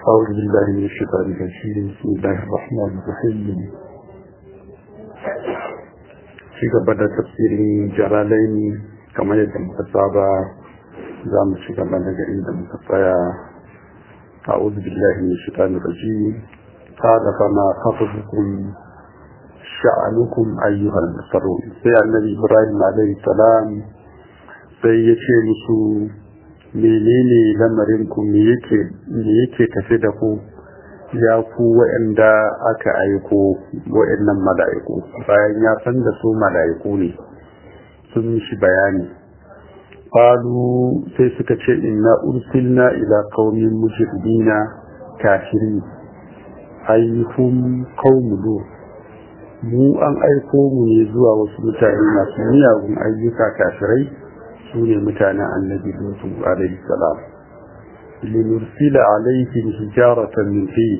أعوذ بالله من الشيطان الرجيم بسم الله الرحمن الرحيم في قبل تفسير جلالين كما يتم كتابة زام في قبل نجرين مكفايا أعوذ بالله من الشيطان الرجيم قال فما خطبكم شأنكم أيها المسرون سي النبي إبراهيم عليه السلام sai ya ce musu menene lamarinku me yake tafi da ku ya ku waɗanda aka aiko waɗannan mala'iku bayan ya san da su mala'iku ne sun shi bayani qalu sai suka ce inna ursilna ila qaumin mujrimina kafirin ayyuhum qaumulu mu an aiko mu ne zuwa wasu mutane masu miyagun ayyuka kafirai su ne mutanen annabi lutu alaihi salam linursila alaihim hijaratan min tin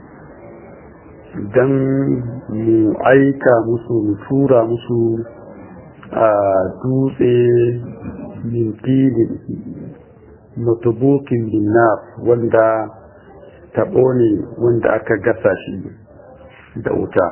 dan mu aika musu mu tura musu a dutse min tin mutubukin binnar wanda tabo ne wanda aka gasa shi da wuta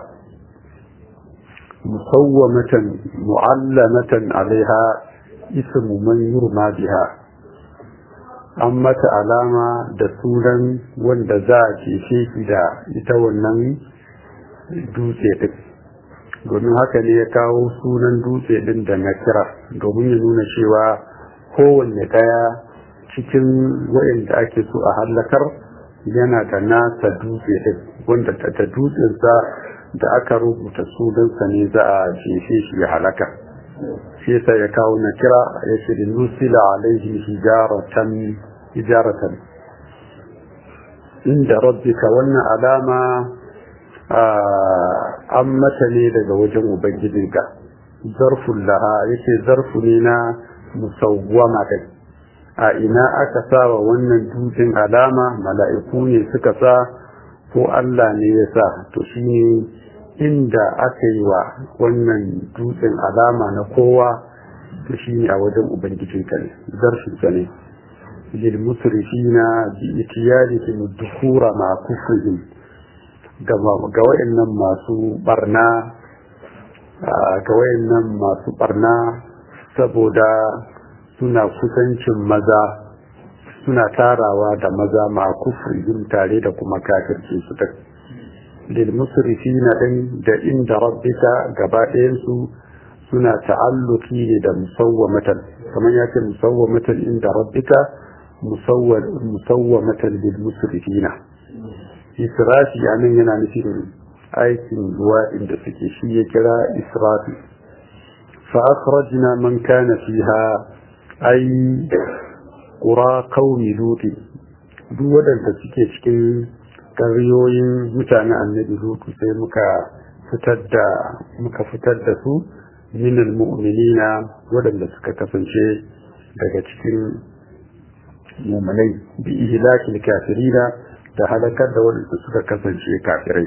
musawwamatan mu'allamatan alaiha ismu man yurma biha an mata alama da sunan wanda za a cece shi da ita wannan dutse din domin haka ne ya kawo sunan dutse din da na kira domin ya nuna cewa kowanne daya cikin wa'inda ake so a hallakar yana da nasa dutse din wanda ta dutsensa da aka rubuta sunansa ne za a cece shi ya halaka shi yasa ya kawo na kira ya ce da nusila alaihi hijaratan hijaratan inda rabbika wannan alama an mata ne daga wajen ubangijinka zarfun laha yake zarfu ne na musawwama kai a ina aka sa wa wannan dutsen alama mala'iku ne suka sa ko Allah ne ya sa to shi ne inda aka yi wa wannan dutsen alama na kowa to shi ne a wajen ubangijinka ne zarfinsa ne lil musrifina bi itiyarihim dukura ma kufrihim ga wayannan masu barna ga wayannan masu barna saboda suna kusancin maza suna tarawa da maza ma kufrihim tare da kuma kafirci su ta للمسرفين din da inda rabbika gaba ɗayansu suna ta'alluki ne da musawwamatan kamar ya ce musawwamatan inda rabbika musawwamatan lil musrifina israfi anan yana nufin aikin ruwa inda suke shi ya kira israfi fa akhrajna man kana fiha ay qura qaumi lut duk wadanda suke cikin ƙaryoyin mutanen annabi lutu sai muka fitar da muka fitar da su minal mu'minina waɗanda suka kasance daga cikin mu'minai bi ihlakil kafirina da halakar da waɗanda suka kasance kafirai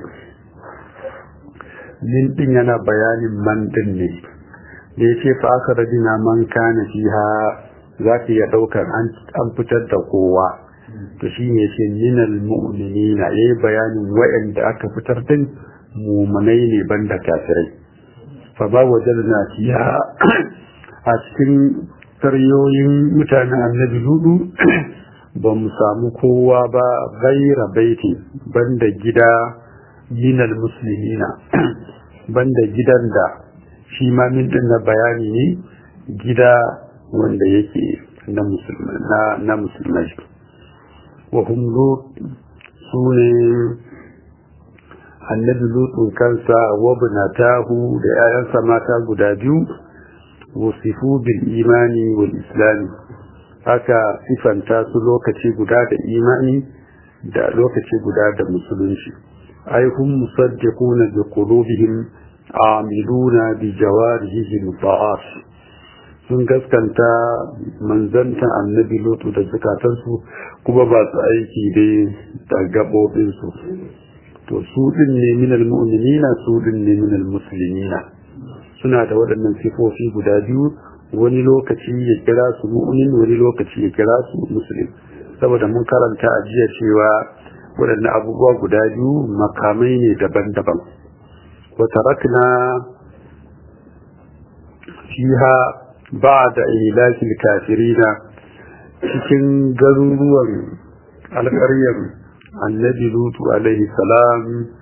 min din yana bayanin man din ne da yace fa aka radina man kana fiha za ka iya ɗaukar an fitar da kowa to shi ne ce minal mu'minina yayi bayanin wa'anda aka fitar din mu'minai ne banda kafirai fa ba wajadna fiha a cikin taryoyin mutanen annabi hudu ba mu samu kowa ba gaira baiti banda gida minal muslimina banda gidan da shi ma min din na bayani ne gida wanda yake na musulmai وهم لوط سوني annabi lutsun kansa wabnatahu da ‘ya'yansa mata guda biyu wasifu bil imani wal islami haka sifanta su lokaci guda da imani da lokaci guda da musulunci ai hum musaddiquna bi qulubihim amiluna bi jawarihim ta'at sun gaskanta manzantan annabi lutu da zukatansu kuma ba su aiki dai da gaɓoɓinsu to su ɗin ne minal mu'minina su ɗin ne minal musulmina suna da waɗannan sifofi guda biyu wani lokaci ya kira su mu'min wani lokaci ya kira su muslim saboda mun karanta a jiya cewa waɗannan abubuwa guda biyu makamai ne daban-daban wata rakna fiha ba da ilakil kafirina cikin garuruwan alƙaryar annabi lutu alaihi salam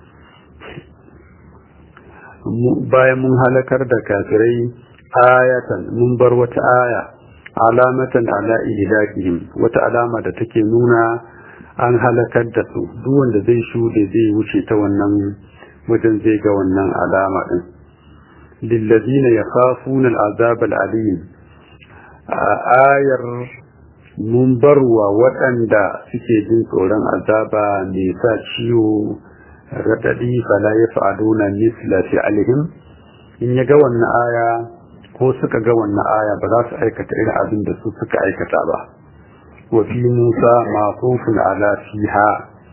bayan mun halakar da kafirai ayatan mun bar wata aya alamatan ala ihlakihim wata alama da take nuna an halakar da su duk wanda zai shude zai wuce ta wannan wajen zai ga wannan alama din lillazina yakhafuna al'azab al'alim ayar mun barwa waɗanda suke jin tsoron azaba mai sa ciwo raɗaɗi fala ya fa'aduna misla fi alihim in ya ga wannan aya ko suka ga wannan aya ba za su aikata irin abin da su suka aikata ba wa fi musa maqufun ala fiha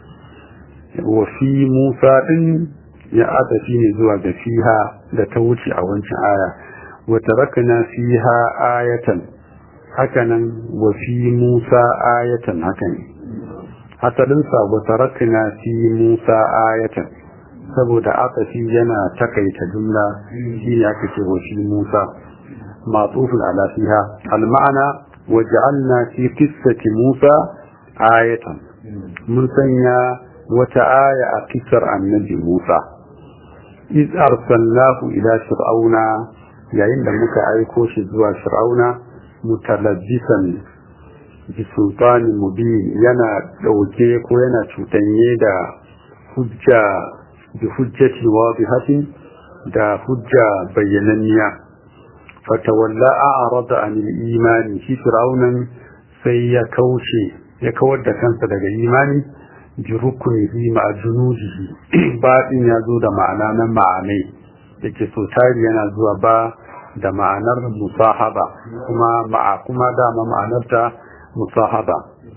wa fi musa din ya adafi ne zuwa ga fiha da ta wuce a wancan aya wa tarakna fiha ayatan hakanan wa fi musa ayatan hakan hasalinsa wa tarakna fi musa ayatan saboda aqafi yana takaita jumla shine aka ce wa fi musa matufun ala fiha al ma'ana waj'alna fi qissati musa ayatan mun sanya wata aya a kisar annabi musa iz arsalnahu ila fir'auna yayin da muka aiko shi zuwa fir'auna mutalabbisan bi sultanin mubin yana dauke ko yana cutanye da hujja bi hujjati wadihatin da hujja bayyananniya fatawalla a'rada anil imani shi fir'aunan sai ya kauce ya kawar da kansa daga imani bi rukunihi ma junudihi baɗin ya zo da ma'ana na ma'anai yake so tari yana zuwa ba da ma'anar musahaba kuma ma'a kuma dama ma'anarta musahaba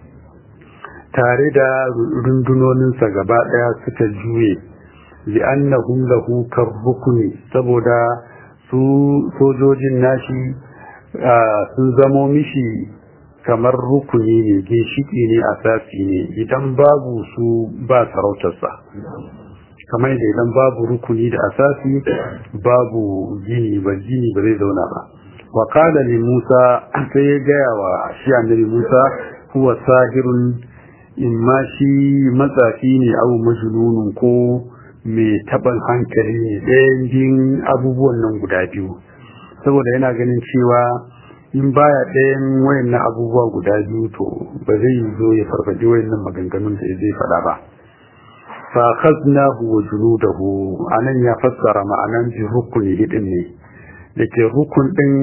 tare da rundunoninsa gaba ɗaya suka juye li'annahum lahu karrukuni saboda su sojojin nashi sun zamo mishi kamar rukuni ne ginshiki ne asasi ne idan babu su ba sarautarsa kamar da idan babu rukuni da asasi babu gini ba gini ba zai zauna ba wa qala li Musa sai ya gaya wa shi annabi Musa huwa sahirun imma shi matsafi ne au majnunun ko mai taban hankali ne ɗayan biyun abubuwan nan guda biyu saboda yana ganin cewa in baya ɗayan wayannan abubuwa guda biyu to ba zai zo ya farfaɗi wayannan maganganun da zai faɗa ba fa khaznahu wa junudahu anan ya fassara ma'anan bi rukuni hidin ne dake rukun din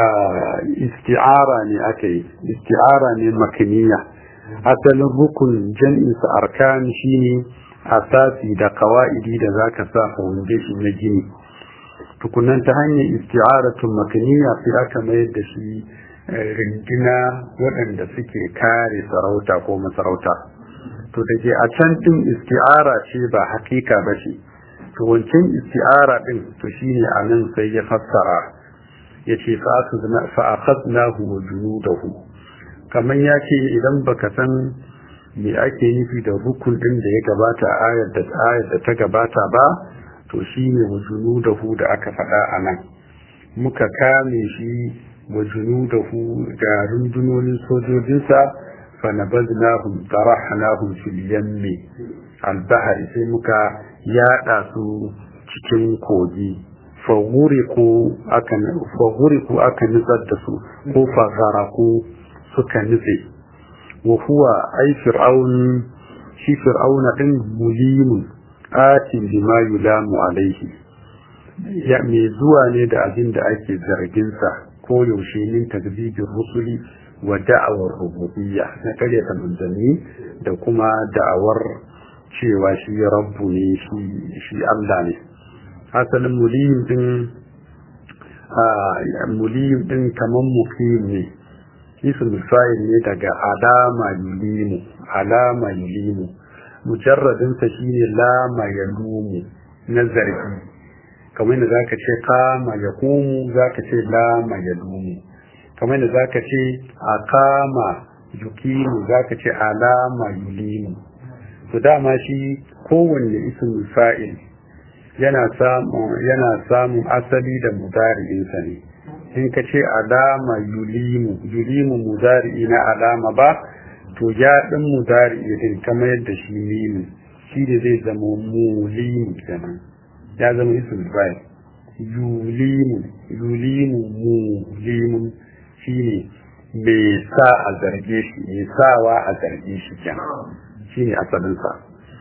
isti'ara ne aka yi isti'ara ne makaniya asalin rukun jam'in sa arkan shine asasi da kawaidi da zaka sa foundation na gini tukunan ta hanyar isti'aratun makaniya sai aka mayar da shi rindina waɗanda suke kare sarauta ko masarauta to da ke a can ɗin isti'ara ce ba hakika ba ce to wancan isti'ara ɗin to shine a nan sai ya fassara ya ce fa'akhadnahu wa junudahu kamar ya ce idan baka san me ake nufi da rukun ɗin da ya gabata a ayar da ayar da ta gabata ba to shine wa junudahu da aka faɗa a nan muka kame shi wa junudahu da rundunonin sojojinsa فنبذناهم طرحناهم في اليم البحر sai muka yada su cikin kogi faguriku aka faguriku aka nutsar da su ko fagaraku suka nutse wa huwa ai fir'aun shi fir'auna din mulimun atin bima yulamu alaihi ya me zuwa ne da abin da ake zargin sa ko yaushe min takzibin rusuli wa da'awar rububiyya na karyata manzanni da kuma da'awar cewa shi rabbu ne shi Allah ne asalin muliyim din muliyim din kaman muqim ne ismul fa'il ne daga alama yulimu alama yulimu mujarradin sa shine lama yalumu na zargi kamar da zaka ce kama yaqumu zaka ce lama yalumu kamar da zaka ce a kama yukimu zaka ce alama yulimu to dama shi kowanne ismul fa'il yana samun yana samun asali da mudari'insa ne in ka ce alama yulimu yulimu mudari'i na alama ba to ya ɗin mudari'i din kamar yadda shi mimu shi ne zai zama mulimu kenan ya zama ismul fa'il yulimu yulimu mulimu shi ne mai sa a zarge shi mai sawa a zarge shi kenan shi ne asalinsa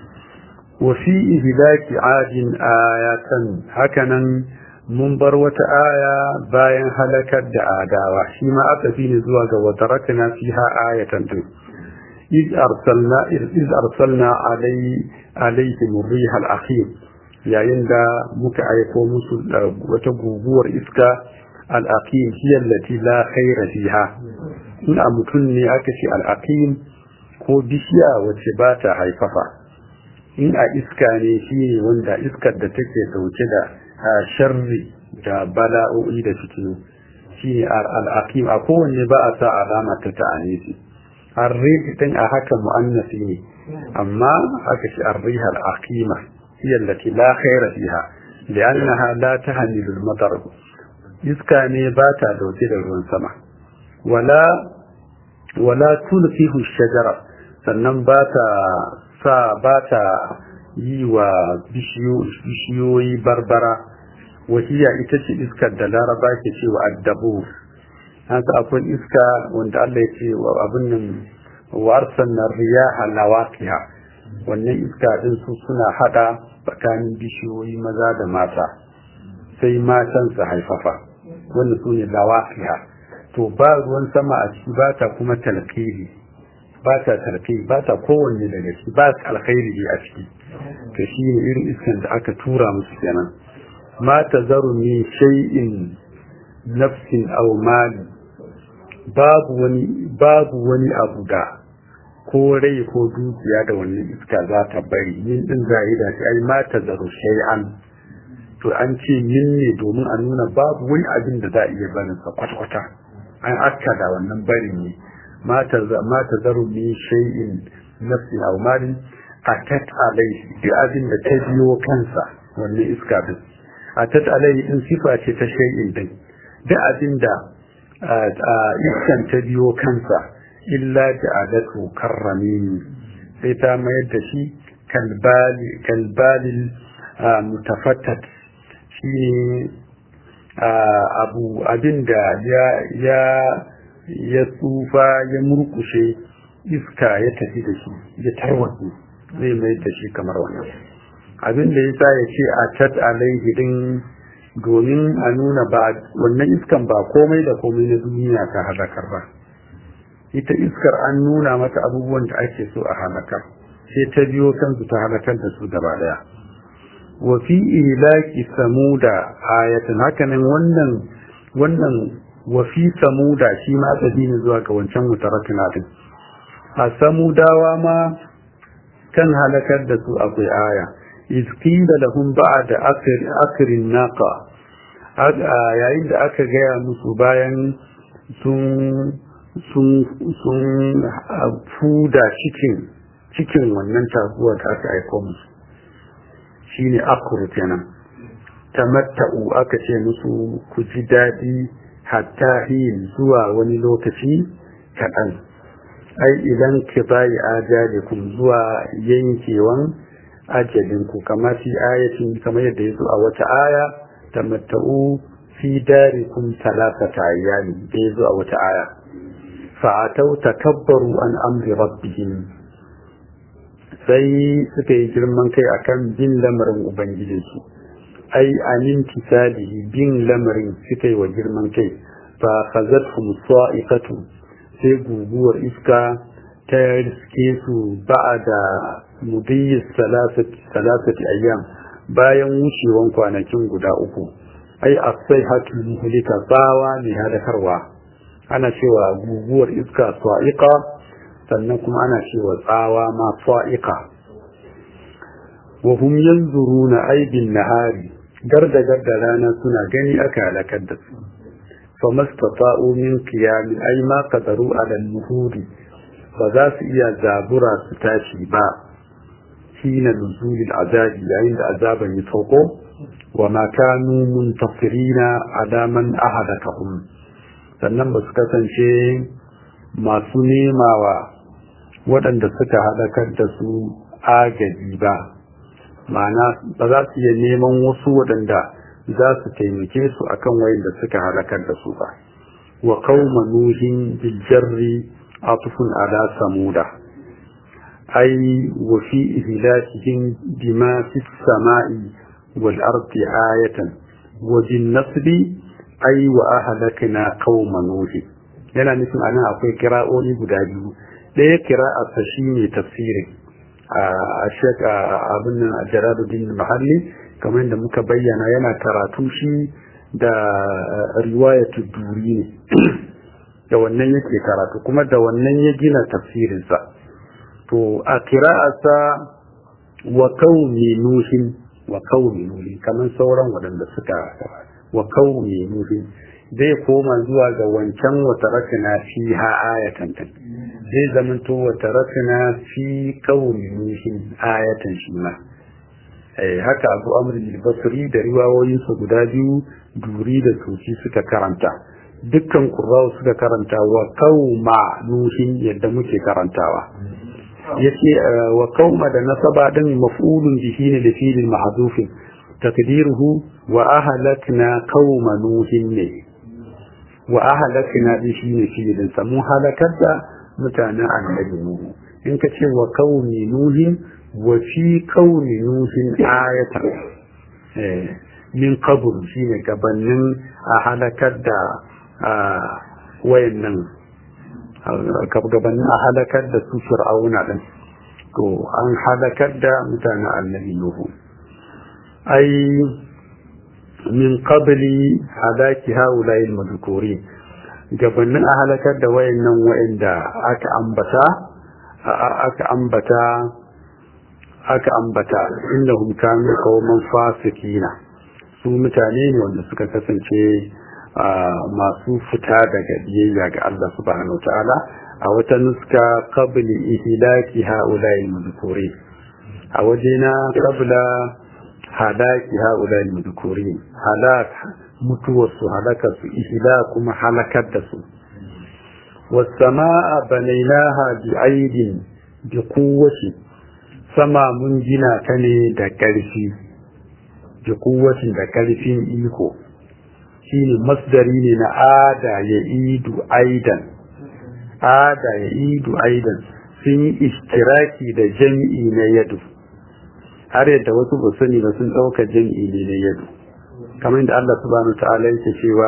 wafi ihlaki adin ayatan hakanan mun bar wata aya bayan halakar da adawa shi ma aka fi ne zuwa ga wata rakana fiha ayatan din iz arsalna iz arsalna alai alaihim riha al-akhir yayin da muka aiko musu wata guguwar iska al-aqim hiya allati la khayra fiha in a mutum ne aka ce al-aqim ko bishiya wacce ba ta haifafa in a iska ne shi ne wanda iskar da take dauke da sharri da bala'o'i da fitinu shi ne al'aqim a kowanne ba a sa alama ta ta'anisi arrih din a haka mu'annasi ne amma aka ce arrih al'aqima hiya allati la khayra fiha li'annaha la tahmilu al-matar iska ne ba ta dauke da ruwan sama wala wala tulfihu shajara sannan ba ta sa ba ta yi wa bishiyoyi barbara wahiya ita ce iskar da laraba ke cewa addabu haka akwai iska wanda Allah ya ce wa abin nan warsan na riyaha lawaqiha wannan iska din su suna hada tsakanin bishiyoyi maza da mata sai matan su haifafa wannan su ne lawaqiha to ba ruwan sama a ciki ba ta kuma talqiri ba ta tarfi ba ta kowanne daga ciki ba ta alkhairi a ciki to shi ne irin iskan da aka tura musu kenan ma ta zaru min shay'in nafsin aw mali babu wani babu wani abu da ko rai ko dukiya da wannan iska za ta bari min din zahida shi ai ma ta zaru shay'an to an ce min ne domin a nuna babu wani abin da za a iya barin sa kwata-kwata an akkada wannan barin ne ما تذر من شيء نفس أو مال أتت عليه بأذن تبيو كنسا واللي إسكابه أتت عليه إن صفة تشيء دي بأذن دا إسكن تبيو كنسا إلا جعلته كرمين سيتا ما يدشي كالبال كالبال المتفتت شيء abu abin da ya ya tsufa ya murkushe iska ya tafi da shi ya tarwatsu zai mai da shi kamar wannan abin da yasa ya ce a tat alaihi din domin a nuna ba wannan iskan ba komai da komai na duniya ta halakar ba ita iskar an nuna mata abubuwan da ake so a halakar sai ta biyo kansu ta halakar da su gaba daya wa fi ilaki samuda ayatan hakanan wannan wannan wafi samuda shi ma tsabi ne zuwa ga wancan mutaratuna din a samudawa ma kan halakar da su akwai aya izqila lahum ba'da akrin naqa yayin da aka gaya musu bayan sun sun sun fuda cikin cikin wannan taguwa da aka aiko musu shine akru kenan tamatta'u aka ce musu ku ji daɗi hatta hin zuwa wani lokaci kaɗan ai idan ki bayi ajalikum zuwa yankewan ajalinku kama fi ayatin kamar yadda ya zo a wata aya tamatta'u fi darikum talatata ayyami da ya zo a wata aya fa'atau takabbaru an amri rabbihim sai suka yi girman kai akan bin lamarin ubangijinsu ai anin tisalihi bin lamarin suka yi wa girman kai fa khazatuhum sa'iqatu sai guguwar iska ta riske su ba'da mudiyyis salasati salasati ayyam bayan wucewan kwanakin guda uku ai as-sayhatu muhlika tsawa ne hadakarwa ana cewa guguwar iska sa'iqa sannan kuma ana cewa tsawa ma sa'iqa wa hum yanzuruna aibin nahari garda garda rana suna gani aka halakar da su fa mastata'u min qiyamin ay ma qadaru ala al-nuhuri ba za su iya zabura su tashi ba hina nuzulil azabi yayin da azaban ya sauko wa ma kanu muntasirina ala man ahadakahum sannan ba su kasance masu nemawa waɗanda suka halakar da su agaji ba ma'ana ba za su iya neman wasu waɗanda za su taimake su akan wayanda suka halakar da su ba wa qauma nuhin bil jarri atufun ala samuda ay wa fi ihlakihim bima fi samai wal ardi ayatan wa bin nasbi ay wa ahlakna qauma nuhin yana nufin anan akwai kira'o'i guda biyu ɗaya kira'a ta shine tafsirin a shek abin nan a jaraduddin mahalli kamar da muka bayyana yana karatu shi da riwayatu duri ne da wannan yake karatu kuma da wannan ya gina tafsirinsa to a kira'asa wa qaumi nuhin wa qaumi nuhin kamar sauran waɗanda suka wa qaumi nuhin zai koma zuwa ga wancan wata rakina fi ha ayatan ta zai zamanto wata rakina fi qaumi nuhin ayatan shi ma haka abu amr basri da riwayoyinsa guda biyu duri da suci suka karanta dukkan qurra'u suka karanta wa qauma nuhin yadda muke karantawa yace wa qauma da nasaba din maf'ulun bihi ne da filin mahdhufin taqdiruhu wa ahlakna qauma nuhin ne wa ahlakna din shine filin sa mun halakar da mutanen annabi nuhu in ka ce wa qaumi nuhin wa fi qaumi nuhin ayatan eh min qabl shine gabanin a halakar da wayannan gabanin a halakar da su fir'auna din to an halakar da mutanen annabi nuhu ai min qabli halaki haula'il madhkurin gabanin a halakar da wayannan wayanda aka ambata aka ambata aka ambata innahum kanu qauman fasikina su mutane ne wanda suka kasance masu fita daga biyayya ga Allah subhanahu ta'ala a wata nuska qabli ihlaki haula'il madhkurin a wajena qabla halaki haula'il madhkurin halak mutuwar su halaka su ihla kuma halakar da su was-samaa banaynaha bi'aidin bi quwwati sama mun gina ta ne da ƙarfi da kuwacin da ƙarfin iko shine masdari ne na ada ya idu aidan ada ya idu aidan sun yi ishtiraki da jam'i na yadu har yadda wasu ba sani ba sun ɗauka jam'i ne na yadu kamar yadda Allah subhanahu ta'ala yake cewa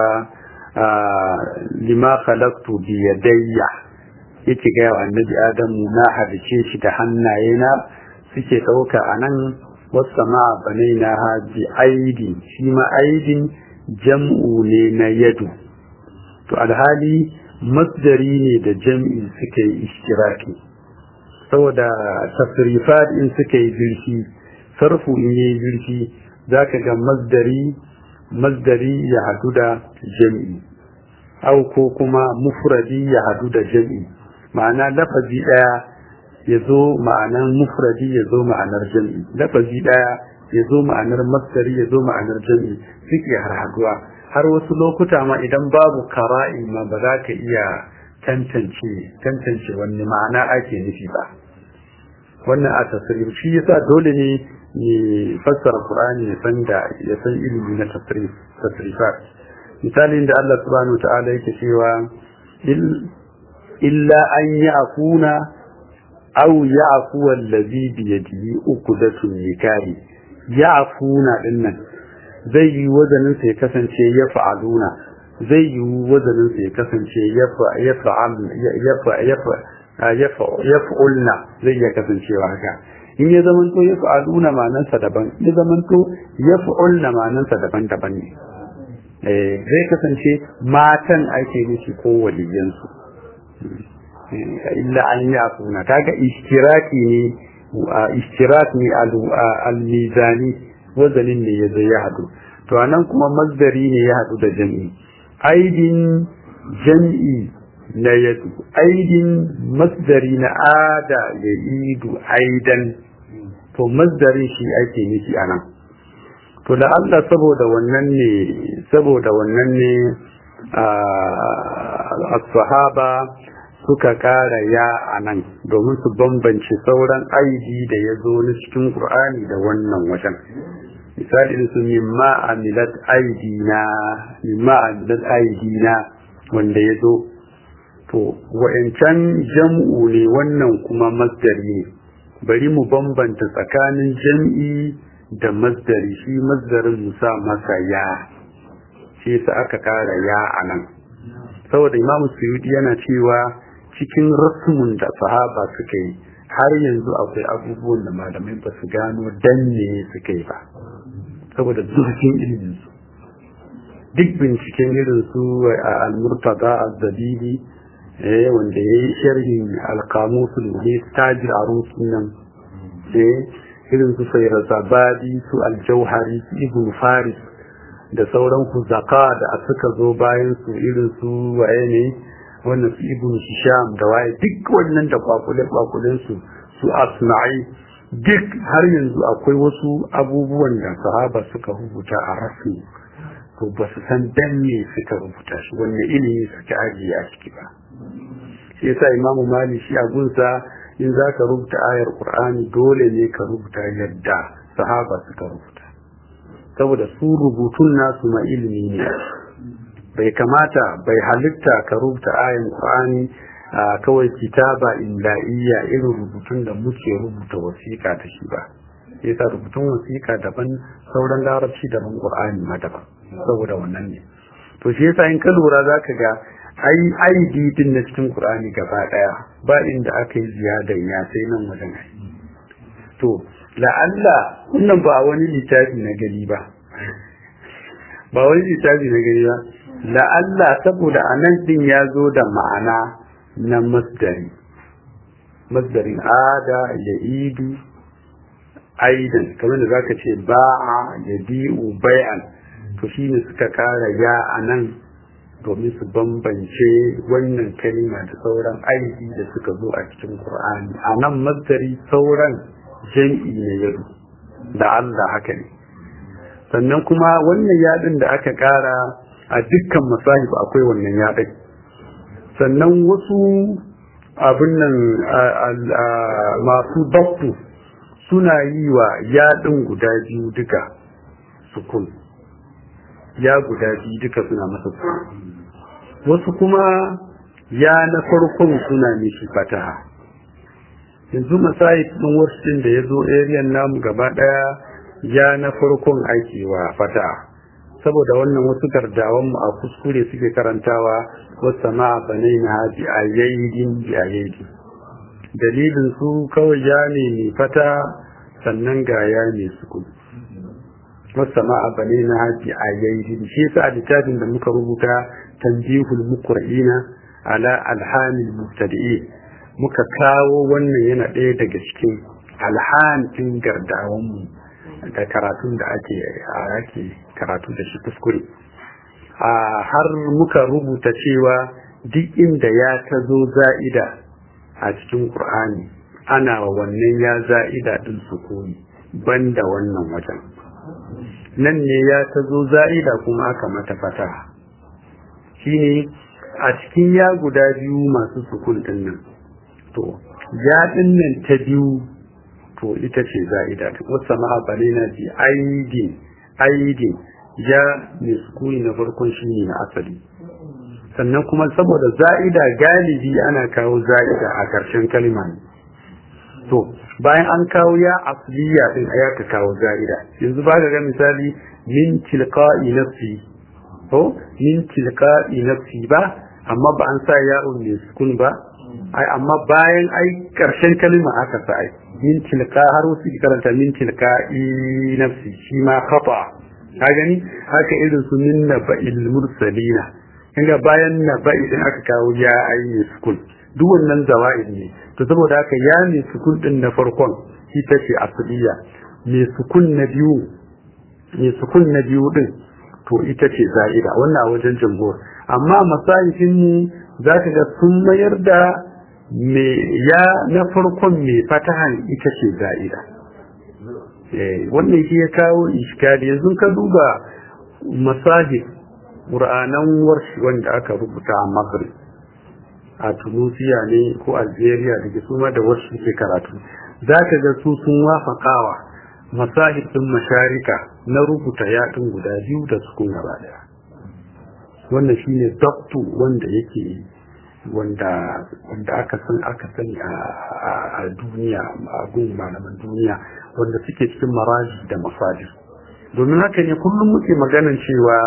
lima khalaqtu bi yadayya yake ga annabi Adamu na halice shi da hannayena suke ɗauka a nan wasu ma banai na haji aidi shi ma aidin jam'u ne na yadu to alhali masdari ne da jam'i suka yi ishtiraki saboda tasrifat in suka yi zirfi sarfu in yi zirfi za ka ga masdari masdari ya hadu da jam'i au ko kuma mufradi ya hadu da jam'i ma'ana lafazi ɗaya ya zo ma'anar mufradi ya zo ma'anar jam'i lafazi daya ya zo ma'anar masdari ya zo ma'anar jam'i suke har haduwa har wasu lokuta ma idan babu kara'i ma ba za ka iya tantance tantance wani ma'ana ake nufi ba wannan a tasrif shi yasa dole ne ne fassara qur'ani ya san da ya san ilimi na tasrif tasrifat misalin da Allah subhanahu wa ta'ala yake cewa illa an ya'funa aw ya'fu allazi bi yadihi uqdatun nikahi ya'funa dinnan zai yi wazanin sa ya kasance ya fa'aluna zai yi wazanin sa ya kasance ya fa'al ya yaf'ulna zai ya kasancewa haka in ya zaman to ya fa'aluna ma'anarsa daban ya zaman to ya fa'ulna ma'anarsa daban-daban ne eh zai kasance matan ake nufi ko waliyansu illa an yi afuna kaga ishtiraki ne ishtirak ne al-mizani wazanin ne ya zai ya hadu to anan kuma masdari ne ya hadu da jam'i aidin jam'i na yadu aidin masdari na ada ya idu aidan to masdarin shi ake nufi a nan to da Allah saboda wannan ne saboda wannan ne as-sahaba suka kara ya a nan domin su bambance sauran aidi da ya zo na cikin Qur'ani da wannan wajen misali su mimma amilat aidina mimma amilat aidina wanda ya zo to wa'ancan jam'u ne wannan kuma masdari ne bari mu bambanta tsakanin jam'i da masdari shi masdarin mu sa masa ya shi sa aka kara ya a nan saboda imam suyudi yana cewa cikin rasmun da sahaba suka yi har yanzu akwai abubuwan da malamai ba su gano dan ne suka yi ba saboda zurfin ilimin su duk binciken irin su a al-murtada az-zabidi eh wanda yayi sharhin al-qamusul muhit tajir arus nan eh irin su sayrazabadi su al-jauhari su ibn faris da sauran huzaka da suka zo bayan su irin su waye ne wannan su ibn hisham da waye duk wannan da kwakule kwakulen su su asma'i duk har yanzu akwai wasu abubuwan da sahaba suka rubuta a rasmi to ba su san dan me suka rubuta shi wanne ilimi suka ajiye a ciki ba shi yasa imamu mali shi a gunsa in za ka rubuta ayar qur'ani dole ne ka rubuta yadda sahaba suka rubuta saboda su rubutun nasu ma ilimi ne bai kamata bai halitta ka rubuta ayan qur'ani kawai kitaba imla'iyya irin rubutun da muke rubuta wasiƙa da shi ba yasa rubutun wasiƙa daban sauran larabci daban qur'ani ma daban saboda wannan ne to shi yasa in ka lura zaka ga ai ID din na cikin qur'ani gaba daya ba inda aka yi ziyadan ya sai nan wajen ai to la'alla wannan ba wani littafi na gani ba ba wani littafi na gani ba la'alla saboda anan din ya zo da ma'ana na masdari masdarin ada ya idu aidan kamar da zaka ce ba'a ya bi'u bai'an to shine suka kara ya anan domin su bambance wannan kalima da sauran aiki da suka zo a cikin Qur'ani anan masdari sauran jam'i ne yadu da Allah haka ne sannan kuma wannan yadin da aka kara a dukkan masahib akwai wannan yadin sannan wasu abin nan masu baktu suna yi wa yaɗin guda biyu duka sukun ya guda biyu duka suna masa sukun wasu kuma ya na farkon suna mishi fataha yanzu masayit ɗin wasu da ya zo ariyan namu gaba ɗaya ya na farkon ake wa fataha saboda wannan wasu gardawan mu a kuskure suke karantawa wasu ma banai na haji a yayin bi a yayin dalilin su kawai ya ne mai fata sannan ga ya ne suku wasu ma banai na haji a yayin shi yasa a littafin da muka rubuta tanbihul muqra'ina ala alhamil mubtadi'i muka kawo wannan yana ɗaya daga cikin alhamin gardawan mu da karatun da ake ake karatu da shi kuskure a har muka rubuta cewa duk inda ya ta zo za'ida a cikin Qur'ani ana wa wannan ya za'ida din sukuni banda wannan wajen nan ne ya ta zo za'ida kuma aka mata fata shine a cikin ya guda biyu masu sukun din nan to ya din nan ta biyu to ita ce za'ida wasu ma'abale na ji aidin aidin ya mai sukuni na farkon shi ne na asali sannan kuma saboda za'ida galibi ana kawo za'ida a ƙarshen kalma ne to bayan an kawo ya asliya din ya ka kawo za'ida yanzu ba ga misali min tilqa'i nafsi to min tilqa'i nafsi ba amma ba an sa ya'un mai sukun ba ai amma bayan ai ƙarshen kalma aka sa ai min tilka har wasu karanta min tilka i nafsi shi ma khata ka gani haka irin su min naba'il mursalina kinga bayan naba'i din aka kawo ya ayi sukun duk wannan zawa'id ne to saboda haka ya ne sukun din na farkon ita ce asliya me sukun na biyu me sukun na biyu din to ita ce za'ida wannan a wajen jamhur amma masahin mu zaka ga sun mayar da me ya na farkon mai fatahan ita ce za'ida wannan shi ya kawo iskali yanzu ka duba masajid ƙur'anan warshi wanda aka rubuta a maghrib a tunisia ne ko algeria da ke suma da warshi ke karatu za ka ga su sun wafakawa masahib ɗin masharika na rubuta yaɗin guda biyu da sukun gaba daya wannan shine doktu wanda yake wanda wanda aka san aka sani a duniya a gun malaman duniya wanda suke cikin maraji da masajid domin haka ne kullum muke maganan cewa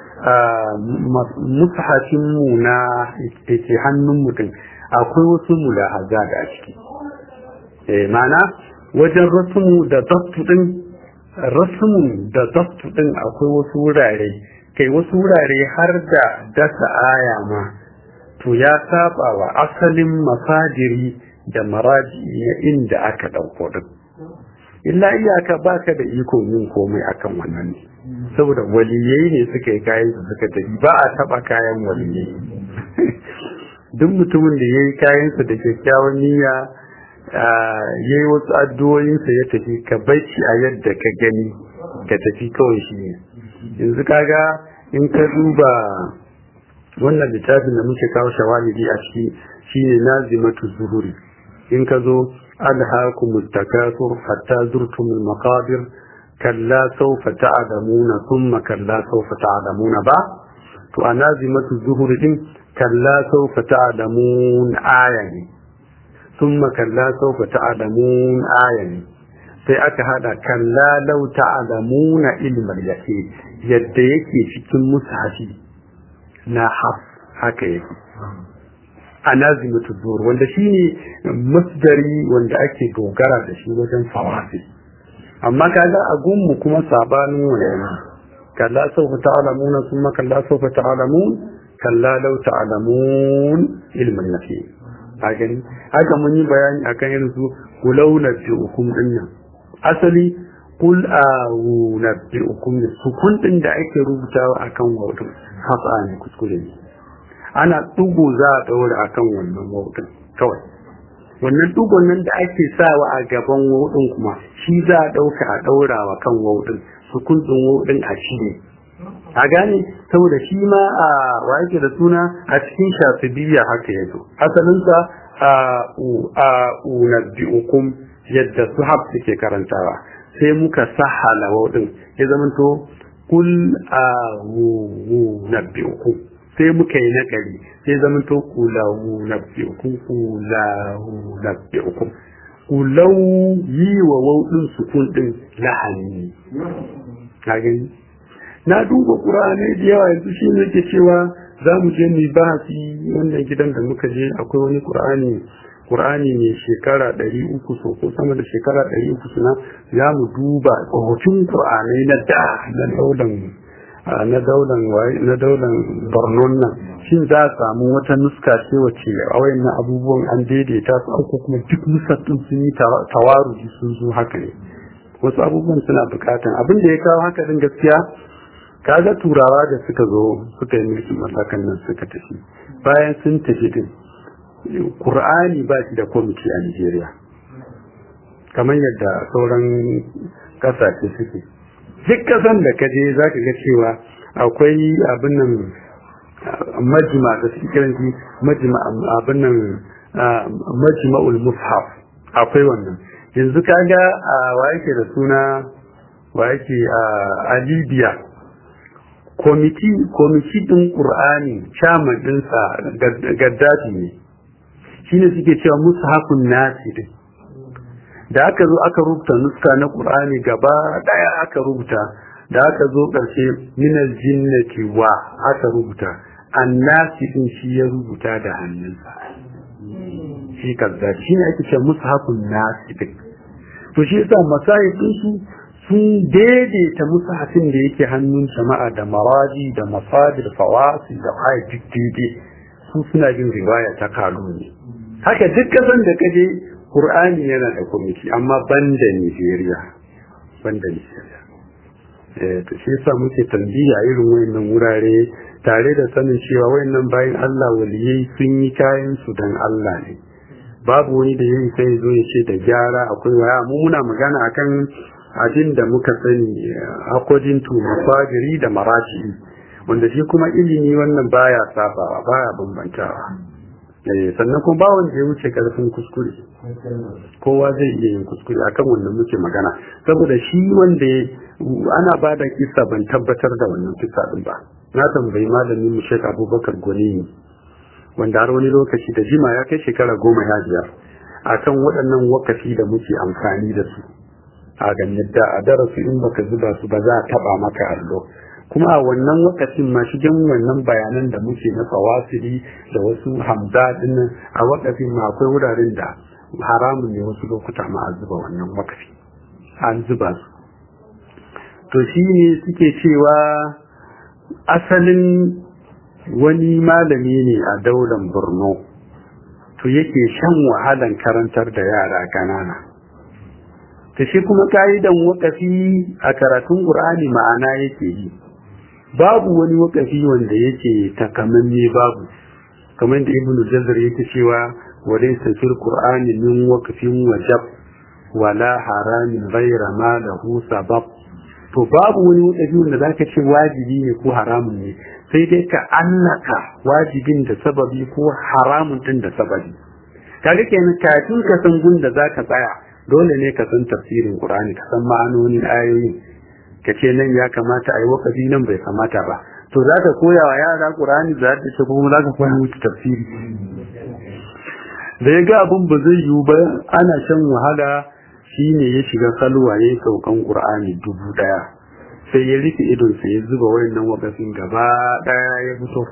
musahafin mu na ke hannun mutum akwai wasu mulahaza da a ciki mana wajen rasumu da daftu din rasumu da daftu din akwai wasu wurare kai wasu wurare har da dasa aya ma to ya saba wa asalin masajiri da maraji na inda aka ɗauko din illa iyaka baka da iko yin komai akan wannan ne saboda waliyai ne suka yi kayan su suka tafi ba a taba kayan waliyai duk mutumin da ya yi kayansa da kyakkyawan niyya ya yi wasu addu'o'insa ya tafi ka bacci a yadda ka gani ka tafi kawai shi ne yanzu kaga in ka duba wannan littafin da muke kawo shawalidi a ciki shine nazimatu zuhuri in ka zo ألهاكم التكاثر حتى زرتم المقابر كلا سوف تعلمون ثم كلا سوف تعلمون بعد وأنازمة الزهر كلا سوف تعلمون آية ثم كلا سوف تعلمون آية sai aka hada kalla lau ta'lamuna ilmal yaqin yadda yake cikin mushafi na haf haka yake anazimatu zuhur wanda shine masdari wanda ake dogara da shi wajen fawasi amma kaga a gunmu kuma sabanin wannan kalla sawfa ta'lamuna thumma kalla sawfa ta'lamun kalla law ta'lamun ilmin nafi a gani haka mun yi bayani akan irin su kulau nabbi'ukum dinnan asali kul a'u nabbi'ukum sukun din da ake rubutawa akan wato hasa ne kuskure ne ana ɗugo za a ɗaura a kan wannan wauɗin kawai wannan ɗugon nan da ake sawa a gaban wauɗin kuma shi za a ɗauka a ɗaura wa kan wauɗin sukun ɗin wauɗin a shi ne a gane saboda shi ma a wa yake da suna a cikin shafibiyya haka ya zo asalinsa a a unabbi'ukum yadda su haf suke karantawa sai muka sahala wauɗin ya zamanto kul a nabbi'ukum sai muka yi naƙari sai zama to kulahu na fi'ukun kulahu na fi'ukun kulau yi wa wauɗin sukun ɗin lahani na gani na duba ƙura'anai da yawa yanzu shi ne ke cewa za mu je mu bahasi wannan gidan da muka je akwai wani ƙura'ani ƙur'ani ne shekara ɗari uku so ko sama da shekara ɗari uku suna za mu duba tsohon ƙur'anai na da na daudan na daular na daular bornon nan shin za a samu wata nuska ce wace a wayannan abubuwan an daidaita su ko kuma duk nusattun sun yi tawaruji sun zo haka ne wasu abubuwan suna bukatan abin da ya kawo haka din gaskiya kaga turawa da suka zo suka yi mulkin mallakan nan suka tafi bayan sun tafi din Kur'ani ba shi da kwamiti a Nigeria kamar yadda sauran kasashe suke duk kasan da ka je za ka ga cewa akwai abin nan majima da suke kiranci majima abin nan majma'ul mushaf akwai wannan yanzu kaga a wa yake da suna wa yake a libya komiti komiti din qur'ani chairman dinsa gaddafi ne shine suke cewa mushafun nasi din da aka zo aka rubuta nuska na qur'ani gaba daya aka rubuta da aka zo karshe minal jinnati wa aka rubuta annasi din shi ya rubuta da hannunsa shi kaza shi ne ake cewa mushafun nasi din to shi yasa masahifin su sun daidaita mushafin da yake hannun jama'a da maraji da masadir fawasi da ayi daidai su suna yin riwaya ta kaluni haka duk kasan da kaje Qur'ani yana da kwamiti amma banda Nigeria banda Nigeria eh to shi yasa muke tambiya irin wayannan wurare tare da sanin cewa wayannan bayan Allah waliyai sun yi kayan su dan Allah ne babu wani da yayi sai zo ya ce da gyara akwai waya mu muna magana akan abin da muka sani according to mafajiri da marashi wanda shi kuma ilimi wannan baya sabawa baya bambantawa sannan kuma ba wanda ya wuce karfin kuskure kowa zai iya yin kuskure akan wannan muke magana saboda shi wanda ana ba da kisa ban tabbatar da wannan kisa din ba na tambayi malamin mu Sheikh Abubakar Goni wanda har wani lokaci da jima ya kai shekara goma ya biyar akan waɗannan wakafi da muke amfani da su a ganin da a darasi in baka zuba su ba za a taba maka allo kuma a wannan wakacin ma shigen wannan bayanan da muke na fawasili da wasu hamza din a wakafin ma akwai wuraren da haramun ne wasu lokuta ma a zuba wannan wakafi an zuba su to shi ne suke cewa asalin wani malami ne a daular borno to yake shan wahalan karantar da yara ƙanana ta shi kuma ka'idan wakafi a karatun ƙur'ani ma'ana yake yi babu wani wakafi wanda yake takamamme babu kamar da ibn jazar yake cewa wadai safir qur'ani min waqfin wajab wala haramin ghaira ma lahu sabab to babu wani wakafi wanda zaka ce wajibi ne ko haramun ne sai dai ka annaka wajibin da sababi ko haramun din da sababi kaga kenan kafin ka san gun da zaka tsaya dole ne ka san tafsirin qur'ani ka san ma'anonin ayoyi ka ce nan ya kamata a yi wakafi nan bai kamata ba to za ka koya wa yara ƙur'ani za ta ce kuma za ka koya musu tafsiri da ya ga abin ba zai yiwu ba ana shan wahala shi ne ya shiga kalwa ya yi saukan ƙur'ani dubu ɗaya sai ya rufe idonsa ya zuba wayannan wakafin gaba ɗaya ya fito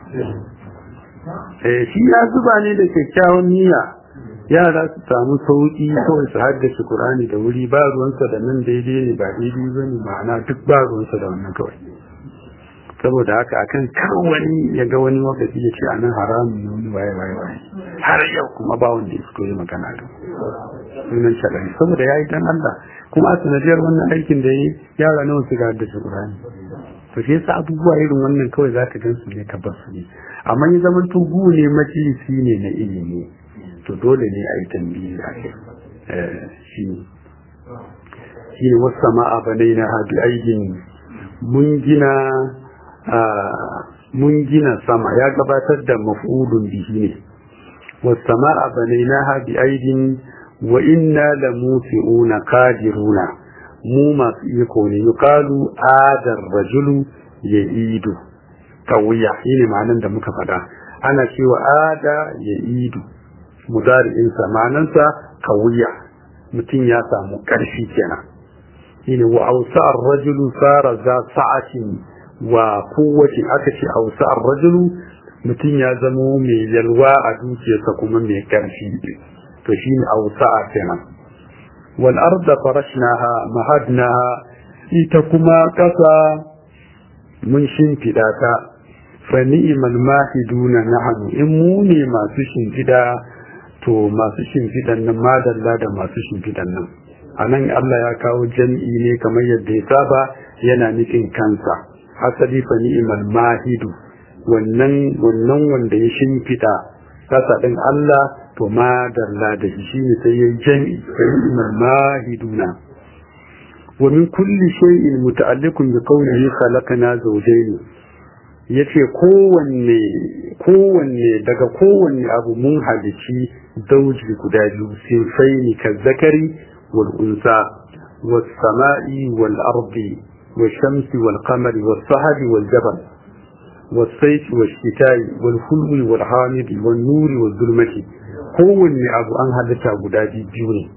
shi ya zuba ne da kyakkyawan niyya yara su samu sauki kawai su haddace Qur'ani da wuri ba ruwansa da nan daidai ne ba daidai ba ne ma'ana duk ba ruwansa da wannan kawai saboda haka akan kar wani ya ga wani wakafi ya ce a nan haramun ne wani waye waye waye har yau kuma ba wanda ya fito ya magana da sunan shaɗani saboda ya yi dan Allah kuma a sanadiyar wannan aikin da ya yi yara nawa su ga haddace Qur'ani to shi yasa abubuwa irin wannan kawai za ka gan su ne ka bar su ne amma ya zama tugu ne majalisi ne na ilimi to dole ne a yi tambayi a kai shi shi ne wasu sama'a banai na haɗi aikin mun gina mun gina sama ya gabatar da mafudun bihi ne wasu sama'a banai na haɗi aikin wa inna da musi'una kadiruna mu masu iko ne yukalu adar rajulu ya idu kawiya shi ne ma'anan da muka faɗa ana cewa ada ya idu mudari'insa ma'anansa kawiya mutum ya samu ƙarfi kenan shine wa ausa ar-rajulu sara za sa'atin wa kowace aka ce ausa ar-rajulu mutum ya zamo mai yalwa a dukiyarsa kuma mai ƙarfi to shine ausa kenan wal arda farashnaha mahadnaha ita kuma ƙasa mun shimfiɗa ta fa ni'mal mahiduna nahnu in mu ne masu shimfiɗa to masu shimfiɗan nan madalla da masu shimfiɗan nan a nan Allah ya kawo jam'i ne kamar yadda ya saba yana nufin kansa asali fa ni'mal mahidu wannan wannan wanda ya shimfiɗa kasa ɗin Allah to madalla da shi shine sai ya jam'i fa ni'mal mahiduna wa min kulli shay'in muta'alliqun bi qawlihi khalaqna zawjayn yace kowanne kowanne daga kowanne abu mun halici dauji guda biyu sinfaini ka zakari wal unsa was sama'i wal ardi wal shamsi wal qamari was sahari wal jabal was sayfi was shita'i wal hulwi wal hamidi wal nuri wal zulmati kowanne abu an halitta guda biyu ne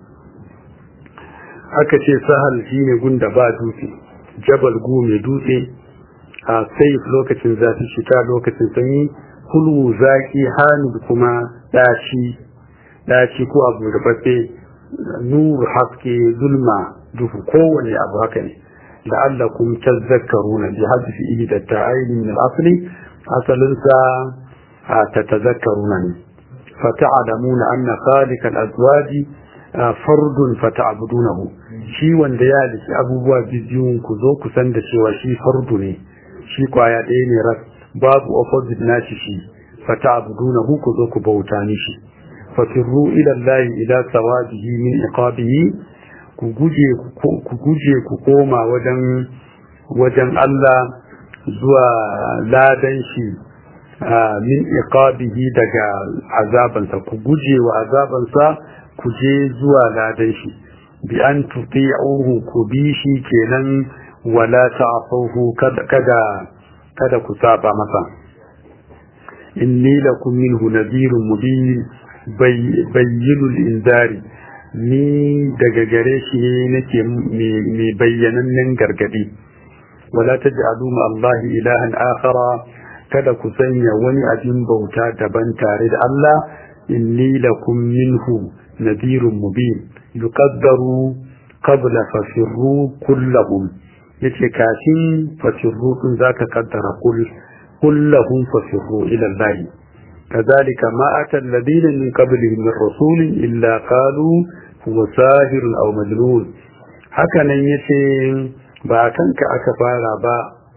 aka ce sahal shine gunda ba dutse jabal gu mai dutse a saif lokacin zafi shita lokacin sanyi kulu zaki hamid kuma dashi daci ko abu da bafe nur haske zulma duhu kowane abu haka ne la'allakum tazakkaruna bi hadfi ihda ta'ayn min al-asli asalin sa tatazakkaruna ne fata'lamuna anna khaliq al-azwaji fardun fata'budunahu shi wanda ya dace abubuwa biyun ku zo ku san da cewa shi fardu ne shi kwaya ɗaya ne ras babu opposite nashi shi fata'budunahu ku zo ku bauta mishi ففروا إلى الله إلى ثوابه من عقابه ku guje ku guje ku koma wajen wajen Allah zuwa ladan shi min iqabihi daga azabansa ku guje wa azabansa ku je zuwa ladan shi bi an tuti'uhu ku bi shi kenan wala ta'fuhu kada kada kada ku saba masa inni lakum minhu nadhirun mubin bayyinul inzari ni daga gare shi ne nake mai bayyanannen gargadi wala taj'alu ma Allah ilahan akhara kada ku sanya wani abin bauta daban tare da Allah inni lakum minhu nadhirun mubin yuqaddaru qabla fasirru kullahum yace kafin fasirru din zaka kaddara kull kullahum fasirru ila Allah كذلك ما أتى الذين من قبلهم من رسول إلا قالوا هو ساهر أو مجنون هكذا يتي باكنك أكفارا با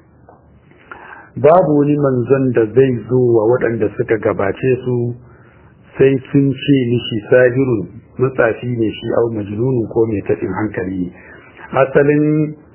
babu wani manzon da zai zo wa waɗanda suka gabace su sai sun ce mishi sahirun matsafi ne shi au majnunun ko mai taɗin hankali asalin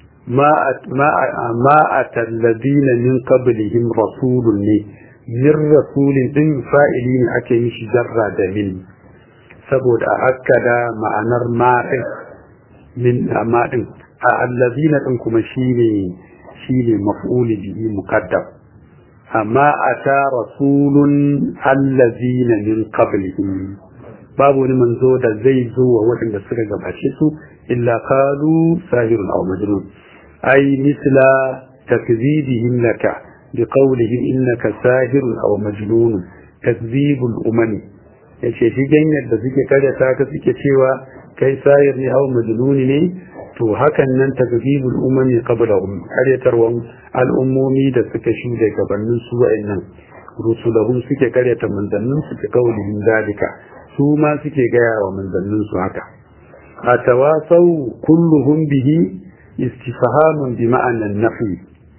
ma a talladina min qablihim rasulun ne min rasulin din fa'ili ne ake mishi jarra da min saboda a akkada ma'anar ma'in min ma'in a allazina din kuma shine shine maf'uli bihi muqaddam amma ata rasulun allazina min qablihim babu wani manzo da zai zo wa waɗanda suka gabace su illa qalu sahirun aw majnun ay misla takzibihim laka biqawlihim innaka sahirun aw majnun takzibul umami yace shi ganyar da suke karyata ka suke cewa kai sahir ne aw majnun ne to hakan nan takzibul umami qablahum karyatarwan al'ummomi da suka shude gabanin su wa'annan rusulahum suke karyata manzannin su kaulihim dalika su ma suke gaya wa manzannin su haka a tawasau kulluhum bihi istifhamun bi ma'anan nafi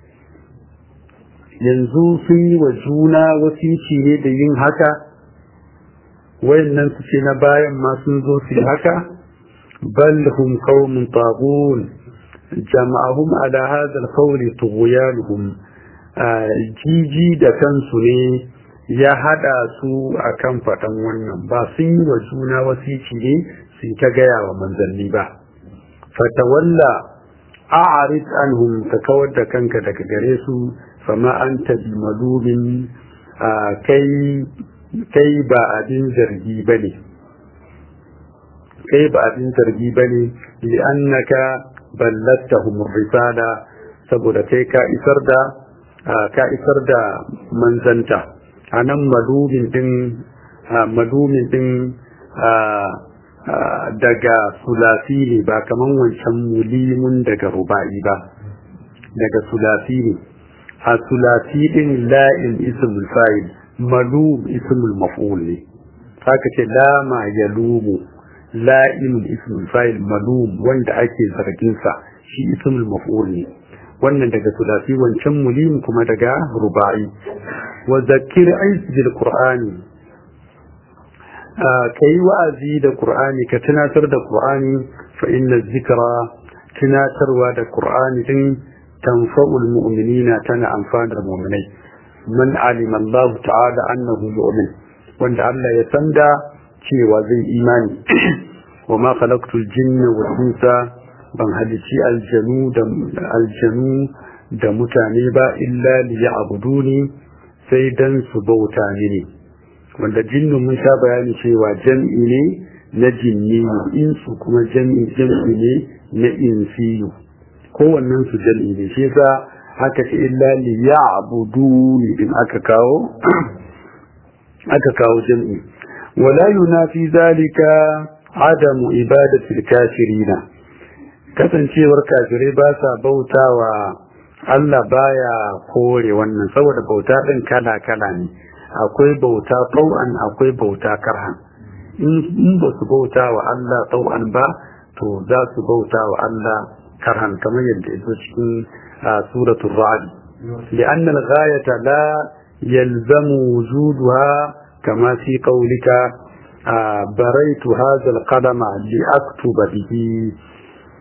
yanzu sun yi wa juna wasici ne da yin haka wayannan su ce na bayan ma sun zo su haka bal hum qaumun taghun jama'ahum ala hadha al-qawli tughyanuhum jiji da kansu ne ya hada su akan faɗan wannan ba sun yi wa juna wasici ne sun ta gaya wa manzanni ba fatawalla a'rid anhum ka kawar da kanka daga gare su fama anta bi malumin kai kai ba abin zargi bane kai ba abin zargi bane li annaka ballattahum risala saboda kai ka isar da ka isar da manzanta a nan malumin din malumin din daga sulasi ne ba kaman wancan mulimun daga ruba'i ba daga sulasi ne a sulasi din la'in ismul fa'il malum ismul maf'ul ne haka ce lama yalumu la'in ismul fa'il malum wanda ake zargin sa shi ismul maf'ul ne wannan daga sulasi wancan mulim kuma daga ruba'i wa zakir ais bil qur'ani kai wa'azi da qur'ani ka tunatar da qur'ani fa inna zikra tunatarwa da qur'ani din tanfa'ul mu'minina tana amfanar mu'minai man alima Allah ta'ala annahu mu'min wanda Allah ya sanda cewa zai imani wa ma khalaqtul jinna wal insa ban halici aljanu da aljanu da mutane ba illa liya'buduni sai dan su bauta mini wanda jinnu mun sha bayani cewa jam'i ne na jinni insu kuma jam'i jam'i ne na insiyu kowannen su jam'i ne shi yasa haka ce illa liya'buduni in aka kawo aka kawo jam'i wala yunafi zalika adamu ibadatil kafirina kasancewar kafirai ba sa bautawa Allah baya kore wannan saboda bauta din kala kala ne akwai bauta tau'an akwai bauta karhan in ba su bauta wa Allah tau'an ba to za su bauta wa Allah karhan kamar yadda yazo cikin suratul ra'd لأن الغاية لا يلزم وجودها كما في قولك بريت هذا القلم لأكتب به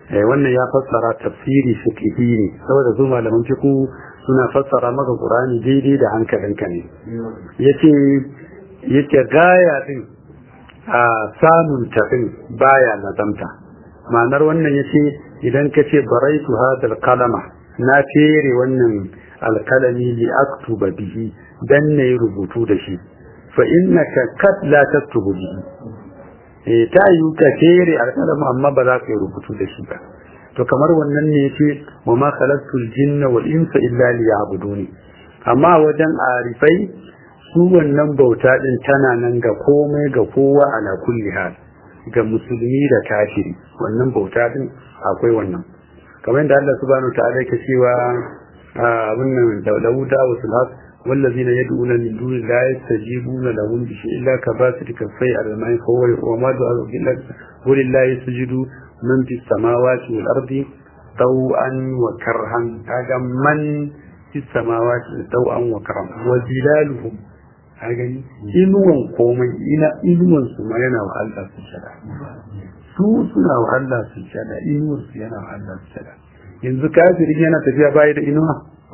wannan ya fassara tafsiri fiqhi ne saboda su malaman fiqh suna fassara maka qur'ani daidai da hankalinka ne yace yace gaya din a samun ta din baya nazamta ma'anar wannan yace idan ka ce baraitu hadal kalama na fere wannan alkalami li aktuba bihi dan ne rubutu da shi fa innaka kad la taktubu bihi eh ta yi ka fere alkalama amma ba za ka yi rubutu da shi ba to kamar wannan ne yace wa ma khalaqtul jinna wal insa illa liya'buduni amma wajen arifai su wannan bauta din tana nan ga komai ga kowa ala kulli hal ga musulmi da kafiri wannan bauta din akwai wannan kamar da Allah subhanahu wa ta'ala yake cewa abin nan da Dawuda wa Sulhat والذين يدعون من دون الله يستجيبون لهم بشيء إلا كباسط كفي على الماء فهو وما دعوا إلا ولله يسجد من في السماوات والأرض طوعا وكرها هذا من في السماوات طوعا وكرها وظلالهم هذا إنوان قومي إنا إنوان سما ينا وعلا سجدا su suna wa Allah sujjada inuwar su yana wa Allah sujjada yanzu kafirin yana tafiya baya da inuwa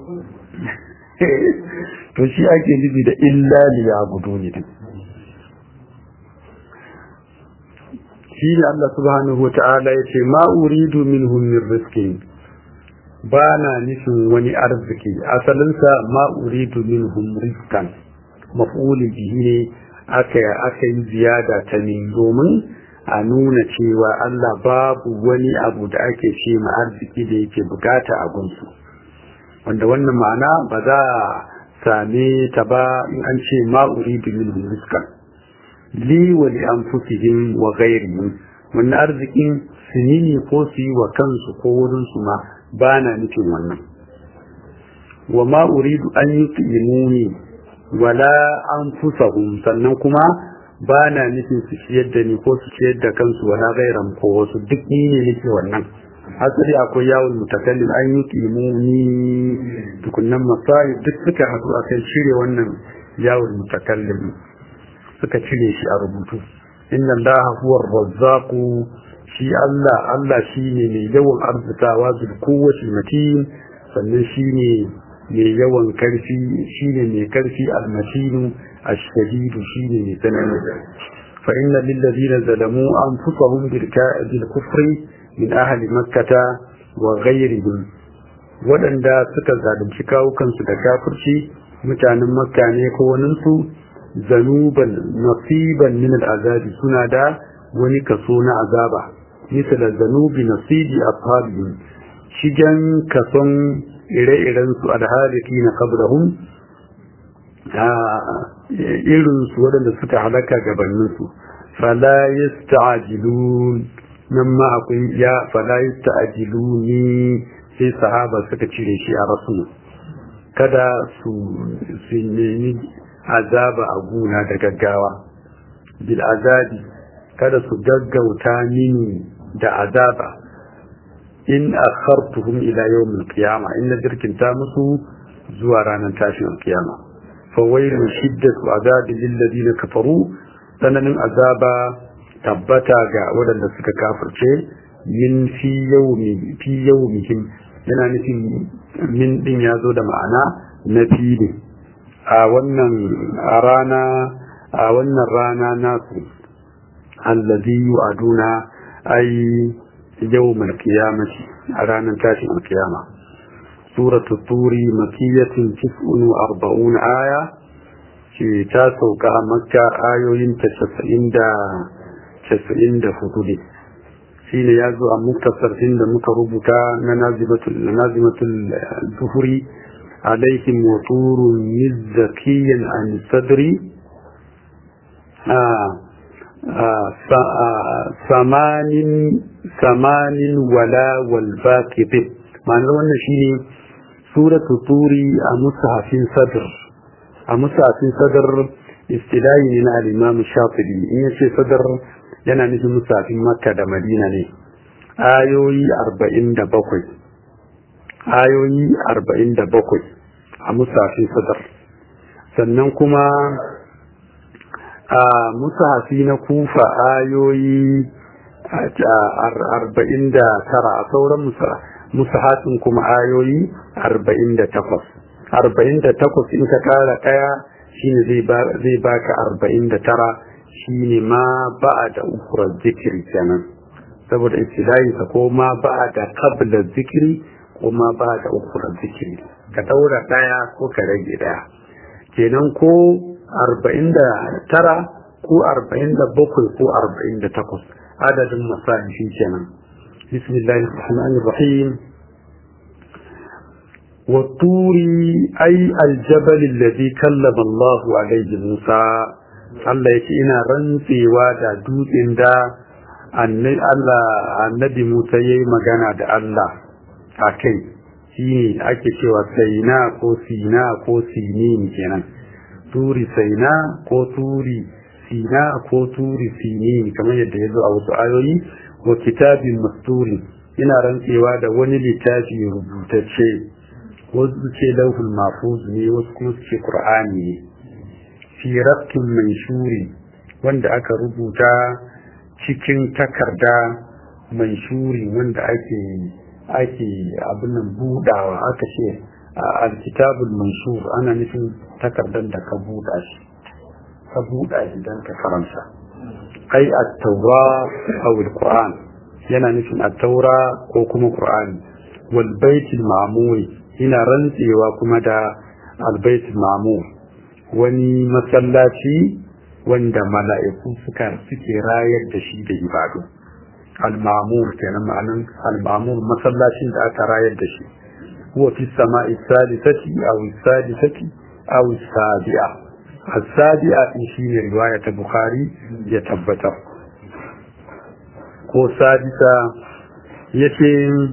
to shi ake nufi da illa liya gudu ne din shi ne Allah subhanahu wa ta'ala ya ce ma uridu minhum min rizqin ba na nufin wani arziki asalinsa ma uridu minhum rizqan maf'ulin bihi ne aka aka yi ziyada ta min domin a nuna cewa Allah babu wani abu da ake ce ma arziki da yake bukata a gunsu wanda wannan ma'ana ba za a same ta ba in an ce ma uridu minhum rizqan li wa li anfusihim wa ghayrihim wannan arzikin su ne ko su yi wa kansu ko wurin su ma ba na nufin wannan wa ma uridu an yuqimuni wala anfusahum sannan kuma ba na nufin su ciyar da ni ko su ciyar da kansu wala gairan ko wasu duk ni ne nake wannan asali akwai yawon mutakallim an yi kimuni tukunnan masayi duk suka haɗu a kai cire wannan yawon mutakallim suka cire shi a rubutu inna allaha huwa razzaqu shi Allah Allah shine mai yawan arzikawa bil quwwati matin sannan shine mai yawan karfi shine mai karfi almatinu الشديد شيء مثلا فإن للذين ظلموا أنفسهم بالكفر من أهل مكة وغيرهم waɗanda suka zalunci kawukansu da kafirci mutanen makka ne ko waninsu zanuban nasiban min al'azabi suna da wani kaso na azaba misal zanubi nasibi ashabihim shigen kason ire-iren su alhaliki na qablahum irin su waɗanda suka halaka gabaninsu fala yasta'jilun nan ma akwai ya fala yasta'jiluni sai sahaba suka cire shi a rasul kada su su nemi azaba a guna da gaggawa bil azabi kada su gaggauta mini da azaba in akhartuhum ila yawm al-qiyamah in jirkinta musu zuwa ranar tashin al-qiyamah فويل شدة عذاب للذين كفروا tsananin azaba tabbata ga waɗanda suka kafirce min fi yaumi fi yaumihim yana nufin min din ya zo da ma'ana na fili a wannan a rana a wannan rana nasu allazi yu'aduna ay yawmal qiyamati a ranar tashin alkiyama سورة الطور مكية تسع وأربعون آية في تاسو مكة آيوين تسعين دا تسعين دا فتولي حين يازو أم مكتصر عند مكربتا نازمة نازمة الظهر عليهم وطور مزكيا عن الصدر آه آه ثمان ثمان ولا والباقي ضد ma'anar wannan shine suratu turi a musahafin sadr a musahafin sadr istilahi ne na al-imam shafi'i in yace sadr yana nufin musahafin makka da madina ne ayoyi 47 ayoyi 47 a musahafin sadr sannan kuma a musahafi na kufa ayoyi arba'in da tara a sauran musahatin kuma ayoyi arba'in da takwas arba'in da takwas in ka kara ɗaya shine zai baka arba'in da tara shine ma ba'a da ukurar zikiri kenan saboda istilahinsa ko ma ba'a da kabla zikiri ko ma ba'a da ukurar zikiri ka daura ɗaya ko ka rage ɗaya kenan ko arba'in da tara ko arba'in da bakwai ko arba'in da takwas adadin masa'in shi kenan bismillahir rahmanir rahim والطور أي الجبل الذي كلم الله عليه موسى Allah ya ce ina rantsewa da dutsen da annabi Musa ya yi magana da Allah a kai shi ne ake cewa saina ko sina ko sinin kenan turi saina ko turi sina ko turi sinin kamar yadda ya zo a wasu ayoyi wa kitabin masturi ina rantsewa da wani littafi rubutacce wasu ce lauhul mafuz ne wasu kuma su ce qur'ani ne fi rafkin manshuri wanda aka rubuta cikin takarda manshuri wanda ake ake abin nan budawa aka ce alkitabul manshur ana nufin takardar da ka buda shi ka buda shi don ka karanta ai at-taura aw al-qur'an yana nufin at-taura ko kuma qur'ani wal baitul ma'mur ina rantsewa kuma da al-baitul ma'mur wani masallaci wanda mala'iku suka suke rayar da shi da ibadu al-mamur kenan ma'anan al-mamur masallacin da aka rayar da shi huwa fi sama'i salisati aw sadisati aw sabi'a as-sabi'a din shine riwaya ta bukhari ya tabbatar ko sadisa yace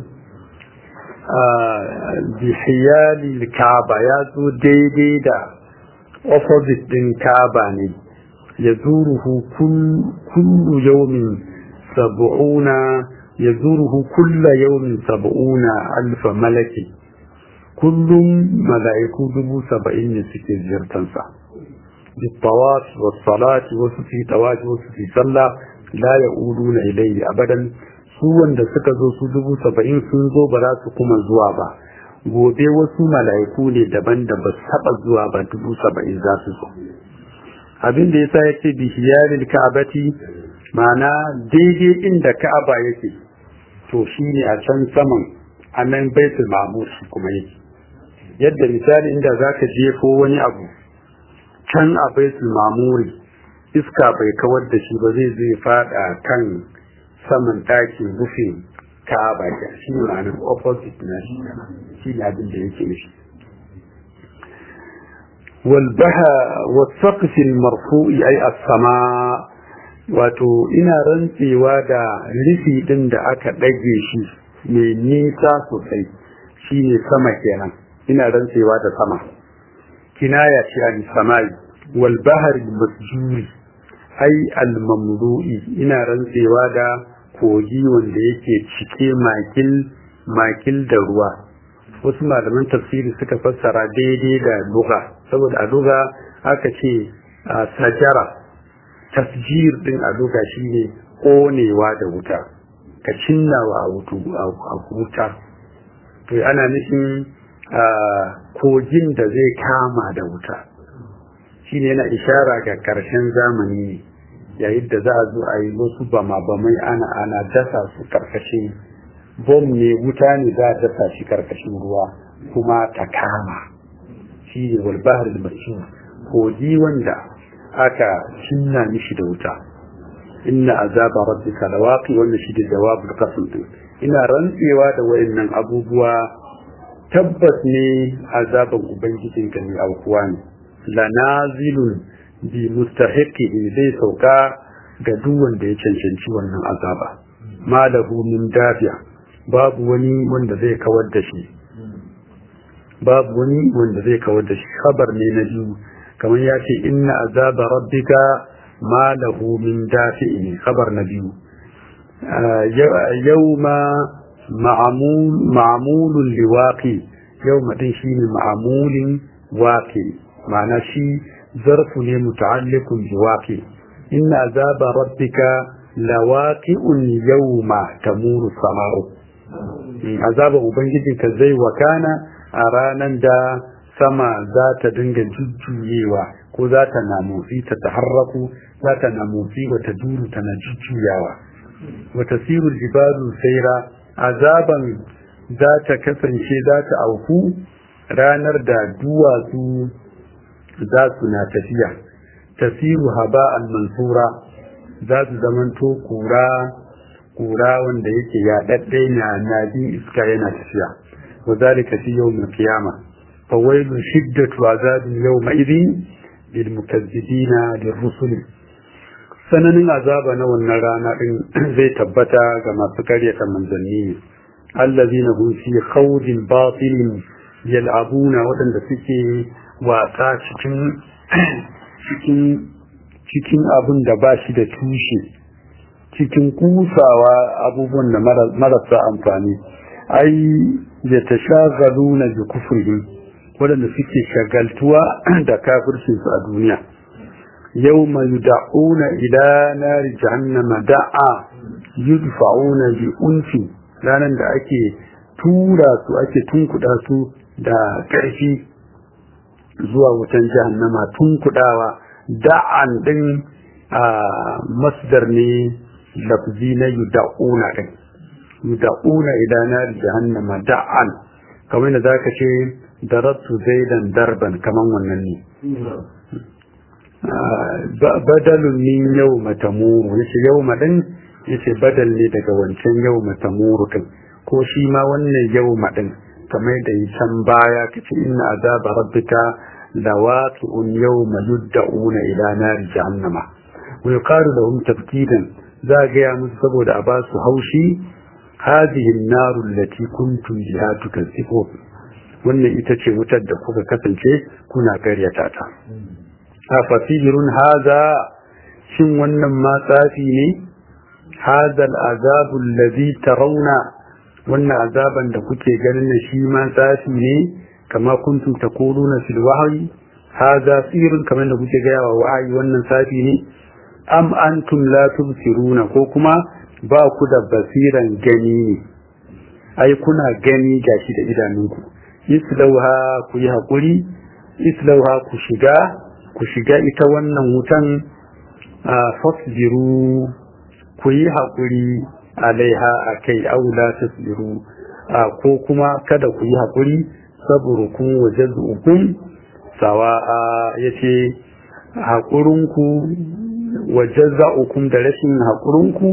bi hiyali kaaba ya zo daidai da opposite din Kaaba ne ya zuruhu kullu yawmin sab'una ya zuruhu kulla yawmin sab'una alfa malaki kullum mala'iku dubu saba'in ne suke ziyartansa بالطواف والصلاة وفي طواف وفي صلى لا يقولون إليه أبدا su wanda suka zo su dubu saba'in sun zo ba za su kuma zuwa ba gobe wasu mala'iku ne daban da ba taɓa zuwa ba dubu saba'in za su zo abin da yasa yake bi hiyaril ka'abati ma'ana daidai inda ka'aba yake to shine a can saman a nan baitul ma'mur shi kuma yake yadda misali inda zaka jefo wani abu can a baitul ma'muri iska bai kawar da shi ba zai zai fada kan saman ɗakin rufin ka'aba ke shi ne ma'anar opposite na shi shi ne abin da yake nufi walbaha wasaqfil marfu'i ay as-sama wato ina rantsewa da rufi din da aka ɗage shi mai nisa sosai shi ne sama kenan ina rantsewa da sama kinaya ce an samai wal bahri masjuri ai al mamlu'i ina rantsewa da kogi wanda yake cike makil makil da ruwa wasu malaman tafsiri suka fassara daidai da luga saboda a luga aka ce a sajara tasjir din a luga shine konewa da wuta ka cinnawa a wuta to ana nufin kogin da zai kama da wuta shine yana ishara ga karshen zamani ne yayin da za a zo a yi wasu bama bamai ana ana dasa su karkashin bom ne wuta ne za a dasa shi karkashin ruwa kuma ta kama shi ne walbahar da kogi wanda aka cinna mishi da wuta inna azaba rabbika lawaqi wannan shi da jawabul qasam din ina rantsewa da wayannan abubuwa tabbas ne azaban ubangijinka ne aukuwa ne lanazilun bi mustahiqi zai sauka ga duk wanda ya cancanci wannan azaba malahu min dafiya babu wani wanda zai kawar da shi babu wani wanda zai kawar da shi khabar ne na biyu kamar ya ce inna azaba rabbika malahu min dafi'i khabar na biyu yawma ma'amulun liwaqi yawma din shine ma'amulin waqi ma'ana shi zarfu ne muta'alliqun biwaqi inna azaba rabbika lawaqi'un yawma tamuru sama'u azaban ubangijinka zai wakana a ranar da sama za ta dinga jujjuyewa ko za ta na motsi ta taharraku za ta na motsi wata duru tana jujjuyawa wata siru jibalu saira azaban za ta kasance za ta auku ranar da duwatsu za su na tafiya tasiru haba'an mansura za su zamanto kura kura wanda yake yaɗaɗɗe na nadin iska yana tafiya wa zalika fi yawmil qiyama fa wailu shiddatu azabin yawma idhin lil mukazzibina lir rusul sananin azaba na wannan rana din zai tabbata ga masu karyata manzanni allazina hum fi khawdin batilin yal'abuna wadanda suke wasa cikin cikin cikin abin da ba shi da tushe cikin kusawa abubuwan da marasa amfani ai ya ta shagalu na bi kufurhi waɗanda suke shagaltuwa da kafircinsu a duniya yau mai da'una ila nari jahannama da'a yudfa'una bi unfi ranar da ake tura su ake tunkuɗa su da ƙarfi zuwa wutan jahannama tunkuɗawa da'an ɗin a masdar ne lafzi na yuda'una ɗin yuda'una ila nari jahannama da'an kamar da zaka ce darabtu zaidan darban kaman wannan ne badalun min yau matamuru yace yau madin yace badal ne daga wancan yau matamuru din ko shi ma wannan yau madin kamar da yi can baya kace inna azaba rabbika lawaqi'un yawma yud'una ila nari jahannama wa yuqalu lahum tafkidan za ga ya musu saboda a ba su haushi hadhihi an-naru allati kuntum biha tukazzibu wannan ita ce wutar da kuka kasance kuna karyata ta afasirun haza shin wannan ma tsafi ne haza al'azabu allazi tarawna wannan azaban da kuke ganin da shi ma tsafi ne kama kuntum taquluna fil wahyi haza sirrun kamar da kuke gaya wa wa'ayi wannan tsafi ne am antum la tubsiruna ko kuma ba ku da basiran gani ne ai kuna gani gashi da idanunku islauha ku yi haƙuri islauha ku shiga ku shiga ita wannan wutan a fasbiru ku yi haƙuri alaiha a kai aula tasbiru ko kuma kada ku yi haƙuri saburukun waje zuukun sawa'a ya ce haƙurinku waje za'ukun da rashin haƙurinku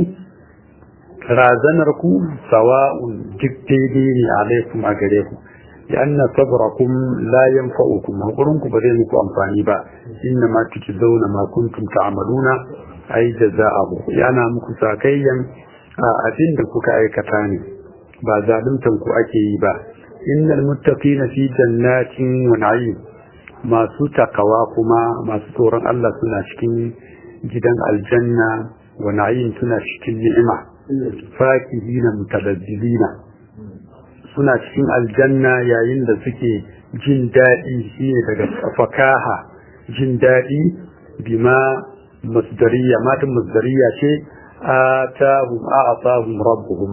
razanarku sawa'un duk daidai ne alaikum a gare ku لأن صبركم لا ينفعكم هقولونكم بدين مكو أنفاني با إنما تجزون ما كنتم تعملون أي جزاءه يعني مكو ساكيا أدين دكوك أي كتاني با ظالمتم كو أكي با إن المتقين في جنات ونعيم ما سوتا قواكما ما سورا الله سنة شكين جدا الجنة ونعيم سنة شكين نعمة فاكهين متلذذين suna cikin aljanna yayin da suke jin daɗi shi ne daga fakaha jin daɗi bima masdariya matan masdariya ce atahum a'atahum rabbuhum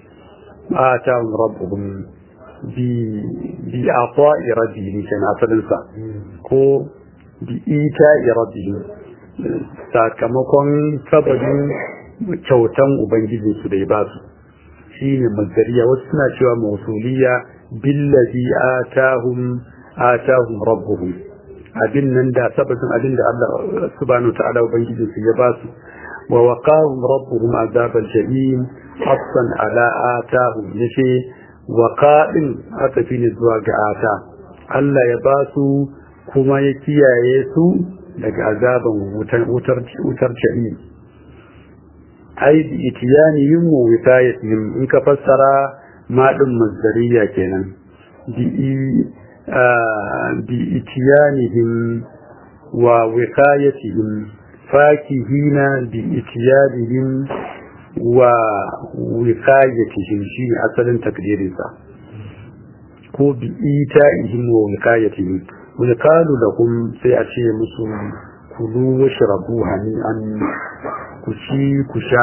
atahum rabbuhum bi bi ata'i rabbihim kan asalin sa ko bi ita'i rabbihim sakamakon sababin kyautan ubangiji su da ya ba su shine mazdariya wasu suna cewa mausuliya billazi atahum atahum rabbuhum abin nan da sababin abin da Allah subhanahu ta'ala ubangiji su ya basu wa waqahum rabbuhum azabal jahim hasan ala atahum yace waqa'in aka fi ne zuwa ga ata Allah ya basu kuma ya kiyaye su daga azaban wutar wutar wutar jahim ai bi itiyanihim wa wiqayatihim in ka fassara ma din masdariya kenan bi bi itiyanihim wa wiqayatihim fakihina bi itiyanihim wa wiqayatihim shi asalin takdirin sa ko bi ita'ihim wa wiqayatihim wa qalu lahum sai a ce musu kulu washrabu hani'an ku ci ku sha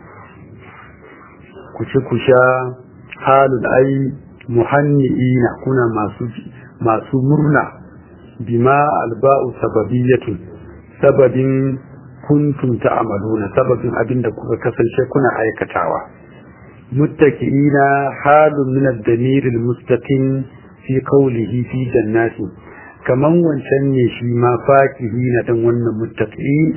ku ci ku sha halul ai muhanni'ina kuna masu masu murna bima alba'u sababiyatun sababin kuntum ta'maluna sababin abinda kuka kasance kuna aikatawa muttaki'ina halun min ad-damir al-mustaqim fi qawlihi fi jannati kaman wancan ne shi ma fakihina dan wannan muttaqi'in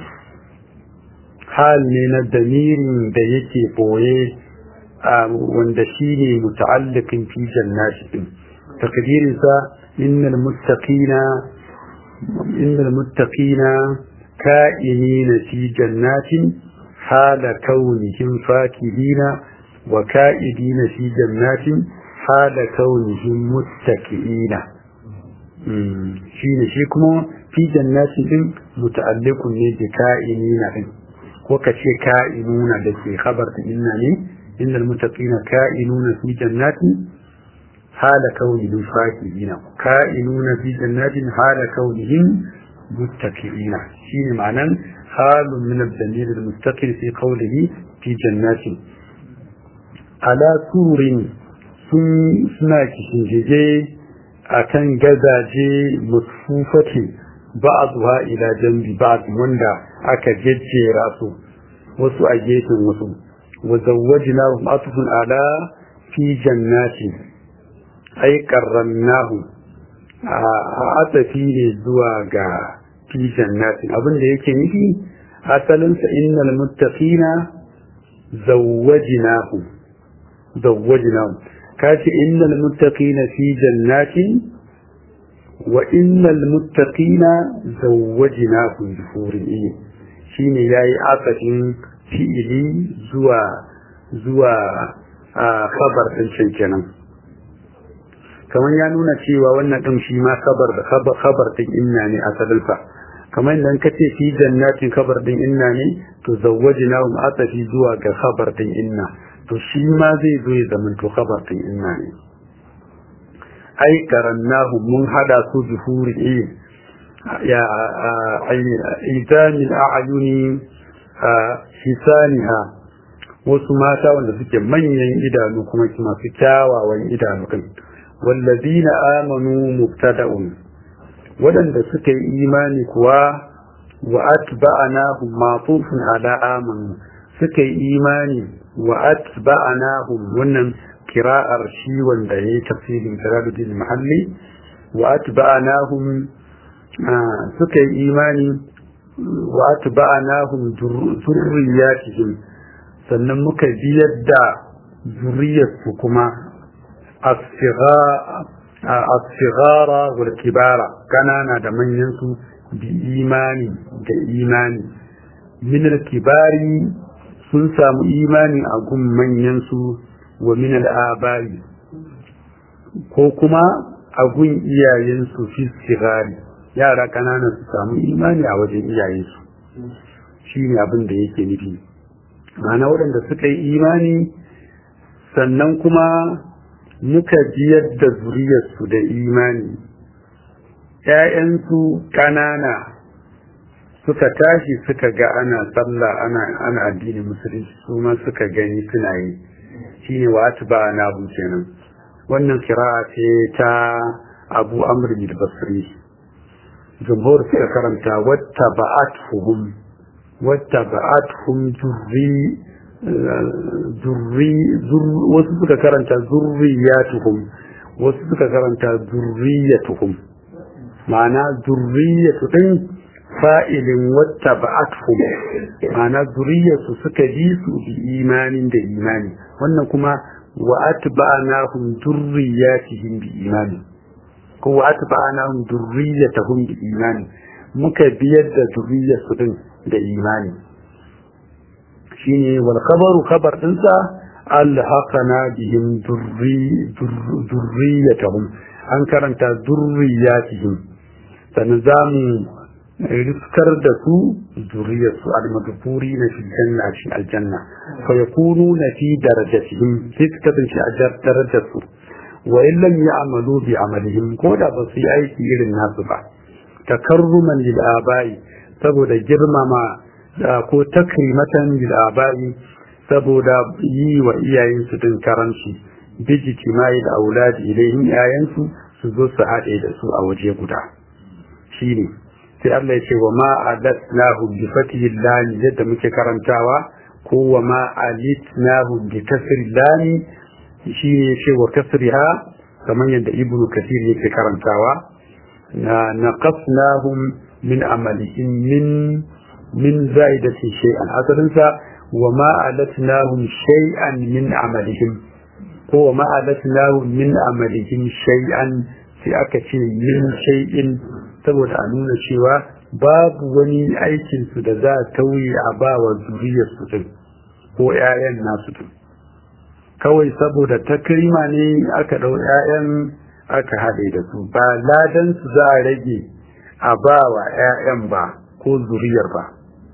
hal ne na damirin da yake boye wanda shi ne muta'alliqin fi jannati din takdirinsa innal muttaqina innal muttaqina ka'inina fi jannatin hala kaunihim fakihina wa ka'idina fi jannatin hala kaunihim muttaqiina shine shi kuma fi jannatin din muta'alliqun ne bi ka'inina din ko kace ka'inuna da ke khabar din inna ne innal muttaqina ka'inuna fi jannatin hala kaunihim fakihina ka'inuna fi jannatin hala kaunihim muttaqiina shine ma'anan halun min ad-damir al-mustaqil fi qawlihi fi jannatin ala surin sun suna kishinjije a kan gazaje musfufati ba'dha ila jambi ba'd wanda aka jejjera su wasu a gefen wasu wa zawwajnahum atfun ala fi jannati ay qarrannahu a atafi ne zuwa ga fi jannati abin da yake nufi asalinsa innal muttaqina zawwajnahum zawwajnahum kace innal muttaqina fi jannatin wa innal muttaqina zawwajnahum bi hurin in shine yayi asafin fi'ili zuwa zuwa a khabar din can kenan kamar ya nuna cewa wannan din shi ma khabar da khabar khabar din inna ne asalin sa kamar idan kace fi jannatin khabar din inna ne to zawwajnahum asafi zuwa ga khabar din inna to shi ma zai zo ya zama to khabarin inna ne ai karannahu mun hada su bi huri ya idanil a'yuni hisaniha wasu mata wanda suke manyan idanu kuma masu kyawawan idanu kai wallazina amanu mubtada'un waɗanda suka yi imani kuwa wa atba'anahum mafufun ala amanu suka yi imani wa atba'anahum wannan kira'ar shi wanda yayi tafsirin Jalaluddin Mahalli wa atba'anahum suka yi imani wa atba'anahum zurriyatihim sannan muka biyar da zuriyarsu kuma as-sighara wal kibara kanana da manyan su bi imani da imani min al-kibari sun samu imani a gun manyansu wa min al'abari ko kuma a gun iyayensu fi sigari yara ƙanana su samu imani a wajen iyayensu shi ne abin da yake nufi mana waɗanda suka yi imani sannan kuma muka biyar da zuriyarsu da imani ‘ya'yansu ƙanana suka tashi suka ga ana sallah ana ana addinin musulunci su ma suka gani suna yi shine wa atba na bu kenan wannan kira'a ce ta Abu Amr bin Basri jumhur suka karanta watta ba'atuhum watta ba'atuhum zurri zurri wasu suka karanta zurriyatuhum wasu suka karanta zurriyatuhum ma'ana zurriyatu din fa'ilin wata ba'atuhum ma'ana zuriyarsu suka bi su bi imanin da imani wannan kuma wa atba'nahum durriyatihim bi imani ko wa atba'nahum durriyatahum bi imani muka biyar da zuriyarsu din da imani shine wal khabaru khabar dinsa alhaqana bihim durriyatahum an karanta durriyatihim sannan zamu riskar da su zuriyarsu al-madfuri na fi janna shi aljanna fa yakunu na fi darajatihim sai su kasance a darajar su wa in lam ya'malu bi amalihim ko da ba su yi aiki irin nasu ba takarruman lil abai saboda girmama ko takrimatan bil abai saboda yi wa iyayensu din karanci bijiti mai da auladi ilayhim iyayensu su zo su haɗe da su a waje guda shine sai Allah ya ce wa ma adatnahu bi fatihi lam yadda muke karantawa ko wa ma alitnahu bi kasri lam shi ne ce wa kasriha kamar yadda ibnu kathir yake karantawa na naqasnahum min amalihim min min zaidati shay'an asalin sa wa ma alatnahum shay'an min amalihim ko wa ma alatnahum min amalihim shay'an sai aka ce min shay'in saboda a nuna cewa babu wani aikin su da za a tauye a ba wa zuriyar su din ko ƴaƴan nasu din kawai saboda takrima ne aka ɗau ƴaƴan aka haɗe da su ba ladan su za a rage a ba wa ƴaƴan ba ko zuriyar ba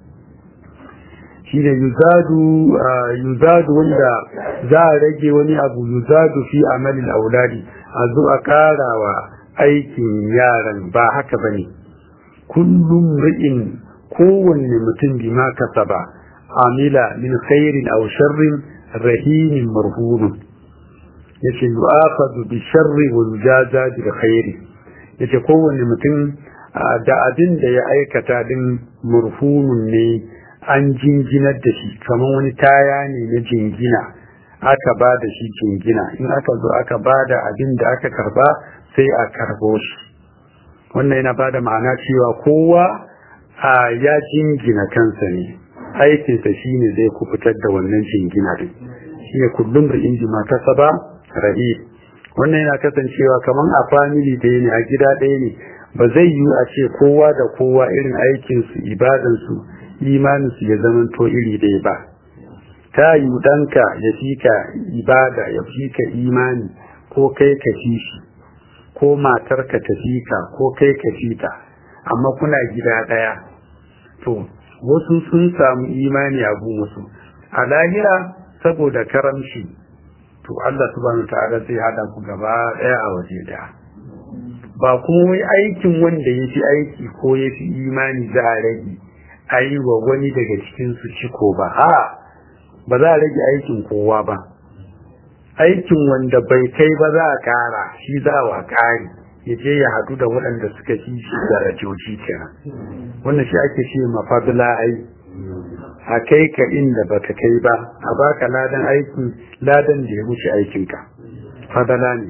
shine yuzadu yuzadu wanda za a rage wani abu yuzadu fi amalin auladi a zo a karawa aikin yaran ba haka bane kullum ri'in kowanne mutum bima kasaba amila min khairin aw sharrin rahinin marhunun yace yu'akhadhu bi sharri wa yujaza bi khairi yace kowanne mutum da abin da ya aikata din marhunun ne an jinginar da shi kamar wani taya ne na jingina aka ba da shi jingina in aka zo aka ba da abin da aka karba sai a karbo shi wannan yana ba da ma'ana cewa kowa a ya jingina kansa ne aikinsa shi ne zai kubutar da wannan jingina din shi ne kullum da inji mata saba rahi wannan yana kasancewa kamar a famili ɗaya ne a gida ɗaya ne ba zai yiwu a ce kowa da kowa irin aikinsu ibadansu imaninsu ya zamanto iri ɗaya ba ta yi ɗanka ya fi ka ibada ya fi ka imani ko kai ka fi shi ko matarka ta fi ka ko kai ka fi ta amma kuna gida ɗaya to wasu sun samu imani a wasu a lahira saboda karamci to Allah subhanahu ta'ala zai hada ku gaba ɗaya a waje ɗaya ba kuma wai aikin wanda ya fi aiki ko ya fi imani za a rage a yi wa wani daga cikinsu ciko ba ha ba za a rage aikin kowa ba aikin wanda bai kai ba za a kara shi za a kari ya je ya haɗu da waɗanda suka fi shi darajoji kenan wannan shi ake ce mafadula ai a kai ka inda baka kai ba a baka ladan aikin ladan da ya wuce aikinka fadala ne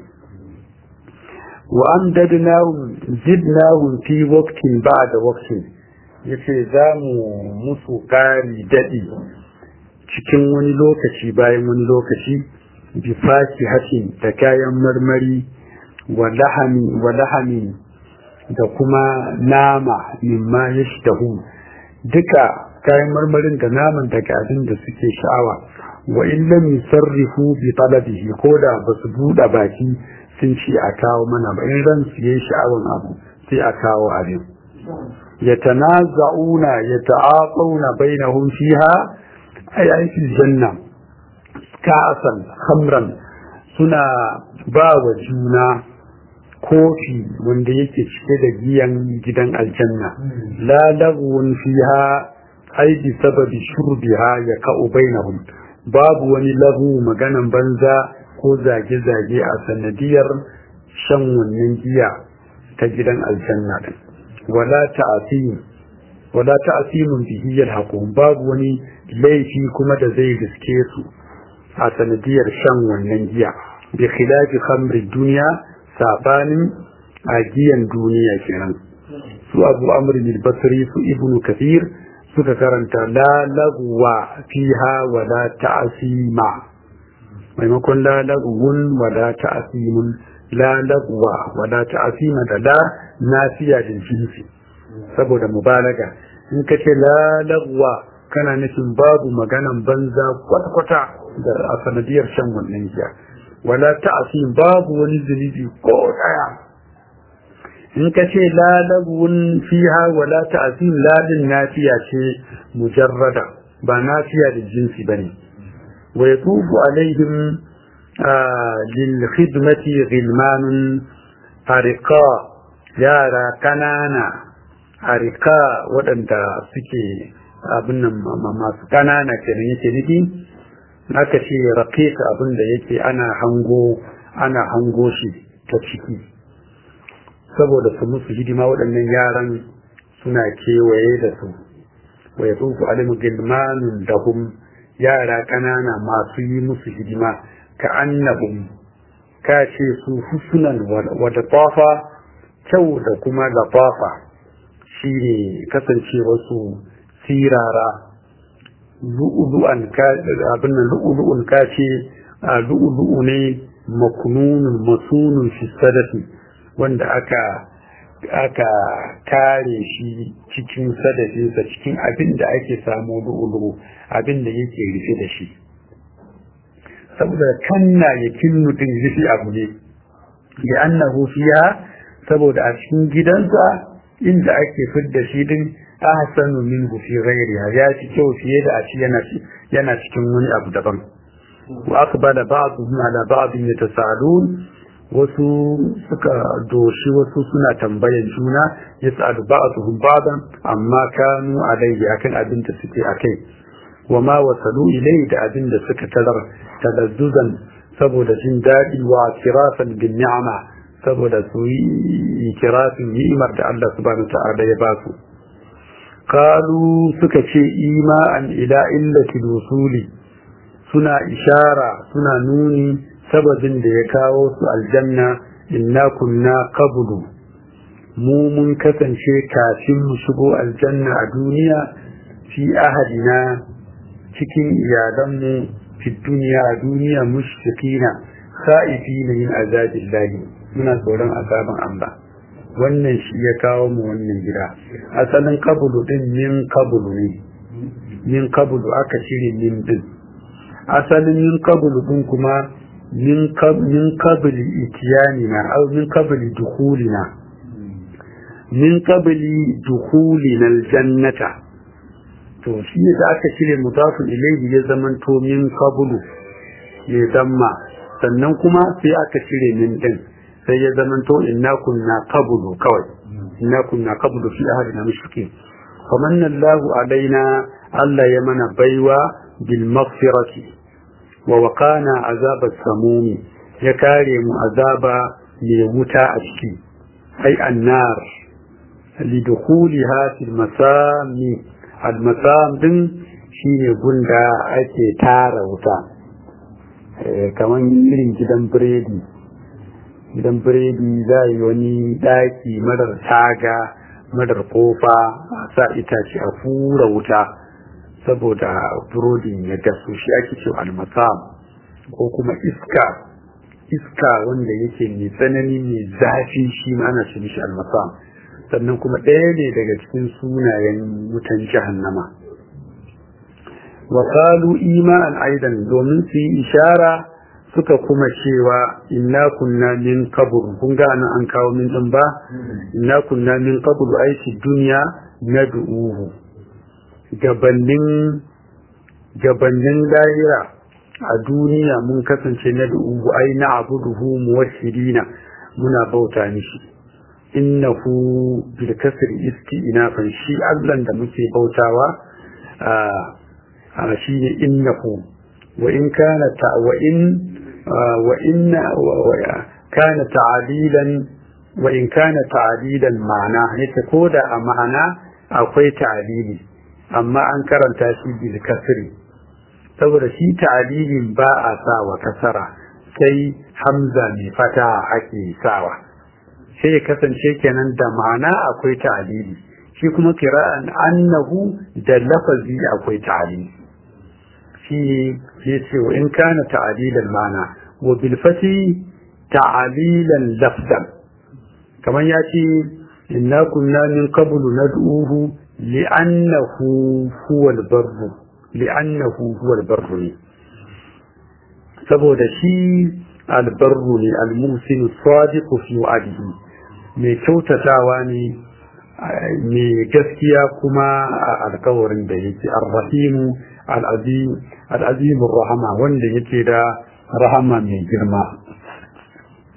wa amdadnahum zidnahum fi waqtin ba'da waqtin yace za mu musu ƙari daɗi cikin wani lokaci bayan wani lokaci bi hatin da kayan marmari wa lahami da kuma nama mimma ya duka kayan marmarin da naman daga abin da suke sha'awa wa in lam yusarrifu bi talabihi ko da ba su buɗe baki sun ce a kawo mana ba in ran su yi sha'awan abu sai a kawo abin يتنازعون يتعاطون بينهم فيها أي أي في الجنة كأسا خمرا سنا باو جونا kofi wanda yake cike da giyan gidan aljanna la lagwun fiha ai bi sababi shurbiha ya ka'u bainahum babu wani lagu maganan banza ko zage-zage a sanadiyar shan wannan giya ta gidan aljanna din wala ta'asim wala ta'asimun bihi yalhaqum babu wani laifi kuma da zai riske su a sanadiyar shan wannan giya bi khilafi khamri dunya sabanin agiyan duniya kenan su abu amr bin basri su ibnu kathir suka karanta la lagwa fiha wala ta'asima maimakon la lagwun wala ta'asimun la lagwa wala ta'asima da la nafiya da jinsi saboda mubalaga in ka ce la lagwa kana nufin babu maganan banza kwata-kwata da a sanadiyar shan wannan giya wala ta'asim babu wani zunubi ko daya in ka ce la lagwun fiha wala ta'asim ladin nafiya ce mujarrada ba nafiya da jinsi bane wa yatufu alaihim lil khidmati ghilmanun ariqa yara kanana arika waɗanda suke abin nan masu ƙanana kenan yake nufi aka ce raqiqa abin da yake ana hango ana hango shi ta ciki saboda su musu hidima waɗannan yaran suna kewaye da su wa yatufu alim gilmanun dahum yara ƙanana masu yi musu hidima ka annabum ka ce su husnan wadda tafa kyau da kuma lafafa shi ne kasance wasu sirara lu'ulu'an abin nan lu'ulu'un ka ce lu'ulu'u ne makununun masunun fi sadafi wanda aka aka kare shi cikin sadafinsa cikin abin da ake samu lu'ulu'u abin da yake rufe da shi saboda kanna ya kinnu din rufe abu ne da annahu fiya saboda a cikin gidansa inda ake fidda shi din ahsanu minhu fi ghayriha ya ci kyau fiye da a ci yana yana cikin wani abu daban wa aqbala ba'dhum ala ba'd yatasalun wasu suka doshi wasu suna tambayan juna yas'alu ba'dhum ba'dan amma kanu alayhi akan abin da suke akai wa ma wasalu ilayhi da abin da suka tarar talazzuzan saboda jin daɗi wa kirafan bin ni'ama saboda su yi kirafin ni'imar da Allah subhanahu wa ta'ala ya ba su qalu suka ce ima'an ila illati usuli suna ishara suna nuni sababin da ya kawo su aljanna inna kunna qablu mu mun kasance kafin mu shigo aljanna a duniya fi ahadina cikin iyalanmu fi duniya a duniya mushfiqina kha'ifina min azabillahi muna tsoron azaban Allah wannan shi ya kawo mu wannan gida asalin kabulu din min kabulu ne min kabulu aka cire min din asalin min kabulu din kuma min kabili itiyani na au min kabili dukulina min kabili dukulina aljannata to shi da aka cire mudafin ilayhi ya zamanto min kabulu ya zamma sannan kuma sai aka cire min din sai ya zamanto inna kunna qablu kawai inna kunna qablu fi ahadina mushrikin famanna Allahu alaina Allah ya mana baiwa bil maghfirati wa waqana azab as-samum ya kare mu azaba mai wuta a ciki ai annar lidukhuliha fil masami al masam din shine gunda ake tara wuta kamar irin gidan biredi gidan biredi za yi wani daki marar taga marar kofa a sa itace a fura wuta saboda burodin ya gasu shi ake ce almasam ko kuma iska iska wanda yake mai tsanani mai zafi shi ma ana ce mishi almasam sannan kuma ɗaya ne daga cikin sunayen wutan jahannama wa qalu iman aidan domin su yi ishara suka kuma cewa inna kunna min qabl kun ga nan an kawo min din ba inna kunna min qabl aiki duniya nad'uhu gabanin gabanin lahira a duniya mun kasance nad'uhu ai na'buduhu muwahhidina muna bauta mishi innahu bil kasri isti'nafan shi Allah da muke bautawa a shine innahu wa in kana ta wa in وإن كان تعديلا وإن كان تعديلا معنى يتكود معنى أقوي تعديلي أما أنكر تاشيد الكسر saboda shi ta'adilin ba a sawa kasara sai hamza mai fata ake sawa sai ya kasance kenan da ma'ana akwai ta'adili shi kuma kira'an annahu da lafazi akwai ta'adili shi ya ce wa in kana ta'adilan mana wa bilfati ta'adilan lafzan kamar ya ce inna kunna min qablu nad'uhu li'annahu huwa al-barru li'annahu huwa al-barru ne saboda shi al-barru ne al-musin sadiqu fi wa'dihi mai kyautatawa ne mai gaskiya kuma a alkawarin da yake ar-rahimu al'azimin rahama wanda yake da rahama mai girma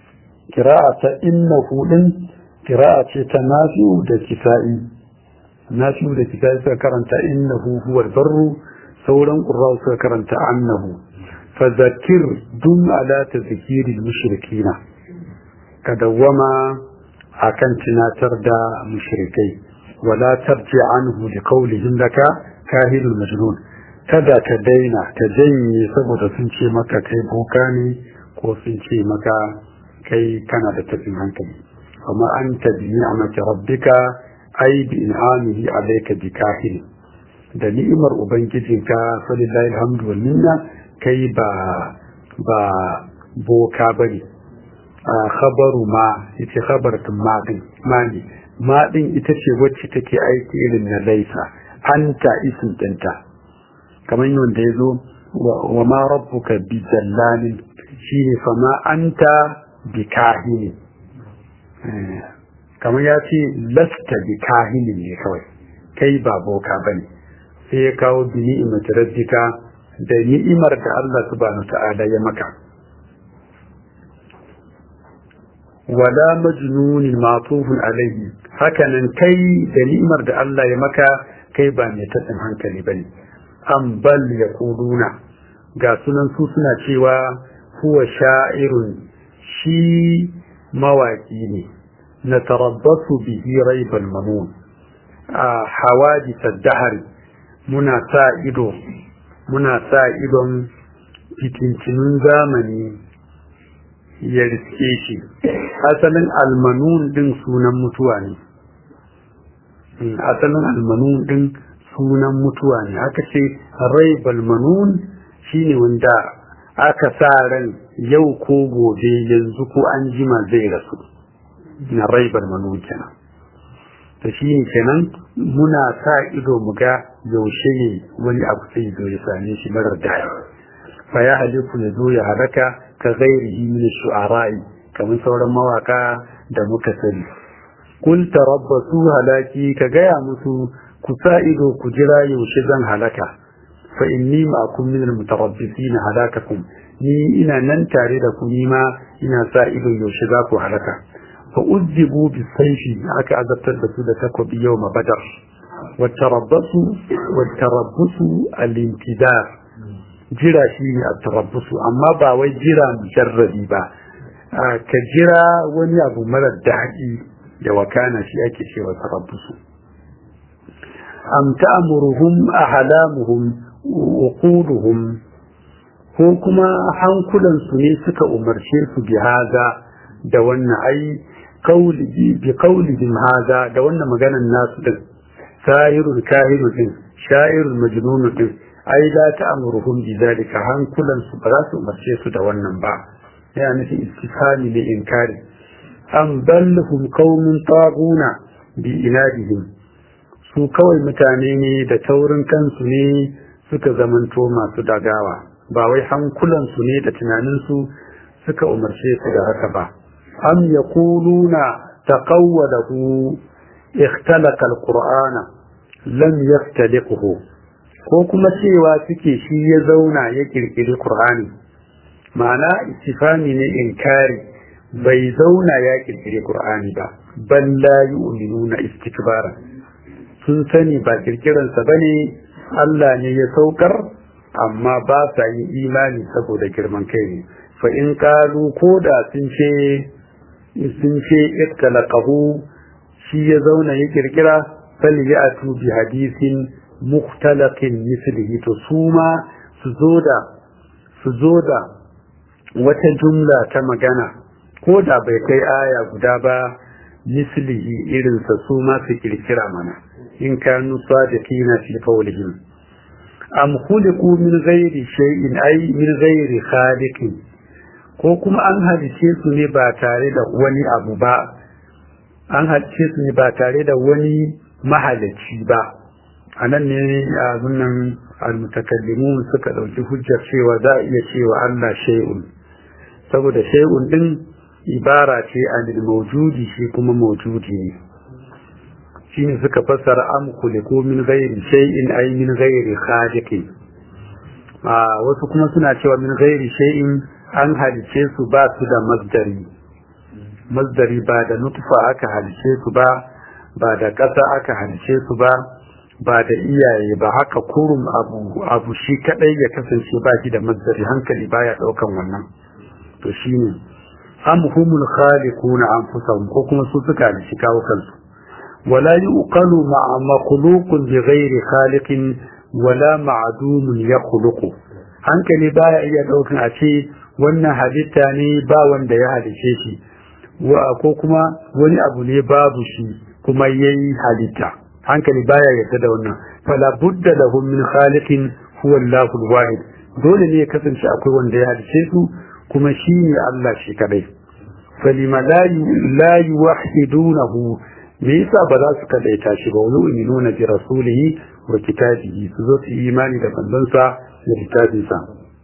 kira'a ta inna hudin kira'a ce ta nafi'u da kisa'i nasu da kitab suka karanta innahu huwal barru sauran qurra suka karanta annahu fadhakkir dum ala tadhkiril mushrikina ka dawwama akan tunatar da mushrikai wala tarji anhu li qawlihim laka kahilul majnun kada ka daina ka janye saboda sun ce maka kai boka ne ko sun ce maka kai kana da tafin hankali amma an tabi ni'amati rabbika ai bi in'amihi alayka bi kahil da ni'imar ubangijinka falillahi alhamdu wal minna kai ba ba boka bane a khabaru ma ita khabaratun ma din ma ne ma din ita ce wacce take aiki irin na laisa anta isin dinta kamar yadda ya zo wa ma rabbuka bi jallalin shine fa ma anta bi kahini kamar ya ce lasta bi kahini ne kawai kai ba boka bane sai ya kawo bi ni'imar rabbika da ni'imar da Allah subhanahu ta'ala ya maka wala majnunin matufun alaihi hakanan kai da ni'imar da Allah ya maka kai ba mai tatsin hankali bane an bal yaquluna ga sunan su suna cewa huwa sha'irun shi mawaki ne na tarabbasu bihi raibal manun a hawadith ad-dahr muna sa ido muna sa idon fitincinun zamani ya riske shi asalin almanun din sunan mutuwa ne asalin almanun din sunan mutuwa ne aka ce rai balmanun shine wanda aka sa ran yau ko gobe yanzu ko an jima zai rasu na rai balmanun kenan ta shi ne kenan muna sa ido mu ga yaushe ne wani abu sai zo ya same shi marar daya fa ya haliku ya zo ya halaka ka ghairihi min shu'ara'i kamar sauran mawaka da muka sani kul tarabbasu halaki ka gaya musu ku sa ido ku jira yaushe zan halaka fa inni ma'akum min almutarabbisin halakakum ni ina nan tare da ku ni ma ina sa ido yaushe za ku halaka fa uzzibu bisayfi aka azabtar da su da takobi yawma badar wa tarabbasu wa tarabbusu al-intidar jira shi ne a tarabbusu amma ba wai jira mujarrabi ba ka jira wani abu marar daɗi da wakana shi ake cewa tarabbusu am ta'muruhum ahlamuhum uquluhum ko kuma hankulan su ne suka umarce su bi haza da wannan ai kauli bi qaulihim haza da wannan maganan nasu din sahirul kahirul din sha'irul majnunul din ai la ta'muruhum bi zalika hankulan su ba za su umarce su da wannan ba ya nufi istifhami ne inkari am ballahum qaumun taguna bi inadihim su kawai mutane ne da taurin kansu ne suka zamanto masu dagawa ba wai hankulan su ne da tunanin su suka umarce su da haka ba am yaquluna taqawwalahu ikhtalaqa alqur'ana lam yaftaliquhu ko kuma cewa suke shi ya zauna ya kirkiri Qur'ani ma'ana istifami ne inkari bai zauna ya kirkiri Qur'ani ba bal la yu'minuna istikbara sun sani ba kirkiransa bane Allah ne ya saukar amma ba sa yin imani saboda girman kai ne fa in qalu ko da sun ce sun ce ittalaqahu shi ya zauna ya kirkira fal ya'tu bi hadisin mukhtalaqin mislihi to su ma su zo da su zo da wata jumla ta magana ko da bai kai aya guda ba mislihi irinsa su ma su kirkira mana in kanu sadiqina fi qawlihim am khuliqu min ghairi shay'in ay min ghairi khaliqin ko kuma an halice su ne ba tare da wani abu ba an halice su ne ba tare da wani mahalicci ba a nan ne a zunan almutakallimun suka ɗauki hujjar cewa za a iya cewa Allah shay'un saboda shay'un din ibara ce anil mawjudi shi kuma mawjudi ne shine suka fassara am khuliqu min ghairi shay'in ay min ghairi khaliqin a wasu kuma suna cewa min ghairi shay'in an halice su ba su da masdari masdari ba da nutfa aka halice su ba ba da ƙasa aka halice su ba ba da iyaye ba haka kurum abu abu shi kadai ya kasance ba shi da mazdari hankali baya daukan wannan to shine am humul khaliquna anfusahum ko kuma su suka halici kawo kansu wala yuqalu ma'a makhluqun bi ghairi khaliqin wala ma'dumun yakhluqu hankali baya iya daukan a ce wannan halitta ne ba wanda ya halice shi ko kuma wani abu ne babu shi kuma yayi halitta hankali baya yarda da wannan fala budda lahum min khaliqin huwa Allahu al-wahid dole ne ya kasance akwai wanda ya halice su kuma shine Allah shi kadai falima la la yuwahhidunahu me yasa ba za su kadaita shi ba wani yu'minuna bi rasulihi wa kitabihi su zo su imani da manzonsa da kitabinsa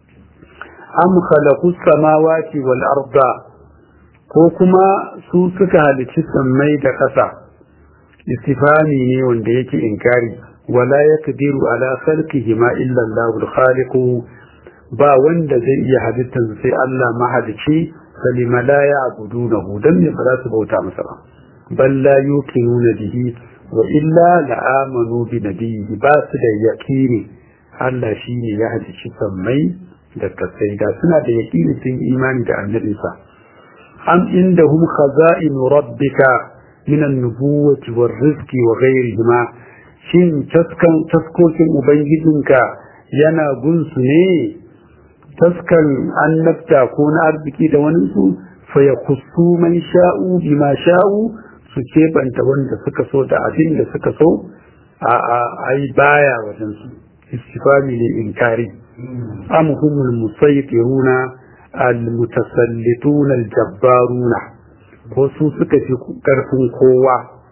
am khalaqu samawati wal arda ko kuma su suka halicci sammai da ƙasa istifami ne wanda yake inkari wala yaqdiru ala khalqihi ma illa Allahul khaliq ba wanda zai iya halittar sai Allah mahalici falima la ya'budunahu dan ne ba za su bauta masa ba bal la yuqinuna bihi wa illa la amanu bi nabiyhi ba su da yaqini Allah shine ya halicci sammai da kasai da suna da yaqini sun imani da annabinsa am indahum khaza'in rabbika من النبوة والرزق وغيرهما shin taskokin ubangijinka yana gunsu ne taskan annabta ko na arziki da wani su fa ya kusu man sha'u bima sha'u su keɓanta wanda suka so da abin da suka so a a ai baya wajen su istifami ne inkari am humul musaytiruna al mutasallituna al jabbaruna ko su suka fi ƙarfin kowa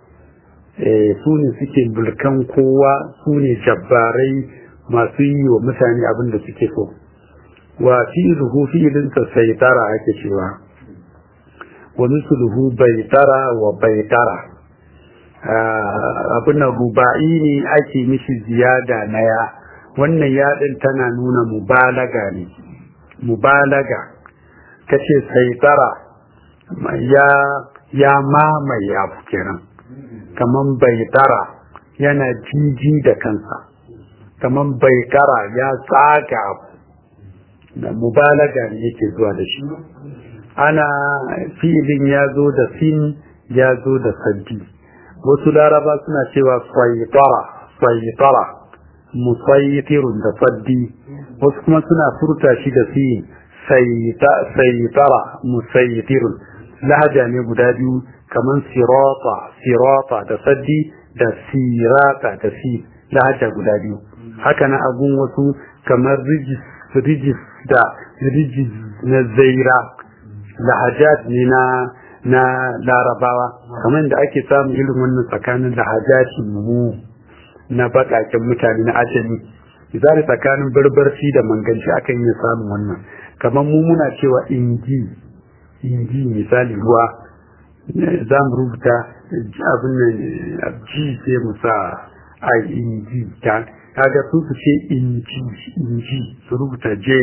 su ne suke bulkan kowa su ne jabbarai masu yi wa mutane abin da suke so wa fi'luhu fi'linsa sai tara ake cewa wa misluhu bai tara wa bai tara abin nan ruba'i ne ake mishi ziyada na ya wannan yaɗin tana nuna mubalaga ne mubalaga kace sai tara ya ya mamaye abu kenan kaman bai tara yana jiji da kansa kaman bai tara ya tsaga abu da mubalaga ne yake zuwa da shi ana filin ya zo da sin ya zo da saddi wasu laraba suna cewa saitara saitara musaitirun da saddi wasu kuma suna furta shi da sin saitara musaitirun lahaja ne guda biyu kamar sirata sirata da saddi da sirata da si lahaja guda biyu haka na abun wasu kamar rijis rijis da rijis na zaira lahajat ne na na larabawa kamar da ake samun irin wannan tsakanin lahajatin mu na baƙaƙen mutane na ajami misali tsakanin barbarci da manganci akan iya samun wannan kamar mu muna cewa inji inji misali ruwa za mu rubuta abin nan ji sai mu sa a inji ta kaga su su ce inji inji su rubuta je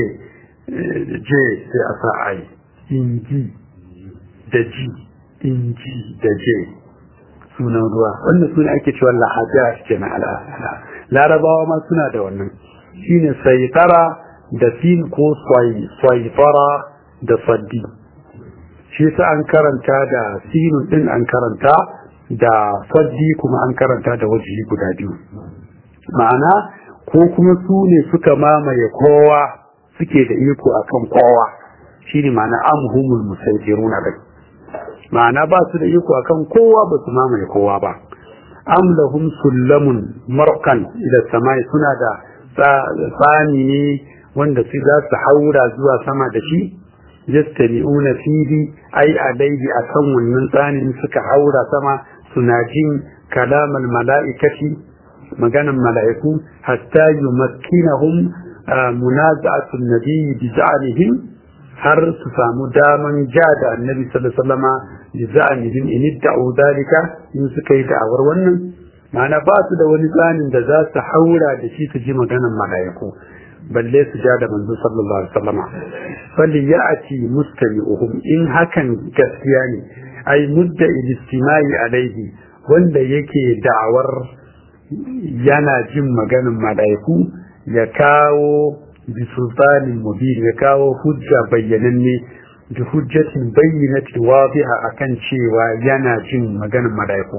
je sai a sa a inji da ji inji da je sunan ruwa wannan suna ake cewa lahaja ke na larabawa ma suna da wannan shine saitara da sin ko saitara da saddi shi sa an karanta da sinun din an karanta da saddi kuma an karanta da wajihi guda biyu ma'ana ko kuma su ne suka mamaye kowa suke da iko akan kowa shine ma'ana amhumul musaytiruna bai ma'ana ba su da iko akan kowa ba su mamaye kowa ba am lahum sullamun markan ila samai suna da tsani ne wanda su za su haura zuwa sama da shi yastami'una fihi ai alaihi akan wannan tsanin suka haura sama suna jin kalamal mala'ikati maganan mala'iku hatta yumakkinahum munaza'atu an-nabi bi za'alihim har su samu daman ja da annabi sallallahu alaihi wasallama bi za'alihim in idda'u dalika in suka yi da'awar wannan ma'ana ba su da wani tsanin da za su haura da shi su ji maganan mala'iku balle su ja da manzo sallallahu alaihi wasallama falli ya'ati mustami'uhum in hakan gaskiya ne ai mudda istimai alaihi wanda yake da'awar yana jin maganin mala'iku ya kawo bisultanin mubin ya kawo hujja bayyananne da hujjatin bayyinati wadiha akan cewa yana jin maganin mala'iku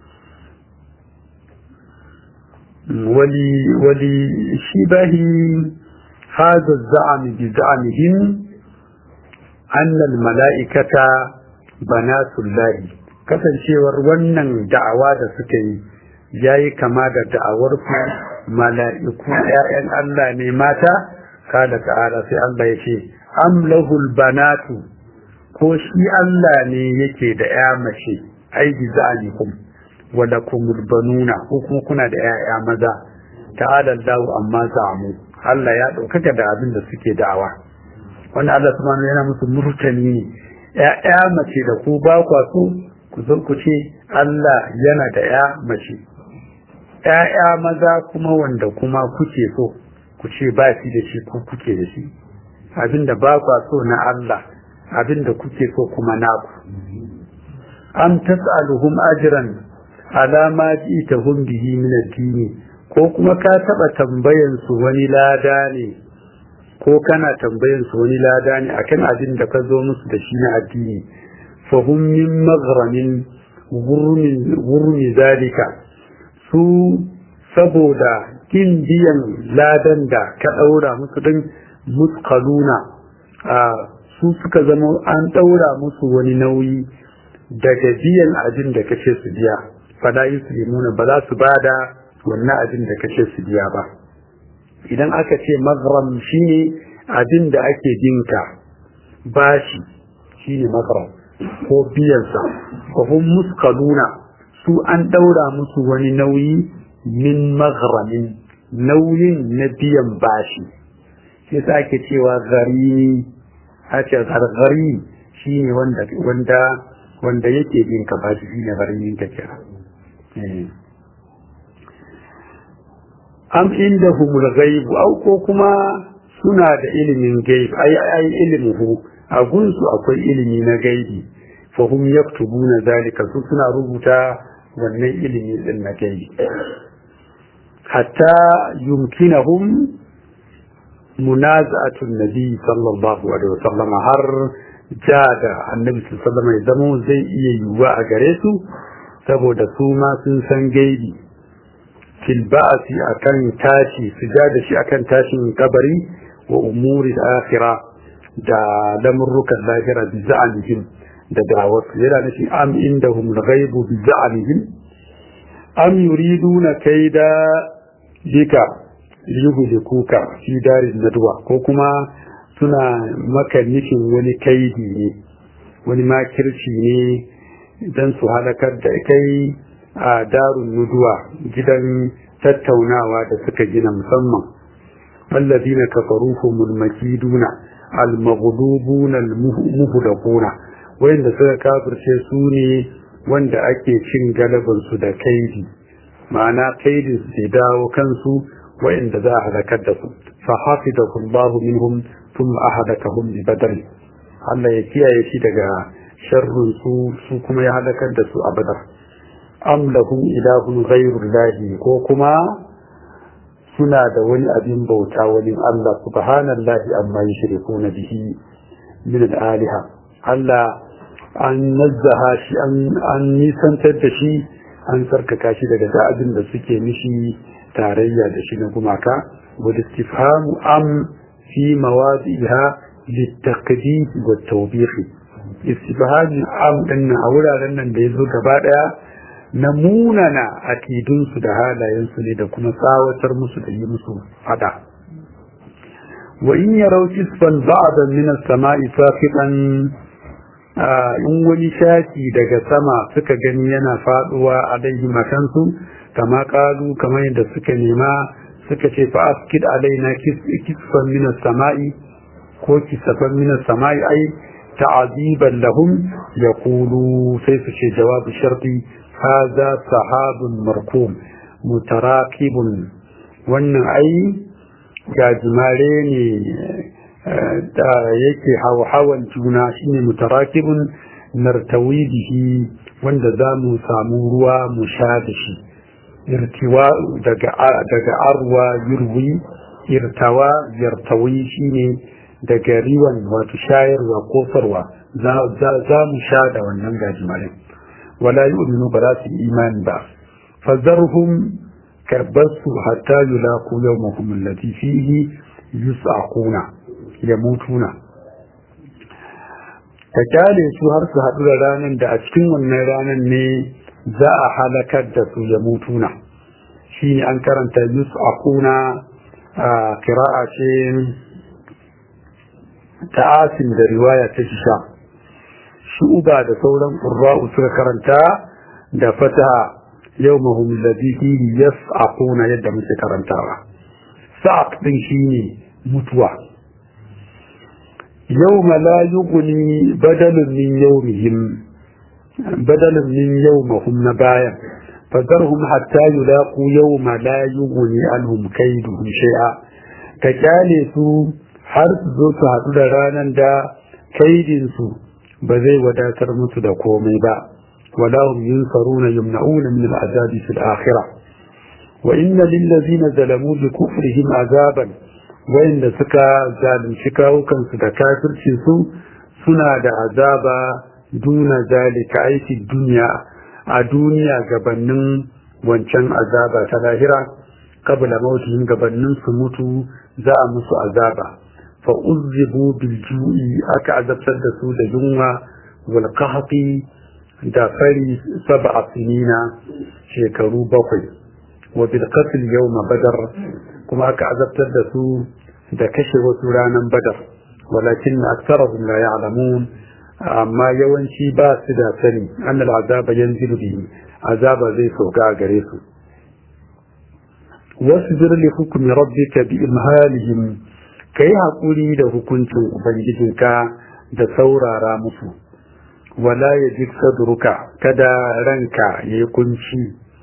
wali wali shibahi هذا الزعم بزعمهم أن الملائكة بنات الله kasancewar wannan da'awa da suka yi ya yi kama da da'awar ku mala'iku ‘ya'yan Allah ne mata kada ta'ala sai Allah ya ce am lahul banatu ko shi Allah ne yake da ‘ya mace ai bi za'alikum wa lakumul banuna ko kuma kuna da ‘ya'ya maza ta'ala Allah amma za'amu Allah ya ɗaukaka da abin da suke da'awa wanda Allah subhanahu yana musu murtani ne ‘ya'ya mace da ku ba kwa so ku zo ku ce Allah yana da ‘ya mace ‘ya'ya maza kuma wanda kuma kuke so ku ce ba shi da shi ko kuke da shi abinda ba kwa so na Allah abinda kuke so kuma naku am tas'aluhum ajran ala ma ji'tahum bihi min ad-din ko kuma ka taba tambayan su wani lada ne ko kana tambayan su wani lada ne akan abin da ka zo musu da shi na addini fa hum min maghramin wurmi zalika su saboda kin biyan ladan da ka daura musu din muskaluna a su suka zama an daura musu wani nauyi daga biyan abin da kace su biya fala yuslimuna ba za su bada wannan abin da kace su biya ba idan aka ce mazram shine abin da ake binka bashi shine mazram ko biyansa ko hum muskaluna su an daura musu wani nauyi min maghramin nauyin na biyan bashi sai sa ake cewa gari a ce gargari shine wanda wanda wanda yake binka bashi shine garin ka kira am inda humul gaibu au ko kuma suna da ilimin gaib ai ai ilmuhu a gunsu akwai ilimi na gaibi fa hum yaktubuna zalika su suna rubuta wannan ilimi din na gaibi hatta yumkinahum munaza'atun nabi sallallahu alaihi wasallam har jada annabi sallallahu alaihi wasallam ya zama zai iya yiwuwa a gare su saboda su ma sun san gaibi fil ba'si akan tashi su ja da shi akan tashin kabari wa umuri akhirah da lamurrukan lahira bi za'alihim da da'awarsu yana nufi am indahum al-ghaibu bi za'alihim am yuriduna kaida bika yuhlikuka fi darin nadwa ko kuma suna maka nufin wani kaidi ne wani makirci ne dan su halakar da kai a darun nuduwa gidan tattaunawa da suka gina musamman الذين كفروا هم المكيدون المغلوبون المهلكون wanda suka kafirce su ne wanda ake cin galabansu da kaidi ma'ana kaidin su dawo kansu wa'inda za a halakar da su fa hafizahu Allah minhum thumma ahadakahum bi badr Allah ya kiyaye shi daga sharrun su su kuma ya halakar da su a badar am lahum ilahun ghayrullahi ko kuma suna da wani abin bauta wani Allah subhanallahi amma yushrikuna bihi min al-aliha Allah an nazzaha shi an nisantar da shi an tsarkaka shi daga abin da suke mishi tarayya da shi na gumaka wadda istifhamu am fi mawadiha littaqdid wa tawbih istifhamu am din a wuraren nan da yazo gaba daya na munana akidunsu da halayensu ne da kuma tsawatar musu da yi musu fada wa in yarau kisfan ba'da min as-sama'i saqitan in wani shaki daga sama suka gani yana faduwa a dai makansu kama kalu kamar yadda suka nema suka ce fa askid alaina kisfan min as-sama'i ko kisfan min as-sama'i ai ta'aziban lahum yaqulu sai su ce jawabu sharti هذا سحاب مركوم متراكب wannan ai gajimare ne da yake hawan juna shine mutarakibun nartawi bihi wanda za mu samu ruwa mu sha da shi irtiwa daga daga arwa yurwi irtawa yartawi shine daga riwan wato shayarwa ko farwa za mu sha da wannan gajimarin wala yu'minu ba za su imani ba fazarhum karbasu hatta yulaqu yawmahum allati fihi yus'aquna yamutuna ka kyale su har su haɗu da ranar da a cikin wannan ranar ne za a halakar da su ya mutuna shi ne an karanta yus'aquna a kira'a ce ta asin da riwaya ta shisha shu'uba da sauran ƙurra'u suka karanta da fataha yau mahum ladhi fihi yas'aquna yadda muke karantawa sa'aq din shine mutuwa يوم لا يغني بدل من يومهم بدل من يومهم نبايا فذرهم حتى يلاقوا يوم لا يغني عنهم كيدهم شيئا كجالي su har su zo su haɗu da ranar da kaidinsu ba zai wadatar musu da komai ba wala hum yunsaruna yumna'una min al'azabi fil akhirah wa inna lil ladzina zalamu bi kufrihim azaban wayanda suka zalunci kawukansu da kafircinsu suna da azaba duna zalika aiki duniya a duniya gabanin wancan azaba ta lahira kabla mautihim gabanin su mutu za a musu azaba fa uzzibu bil ju'i aka azabtar da su da yunwa wal qahqi da fari sab'a sinina shekaru bakwai wa bil qatl yawma badar kuma aka azabtar da su da kashe wasu ranar badar walakin aksarahum la ya'lamun amma yawanci ba su da sani an azaba yanzilu bihi azaba zai sauka a gare su wasbir li hukmi rabbika bi imhalihim kai hakuri da hukuncin ubangijinka da saurara musu wala yajid sadruka kada ranka yayi kunci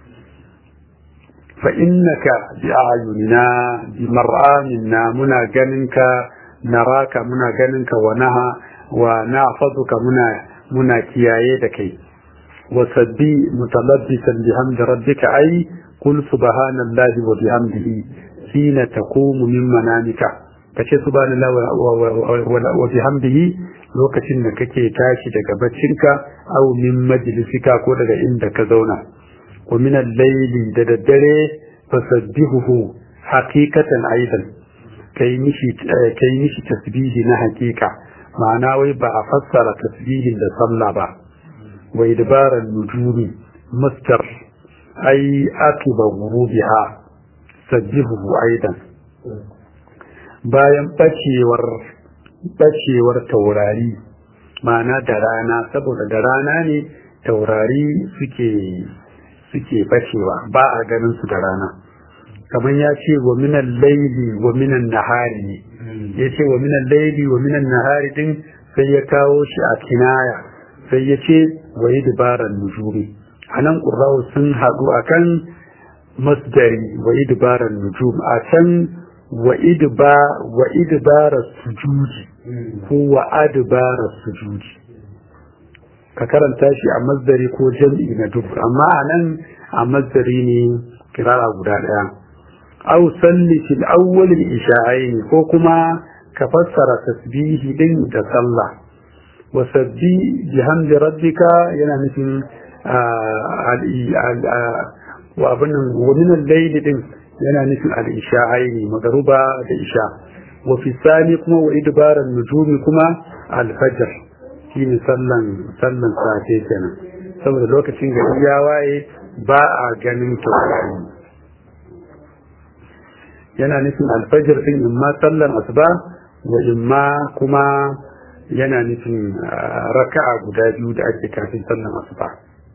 فإنك بأعيننا بمرآمنا منا جننك نراك منا جننك ونها ونعفظك منا منا كيايدك وسبي متلبسا بحمد ربك أي قل سبحان الله وبحمده حين تقوم من منامك kace subhanallah wa bihamdihi lokacin da kake tashi daga baccinka aw min majlisika ko daga inda ka zauna ومن الليل دددره فسبحه حقيقة أيضا كي نشي كي نشي تسبيه حقيقة معناه ويبقى فسر تسبيه لصلى با وإدبار النجوم مستر أي أكب غروبها سبحه أيضا bayan bacewar bacewar taurari ma'ana da rana saboda da rana ne taurari suke suke bacewa ba a ganin su da rana kamar ya ce wa minan laili wa minan nahari ne ya ce wa minan laili wa minan nahari din sai ya kawo shi a kinaya sai ya ce wa yi dubaran nujumi a nan ƙurrawa sun haɗu a kan masdari wa yi dubaran nujum a can wa idibara sujudi ko wa adibara sujudi ka karanta shi a mazdari ko jam'i na duk amma a nan a mazdari ne kirara guda ɗaya au salli fil awwalil isha'aini ko kuma ka fassara tasbihi din da sallah wa sabbi bihamdi rabbika yana nufin wa abin nan wa min al-layli din yana nufin al-isha'aini magruba da isha wa fi sani kuma wa idbaran nujumi kuma al-fajr shine sallan sallan safe kenan saboda lokacin gari ya waye ba a ganin taurari yana nufin alfajir din imma sallan asuba wa imma kuma yana nufin raka'a guda biyu da ake kafin sallan asuba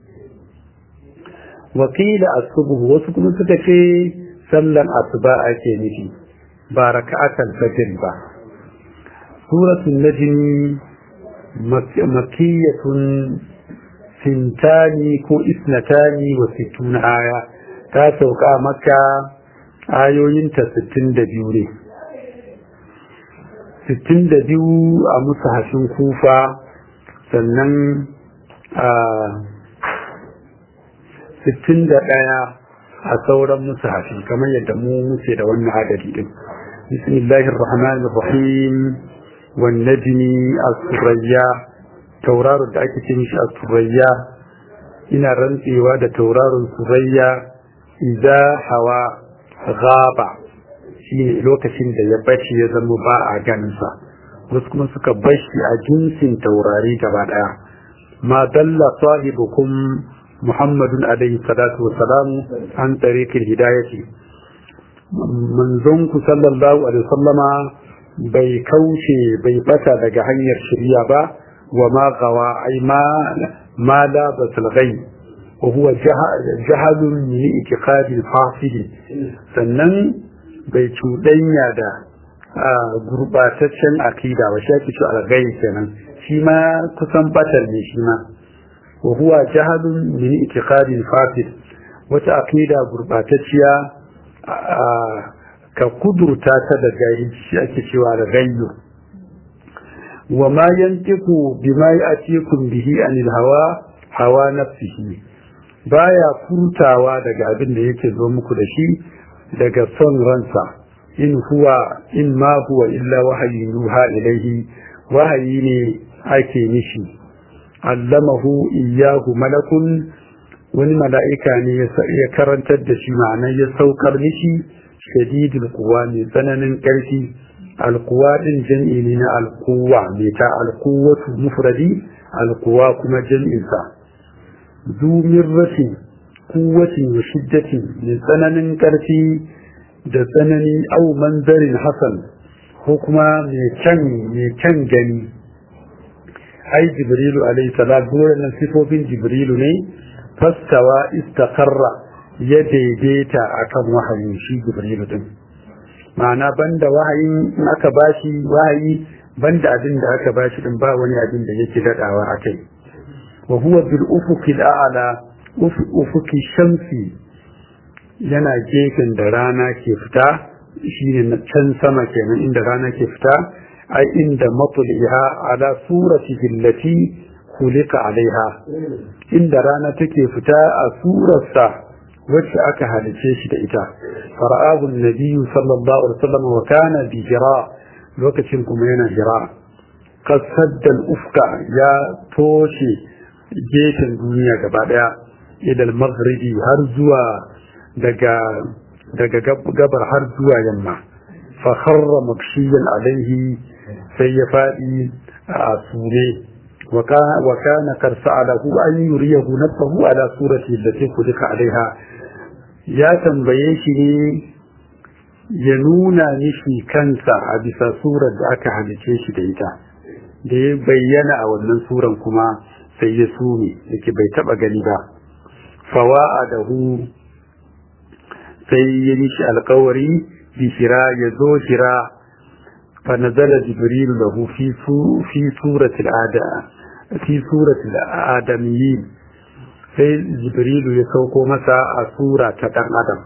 wakila asubuhu wasu kuma suka ce sallan asuba ake nufi ba raka'atul fajr ba suratul najmi makiyatun sintani ko isnatani wa sittuna aya ta sauka maka ayoyinta sittin da biyu ne sittin da biyu a musahafin kufa sannan a sittin da ɗaya a sauran musahafi kamar yadda mu muke da wannan adadi din bismillahir rahmanir rahim wan najmi as-surayya tauraron da ake ce mishi as-surayya ina rantsewa da tauraron surayya idza hawa ghaba shine lokacin da ya bace ya zama ba a ganin sa wasu kuma suka bashi a jinsin taurari gaba daya ma dalla sahibukum muhammadun alaihi salatu wa salam an tariqil hidayati manzon ku sallallahu alaihi wasallama bai kauce bai bata daga hanyar shirya ba wa ma gawa ai ma ma la batul ghaib wa huwa jahalun min itiqadi al-fasid sannan bai cuɗanya da gurbataccen akida ba shi ake cewa al-ghaib kenan shi ma kusan batar ne shi ma wa huwa jahalun min itiqadi al-fasid wata akida gurbatacciya ka kudurta ta da jahilci ake cewa da gayyo wa ma yantiku bima ya'tikum bihi anil hawa hawa nafsihi baya furtawa daga abin da yake zo muku da shi daga son ransa in huwa in ma huwa illa wahayi yuha ilaihi wahayi ne ake nishi allamahu iyyahu malakun wani mala'ika ne ya karantar da shi ma'anar ya saukar mishi shadidul kuwa mai tsananin ƙarfi alkuwa ɗin jam'i ne na alkuwa mai ta alkuwatu mufradi alkuwa kuma jam'insa zumin rafi kuwatin wa shiddatin mai tsananin ƙarfi da tsanani au manzarin hasan ko kuma mai kyan gani ai jibrilu alaihi salam nan sifofin jibrilu ne fastawa istaqarra ya daidaita akan wahayin shi jibrilu din ma'ana banda wahayin in aka bashi wahayi banda abin da aka bashi din ba wani abin da yake dadawa akai wa huwa bil ufuqi a'la ufuqi shamsi yana gefen da rana ke fita shine na can sama kenan inda rana ke fita ai inda matliha ala surati allati kulika alaiha inda rana take fita a surarsa wacce aka halice shi da ita fara'ahu nabiyyu sallallahu alaihi wasallam wa kana bi jira lokacin kuma yana jira kasaddan ufka ya toshe gefen duniya gaba daya ilal maghribi har zuwa daga daga gabar har zuwa yamma fa kharra makshiyan alaihi sai ya fadi a sure وكان قد سأله أن يريه نفسه على صورة التي خلق عليها يا تنبيه ya nuna mishi kansa a bisa surar da aka halice shi da ita da ya bayyana a wannan suran kuma sai ya sume yake bai taba gani ba fawa'a da hu sai ya mishi alkawari bishira ya zo shira fa nazala jibril lahu fi fi suratil ada fi suratil adamiyyin sai jibrilu ya sauko masa a sura ta dan adam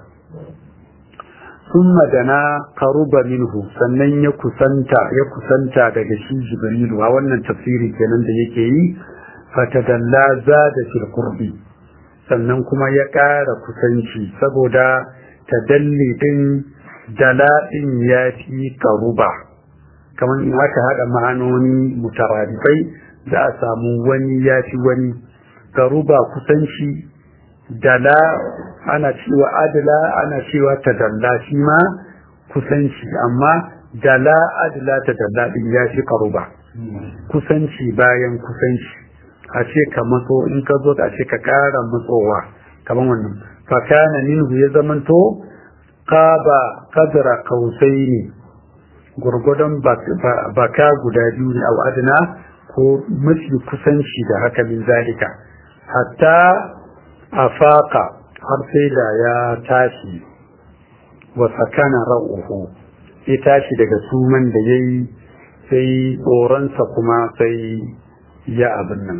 summa dana qaruba minhu sannan ya kusanta ya kusanta daga shi jibrilu a wannan tafsiri kenan da yake yi fatadalla zada fil qurbi sannan kuma ya ƙara kusanci saboda tadalli din dala'in ya fi qaruba kamar in aka hada ma'anoni mutaradifai za a samu wani ya fi wani qaruba kusanci dala ana cewa adala ana cewa tadalla shi ma kusanci amma dala adala tadalla din ya fi karuba kusanci bayan kusanci a ce ka matso in ka zo a ce ka kara matsowa kamar wannan fakana minhu ya zamanto qaba qadra qausaini gurgudan baka guda biyu ne a adana ko mafi kusanci da haka min zalika hatta afaka har sai da ya tashi wa sakana ra'uhu ya tashi daga suman da ya yi sai tsoronsa kuma sai ya abin nan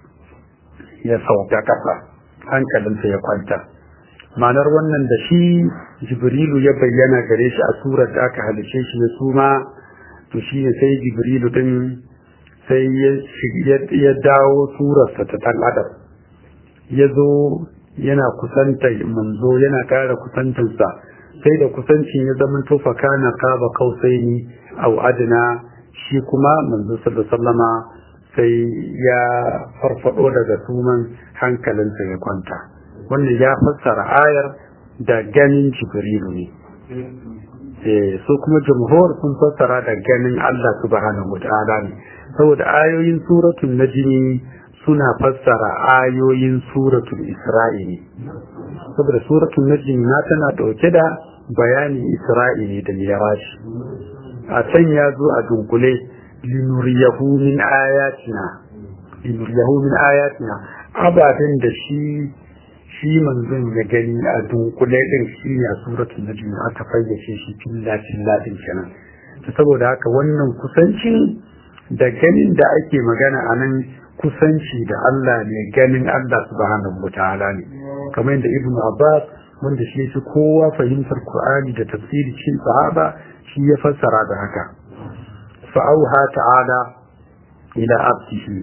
ya sauka kasa hankalinsa ya kwanta ma'anar wannan da shi jibrilu ya bayyana gare shi a surar da aka halice shi ya suma to shi ne sai jibrilu din sai ya dawo surarsa ta ɗan adam ya zo yana kusanta manzo yana ƙara kusantarsa sai da kusancin ya zama tofa kana kaba kausai ni au adina shi kuma manzo sallama sai ya farfado daga suman hankalinsa ya kwanta wannan ya fassara ayar da ganin jibrilu ne so kuma jumhur sun fassara da ganin Allah subhanahu wa ta'ala ne saboda ayoyin suratul najmi suna fassara ayoyin suratul isra'i saboda suratul najmi na tana dauke da bayanin isra'i ne da miraj a can ya zo a dunkule linuriyahu min ayatina linuriyahu min ayatina ababen da shi shi manzon ya gani a dunkule din shi ne a suratul najm aka fayyace shi filla filla din kenan to saboda haka wannan kusancin da ganin da ake magana a nan kusanci da Allah ne ganin Allah subhanahu wataala ne kamar yadda ibnu abbas wanda shi shi kowa fahimtar qur'ani da tafsiri cikin sahaba shi ya fassara da haka fa'auha ta'ala ila abdihi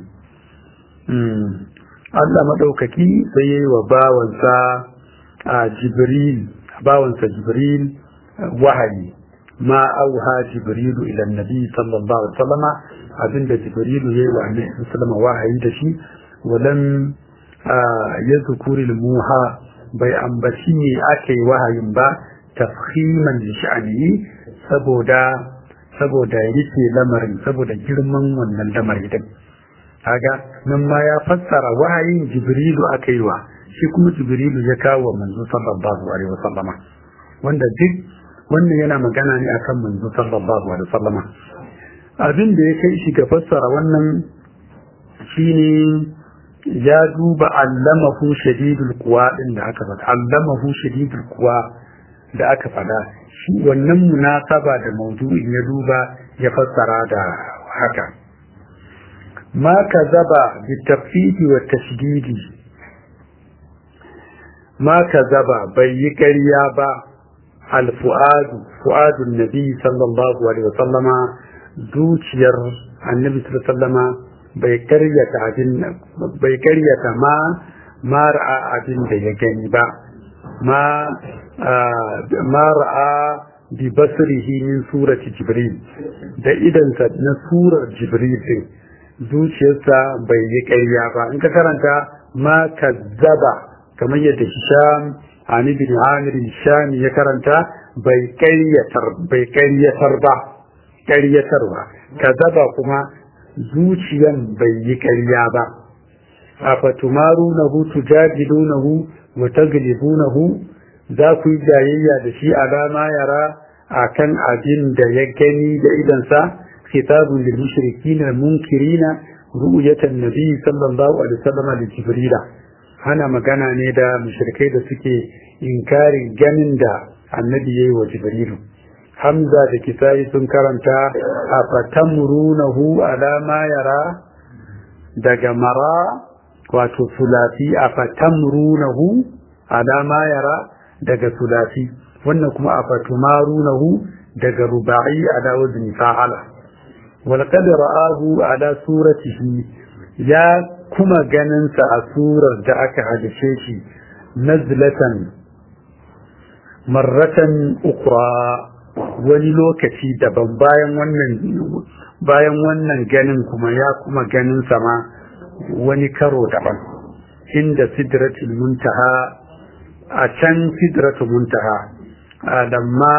Allah maɗaukaki sai ya yi wa bawansa a Jibril, bawansa Jibril wahayi, ma auha Jibrilu ila Nabi sallallahu Alaihi wasallama abinda Jibrilu ya yi wa Annabi sallama wahayi da shi, walam ya zukuri muha bai ambaci ne aka yi wahayin ba tafhiman da sha'ani saboda saboda rike lamarin saboda girman wannan lamari din. kaga nan ma ya fassara wahayin jibrilu aka yi wa shi kuma jibrilu ya kawo manzo sallallahu alaihi wasallama wanda duk wannan yana magana ne akan manzo sallallahu alaihi wasallama abin da ya kai shi ga fassara wannan shine ya duba allamahu shadidul quwa din da aka faɗa allamahu shadidul quwa da aka faɗa shi wannan munasaba da maudu'in ya duba ya fassara da haka ما كذب بالتخفيف والتشديد ما كذب بي كريابا الفؤاد فؤاد النبي صلى الله عليه وسلم دوشير النبي صلى الله عليه وسلم bai karyata abin bai karyata ma ma ra'a abin da ya gani ba ma ma ra'a bi basrihi min surati jibril da idansa na surar jibril din zuciyarsa bai yi ƙarya ba in ka karanta ma kazzaba kamar yadda Hisham Ani bin Amir Hisham ya karanta bai ƙaryatar bai ƙaryatar ba ƙaryatarwa kazzaba kuma zuciyan bai yi ƙarya ba afatumarunahu tujadilunahu wa taglibunahu za ku yi jayayya da shi alama yara akan abin da ya gani da idansa خطاب للمشركين المنكرين رؤية النبي صلى الله عليه وسلم لجبريل هنا مغانا نيدا مشركي da suke inkarin ganin da annabi yayi wa jibrilu hamza da kisai sun karanta afatamrunahu ala ma yara daga mara wato sulasi afatamrunahu ala ma yara daga sulasi wannan kuma afatumarunahu daga ruba'i ala wazni fa'ala ولقد رآه على صورته يا كما جننس أسورة دعك على شيء نزلة مرة أخرى wani lokaci daban bayan wannan bayan wannan ganin kuma ya kuma ganin sama wani karo daban inda sidratul muntaha a can sidratul muntaha lamma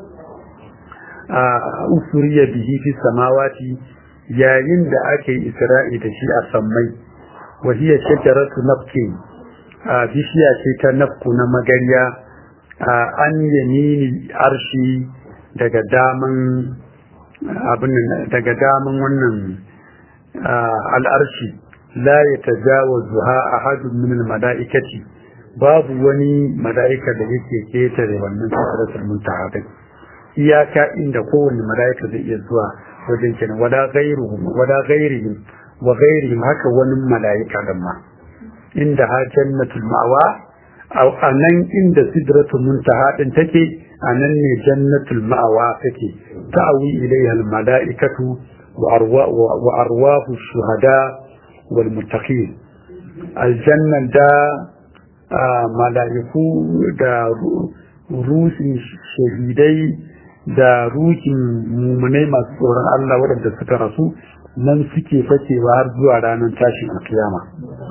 usuriya bihi fi samawati yayin da ake isra'i da shi a sammai wa hiya shajaratu nafki bishiya ce ta nafku na magariya an yamini arshi daga daman abin daga daman wannan al'arshi la ya tajawazuha ahadun min al-mala'ikati babu wani mala'ika da yake ketare wannan sidratul muntaha iyaka inda kowane mala'ika zai iya zuwa wajen kenan wala ghairuhum wala ghairihim wa ghairihim haka wani mala'ika dan ma inda ha jannatul ma'wa aw anan inda sidratul muntaha din take anan ne jannatul ma'wa take ta'awi ilayha al mala'ikatu wa arwahu shuhada wal muttaqin aljanna da mala'iku da ruhin shahidai da ruhin mumunai masu tsoron Allah waɗanda suka rasu nan suke fakewa har zuwa ranar tashin alkiyama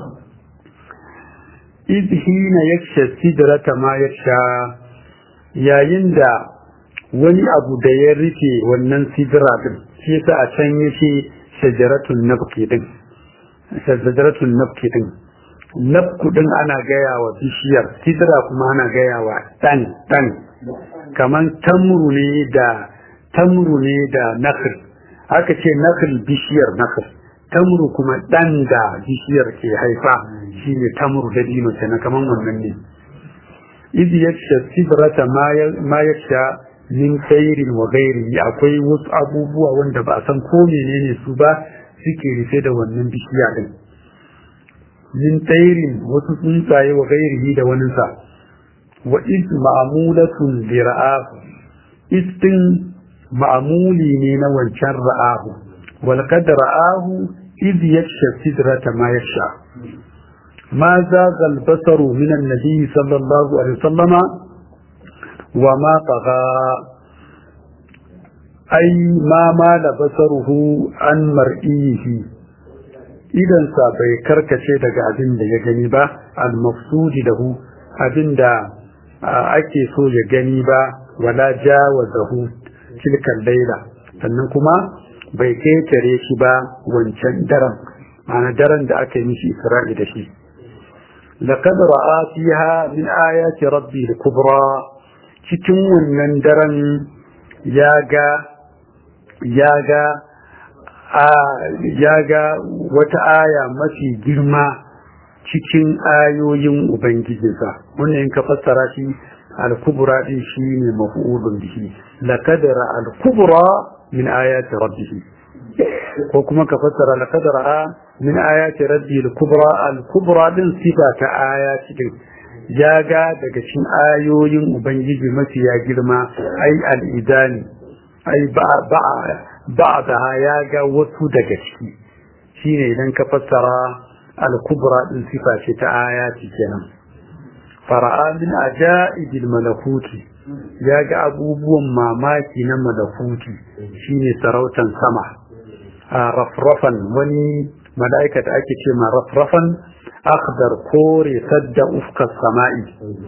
izhina yaksha sidrata ma yaksha yayin da wani abu da ya rufe wannan sidra din shi yasa a can yace shajaratun nabki din shajaratun nabki din nabku din ana gaya wa bishiyar sidra kuma ana gaya wa dan dan kaman tamru ne da tamru ne da nakhl aka ce nakhl bishiyar nakhl tamru kuma dan da bishiyar ke haifa shine tamru da dino kenan kaman wannan ne idh yaksha sidrata ma yaksha min khairin wa ghairihi akwai wasu abubuwa wanda ba a san ko menene su ba suke rufe da wannan bishiya din min tsairin wasu tsuntsaye wa ghairihi da wani sa wa iz ma'mulatun li ra'ahu istin ma'muli ne na wancan ra'ahu wal qad ra'ahu iz yaksha sidrata ma yaksha ما زاغ البصر من النبي صلى الله عليه وسلم وما طغى أي ما مال بصره عن مرئيه idan sa bai karkace daga abin da ya gani ba al-mafsudi lahu abin da ake so ya gani ba wala jawazahu tilkan laila sannan kuma bai ketare shi ba wancan daren ma'ana daren da aka yi mishi isra'i da shi laqad ra'a fiha min ayati rabbi al-kubra cikin wannan daren ya ga ya ga ya ga wata aya mafi girma cikin ayoyin ubangijinsa wannan in ka fassara shi al-kubra din shi ne maf'ulun bihi laqad ra'a al-kubra min ayati rabbih ko kuma ka fassara laqad ra'a min ayati rabbi al-kubra al-kubra din sifa ta ayati din ya ga daga cikin ayoyin ubangiji mafi ya girma ai al-idani ai ba ba ba'daha ya ga wasu daga ciki shine idan ka fassara al-kubra din sifa ce ta ayati kenan fara'a min ajaibil malakuti ya ga abubuwan mamaki na malakuti shine sarautan sama a rafrafan wani mala'ika da ake ce ma rafrafan akhdar kore sadda ufkar sama'i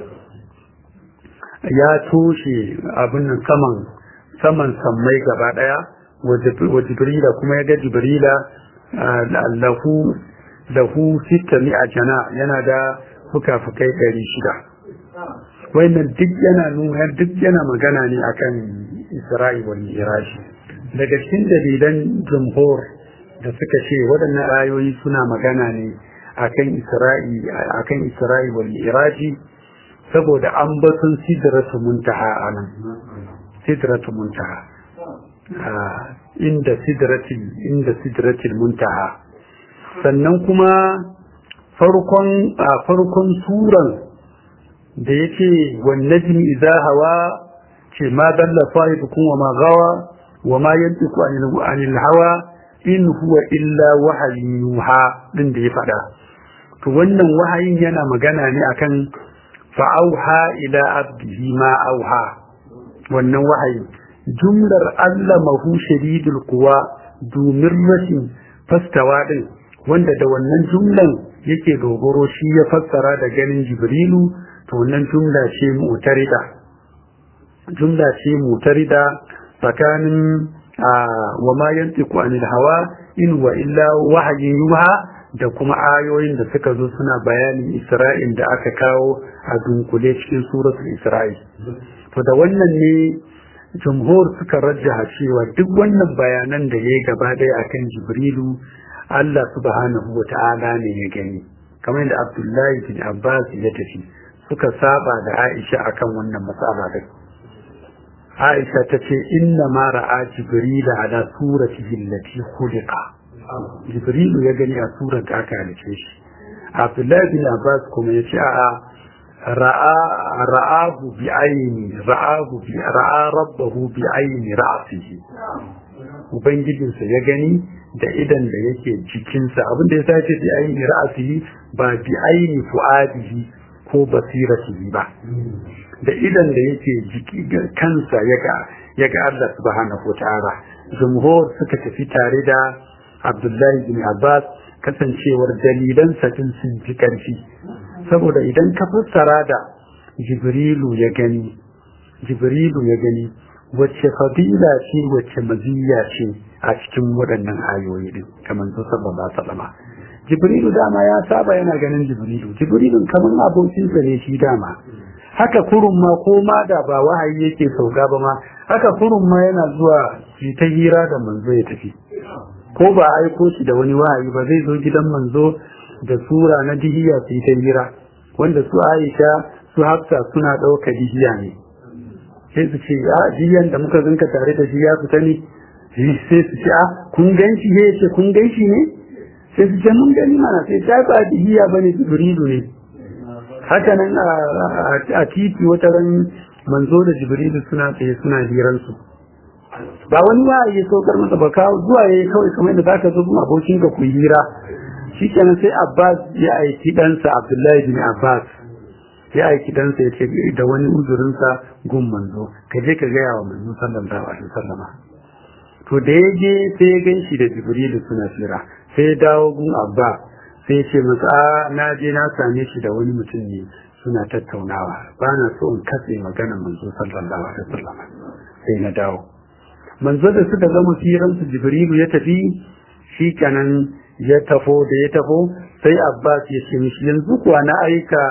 ya toshe abin saman saman sammai gaba daya wa jibrila kuma ya ga jibrila lahu lahu sitta mi'a jana yana da fuka-fukai ɗari shida wannan duk yana nuna duk yana magana ne akan isra'i wal miraji daga cikin dalilan jumhur da suka ce waɗannan ayoyi suna magana ne akan isra'i akan isra'i wal miraji saboda an batun sidratu muntaha anan sidratu muntaha inda sidratil inda sidratil muntaha sannan kuma farkon a farkon suran da yake wan najmi idza hawa ce ma dalla sahibukum wa ma gawa wa ma yantiqu anil anil hawa in huwa illa wahayin yuha din da ya fada to wannan wahayin yana magana ne akan fa'auha ila abdihi ma auha wannan wahayi jumlar allamahu shadidul quwa domin rashin fastawa din wanda da wannan jumlan yake dogoro shi ya fassara da ganin jibrilu to wannan jumla ce mutarida jumla ce mutarida tsakanin wa ma yantiqu anil hawa in wa illa wahyin yuha da kuma ayoyin da suka zo suna bayanin Isra'il da aka kawo a dunkule cikin suratul Isra'il to da wannan ne jumhur suka rajjaha cewa duk wannan bayanan da ya gaba ɗaya akan Jibrilu Allah subhanahu wa ta'ala ne ya gani kamar da Abdullahi bin Abbas ya tafi suka saba da Aisha akan wannan matsala din Aisha ta ce inna ma ra'a Jibril ala suratihi allati khuliqa Jibril ya gani a surar da aka halice shi Abdullahi bin Abbas kuma ya ce a'a ra'a ra'ahu bi ayni ra'ahu bi ra'a rabbahu bi ayni ra'sihi ubangijinsa ya gani da idan da yake jikinsa abin da ya sace bi aini ra'asihi ba bi aini fu'adihi ko basiratihi ba da idan da yake jiki kansa ya ga ya ga Allah subhanahu wataala jumhur suka tafi tare da Abdullahi bin Abbas kasancewar dalilan din sun fi karfi saboda idan ka fassara da Jibrilu ya gani Jibrilu ya gani wacce fadila ce wacce maziyya ce a cikin waɗannan ayoyi din kamar su sallallahu alaihi wasallam Jibrilu dama ya saba yana ganin Jibrilu Jibrilun kamar abokinsa ne shi dama haka kurun ma ko ma da ba wahayi yake sauka ba ma haka kurun ma yana zuwa shi ta hira da manzo ya tafi ko ba aiko shi da wani wahayi ba zai zo gidan manzo da sura na dihiya su ta hira wanda su Aisha su Hafsa suna ɗauka dihiya ne sai su ce a diyan da muka zinka tare da shi ya fita ne sai su ce a kun ganshi ne ce kun ganshi ne sai su ce mun gani mana sai ta ba dihiya bane jibrilu ne haka nan a titi wata ran manzo da jibrilu suna tsaye suna hiransu ba wani ba ya saukar masa ba kawo zuwa yayi kawai kamar da zaka zo kuma abokin ka ku hira shikenan sai Abbas ya aiki ɗansa Abdullahi bin Abbas ya aiki ɗansa ya ce da wani uzurinsa gun manzo ka je ka gaya wa manzo sallallahu alaihi wasallama to da ya je sai ya gan shi da jibrilu suna hira sai ya dawo gun Abbas sai ya ce masa na je na same shi da wani mutum ne suna tattaunawa ba na so in katse maganar manzo sallallahu alaihi wasallam sai na dawo manzo da suka zama firan su jibrilu ya tafi shi kanan ya tafo da ya tafo sai abbas ya ce mishi yanzu kuwa na aika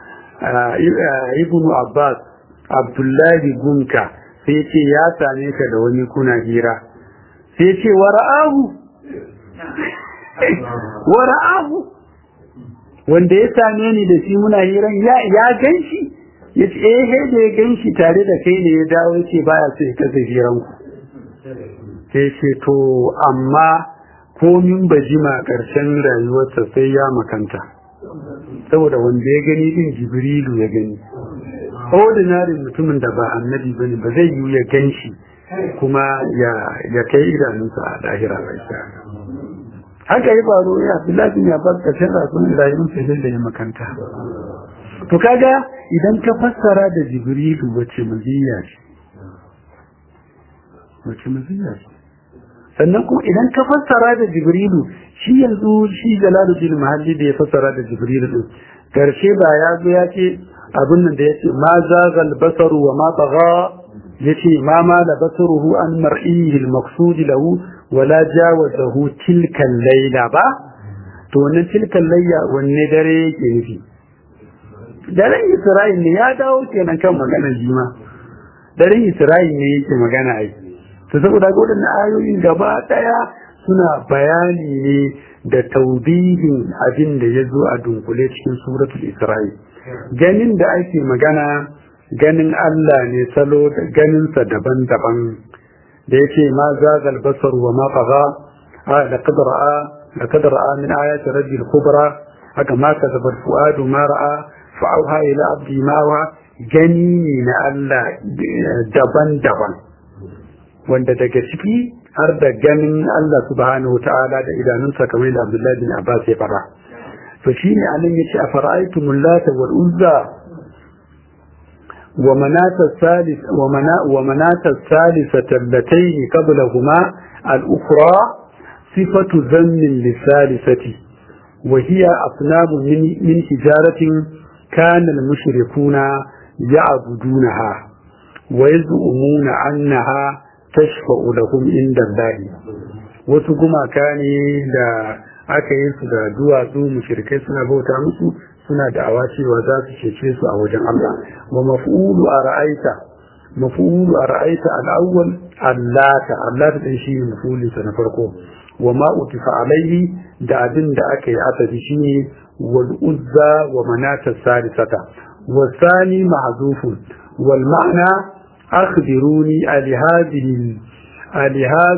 ibnu abbas abdullahi gunka sai ce ya same ka da wani kuna hira sai ce wara'ahu wara'ahu wanda ya same ni da shi muna hiran ya ya ganshi ya ce eh he da ya ganshi tare da kai ne ya dawo ce baya so ya kasa hiran ku sai ce to amma komin bajima karshen rayuwarsa sai ya makanta saboda wanda ya gani din jibrilu ya gani ordinary mutumin da ba annabi bane ba zai yi ya ganshi kuma ya ya kai idanunsa a lahira bai haka ya faru ya Abdullahi bin Abbas kashin rasulun rayuwar sai da ya makanta to kaga idan ka fassara da Jibrilu wace maziya ce wace maziya ce sannan kuma idan ka fassara da Jibrilu shi yanzu shi Jalaluddin Mahalli da ya fassara da Jibrilu din karshe ba ya zo ya ce abin nan da ya ce ma zagal basaru wa ma tagha yace ma ma la basaruhu an mar'ihi al-maqsud lahu wala jawazahu tilkan laila ba to wannan tilkan layya wanne dare yake nufi daren Isra'il ne ya dawo kenan kan maganar jima daren Isra'il ne yake magana ai to saboda ga wadannan ayoyin gaba daya suna bayani ne da taubihin abin da ya zo a dunkule cikin suratul Isra'il ganin da ake magana ganin Allah ne salo da ganinsa daban-daban da yake ma zagal basar wa ma faga da kadara da kadara min ayati rabbil kubra haka ma kasaba fuadu ma ra'a fa auha ila abdi ma wa gani ne na Allah daban-daban wanda daga ciki har da ganin Allah subhanahu ta'ala da idanunsa kamar da Abdullahi bin Abbas ya fara to shine anan yace a fara'aytumul lata wal uzza ومناة الثالث ومنا ومناة الثالثة اللتين قبلهما الأخرى صفة ذم للثالثة وهي أصنام من, من حجارة كان المشركون يعبدونها ويزعمون أنها تشفع لهم عند الله وسكما كان da aka yi su da duwatsu mushrikai suna bauta musu suna da'awa cewa za su cece su a wajen Allah wa maf'ulu a ra'aita maf'ulu a ra'aita al-awwal allata allata din shi ne maf'ulin sa na farko wa ma utifa alaihi da abin da aka yi asabi shine wal uzza wa manata salisata wa thani mahzufun wal ma'na akhbiruni ali hadhihi ali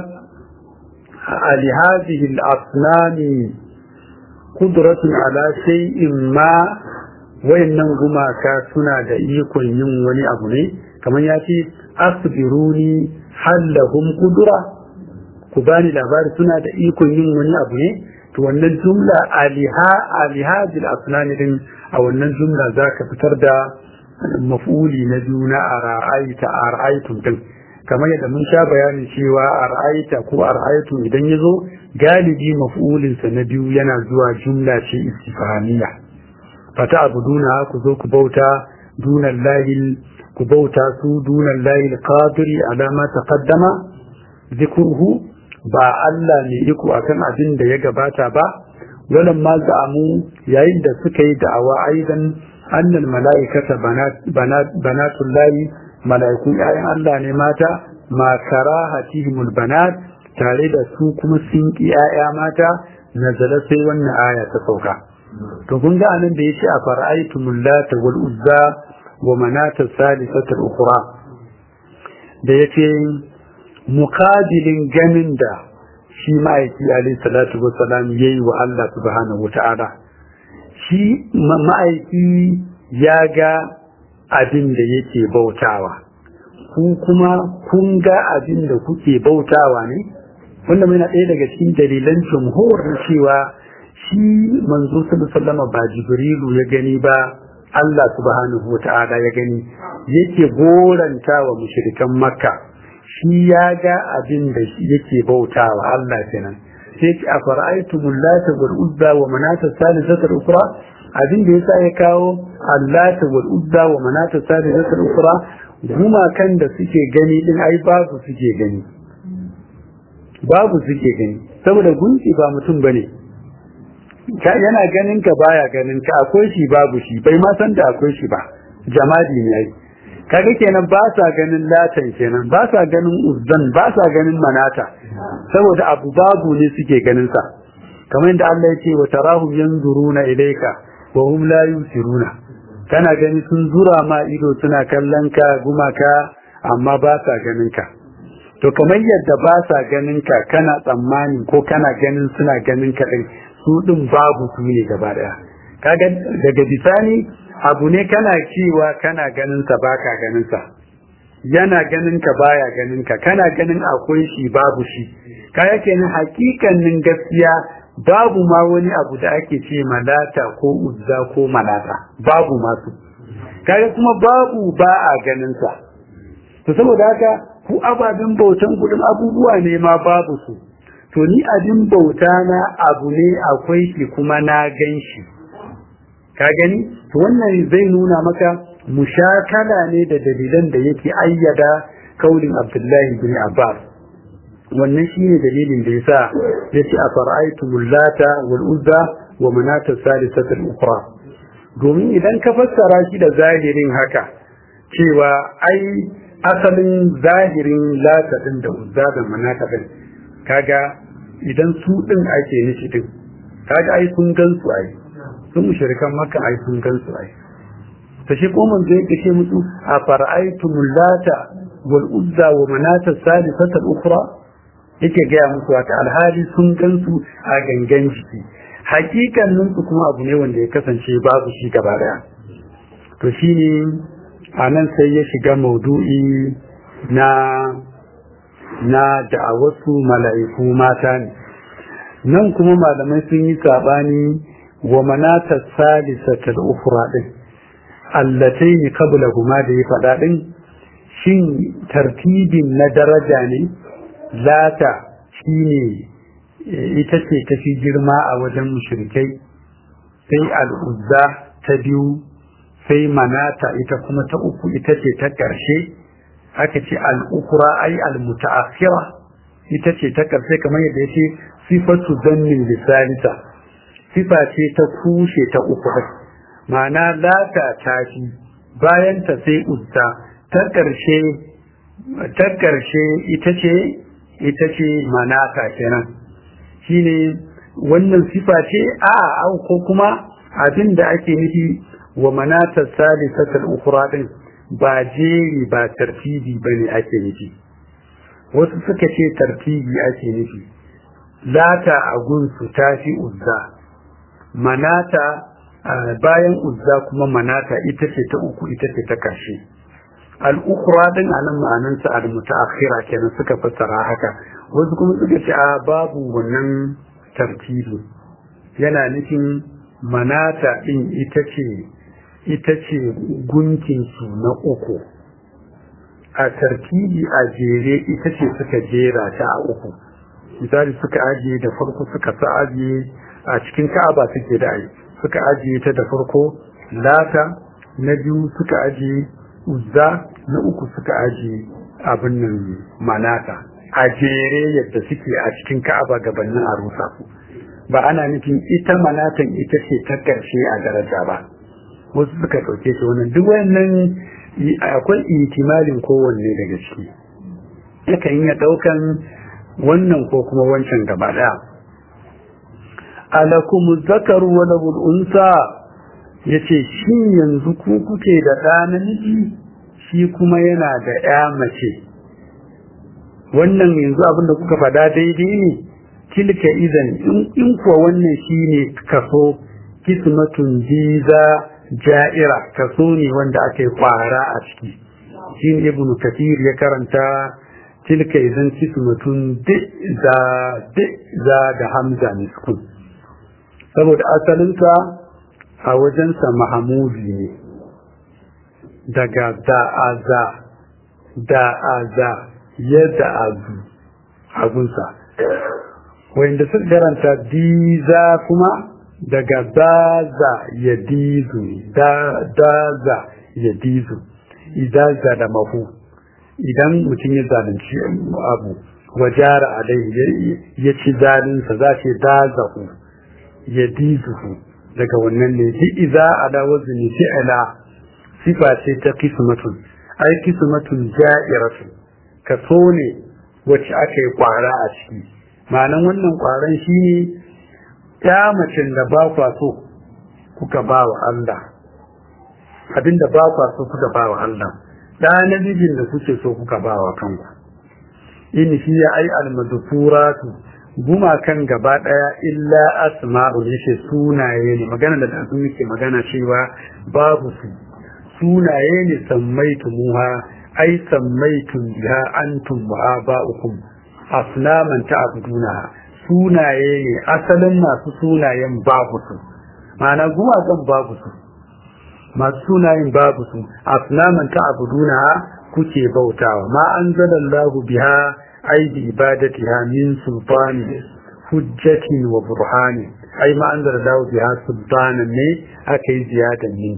ali hadhihi al-asnami kudratun ala shay'in ma wayannan gumaka suna da ikon yin wani abu ne kamar ya ce asbiruni hallahum kudura ku bani labari suna da ikon yin wani abu ne to wannan jumla aliha alihajil asnani din a wannan jumla za ka fitar da maf'uli na juna a ra'aita a ra'aitun din kamar yadda mun sha bayanin cewa a ra'aita ko a ra'aitun idan ya zo galibi maf'ulinsa na biyu yana zuwa jumla ce istifaniya fata abuduna ku zo ku bauta dunan lahil ku bauta su dunan lahil qadiri alama taqaddama zikruhu ba Allah ne iko akan abin da ya gabata ba walan ma za'amu yayin da suka yi da'awa aidan annal mala'ikata banat banatul lahi mala'ikun ƴaƴan Allah ne mata ma karahatihimul banat tare da su kuma sun ki ƴaƴa mata nazala sai wannan aya ta sauka to kun ga anan da yace a fara'aytumul lata wal uzza wa manata salisata al-ukhra da yace muqabilin ganin da shi ma'aiki alayhi salatu wassalam yayi wa Allah subhanahu wata'ala shi ma'aiki ya ga abin da yake bautawa ku kuma kun ga abin da kuke bautawa ne wanda mai na ɗaya daga cikin dalilan jumhur cewa shi manzo sallallahu ba jibrilu ya gani ba Allah subhanahu wata'ala ya gani yake goranta wa mushrikan makka shi ya ga abin da yake bautawa Allah kenan sai ki a fara'aitumul lata wal uzza wa manata salisatul ukra abin da yasa ya kawo allata wal uzza wa manata salisatul ukra gumakan da suke gani din ai babu suke gani babu suke gani saboda gunki ba mutum bane yana ganin ka baya ganin ka akwai shi babu shi bai ma san da akwai shi ba jamadi ne ai kaga kenan ba sa ganin latan kenan ba sa ganin uzzan ba sa ganin manata saboda abu babu ne suke ganin sa kamar yadda Allah ya ce wa tarahum yanzuruna ilayka wa hum la yusiruna kana gani sun zura ma ido suna kallon ka gumaka amma ba sa ganin ka to kamar yadda ba sa ganin ka kana tsammani ko kana ganin suna ganin ka din su din babu su ne gaba daya kaga daga bisani abu ne kana cewa kana ganin sa baka ganin sa yana ganin ka baya ganin ka kana ganin akwai shi babu shi kaya kenan hakikanin gaskiya babu ma wani abu da ake ce malata ko uzza ko malata babu masu kaga kuma babu ba a ganin sa to saboda haka ku ababen bautan gudun abubuwa ne ma babu su to ni abin bauta na abu ne akwai shi kuma na gan shi ka gani to wannan zai nuna maka mushakala ne da dalilan da yake ayyada kaulin abdullahi bin abbas wannan shine dalilin da yasa yace a fara'aytumul lata wal uzza wa manata salisata al-ukhra domin idan ka fassara shi da zahirin haka cewa ai asalin zahirin lata din da uzza da manata din kaga idan su din ake nishi din kaga ai sun gansu ai sun mushrikan maka ai sun gansu ai ta shi ko manzo yake ce musu a fara'aytumul lata wal uzza wa manata salisata al-ukhra yake gaya musu haka alhali sun gansu a gangan jiki hakikannin su kuma abu ne wanda ya kasance babu shi gaba daya to shine a nan sai ya shiga maudu'i na na da'awarsu mala'iku mata ne nan kuma malamai sun yi sabani wa manata salisata al-ukhra din allataini qablahuma da ya faɗa din shin tartibin na daraja ne lata shine ita ce ta fi girma a wajen mushrikai sai al'uzza ta biyu sai manata ita kuma ta uku ita ce ta ƙarshe aka ce al'ukura ai al-muta'akhira ita ce ta ƙarshe kamar yadda ya ce sifatu zannin lisanita sifa ce ta kushe ta uku ma'ana lata ta fi bayan ta sai uzza ta ƙarshe ta ƙarshe ita ce ita ce manata kenan shine wannan sifa ce a au ko kuma abin da ake nufi wa manata salisatul ukhra din ba jeri ba tartibi bane ake nufi wasu suka ce tartibi ake nufi lata a gunsu tafi uzza manata bayan uzza kuma manata ita ce ta uku ita ce ta karshe al'ukura din a nan ma'anansa al-mutaakhira kenan suka fassara haka wasu kuma suka ce a babu wannan tartibi yana nufin manata din ita ce ita ce gunkinsu na uku a tartibi a jere ita ce suka jera ta a uku misali suka ajiye da farko suka sa ajiye a cikin ka'aba suke da ai suka ajiye ta da farko lata na biyu suka ajiye uzza na uku suka ajiye abin nan manata a jere yadda suke a cikin ka'aba gabanin a rusa su ba ana nufin ita manatan ita ce ta ƙarshe a daraja ba wasu suka ɗauke shi wannan duk wannan akwai ihtimalin kowanne daga ciki yakan iya ɗaukan wannan ko kuma wancan gaba ɗaya alakum zakaru wa lahul unsa yace shin yanzu ku kuke da ɗa namiji shi kuma yana da ƴa mace wannan yanzu abinda kuka faɗa daidai ne tilka idan in kuwa wannan shine kaso kismatun jiza ja'ira kaso ne wanda aka yi kwara a ciki shi ne ibn kathir ya karanta tilka idan kismatun za za da hamza miskun saboda asalinsa a wajensa mahamudi ne daga da'aza da'aza yadda azu agunsa wanda suka karanta diza kuma daga daza ya dizu daza ya dizu idaza da mahu idan mutum ya zalunci abu wajara alaihi ya ci zalinsa za ce dazahu ya dizuhu daga wannan ne ji iza ala wazni fi'ala sifa ce ta kismatun ai kismatun ja'iratu kaso ne wacce aka yi kwara a ciki ma'anan wannan kwaran shi ne ya macin da ba kwa so kuka ba wa Allah abinda ba kwa so kuka ba wa Allah da namijin da kuke so kuka ba wa kanku in shi ya ai almadfuratu gumakan gaba daya illa asma'u yace sunaye ne magana da su muke magana cewa babu su sunaye ne sammaitu muha ai sammaitu biha antum wa aba'ukum aslaman ta'buduna sunaye ne asalin masu sunayen babu su ma'ana gumakan babu su masu sunayen babu su aslaman ta'buduna kuke bautawa ma anzalallahu biha ai bi ibadatiha min sultani hujjatin wa burhani ai ma anzalallahu biha sultanan ne aka yi ziyadan ne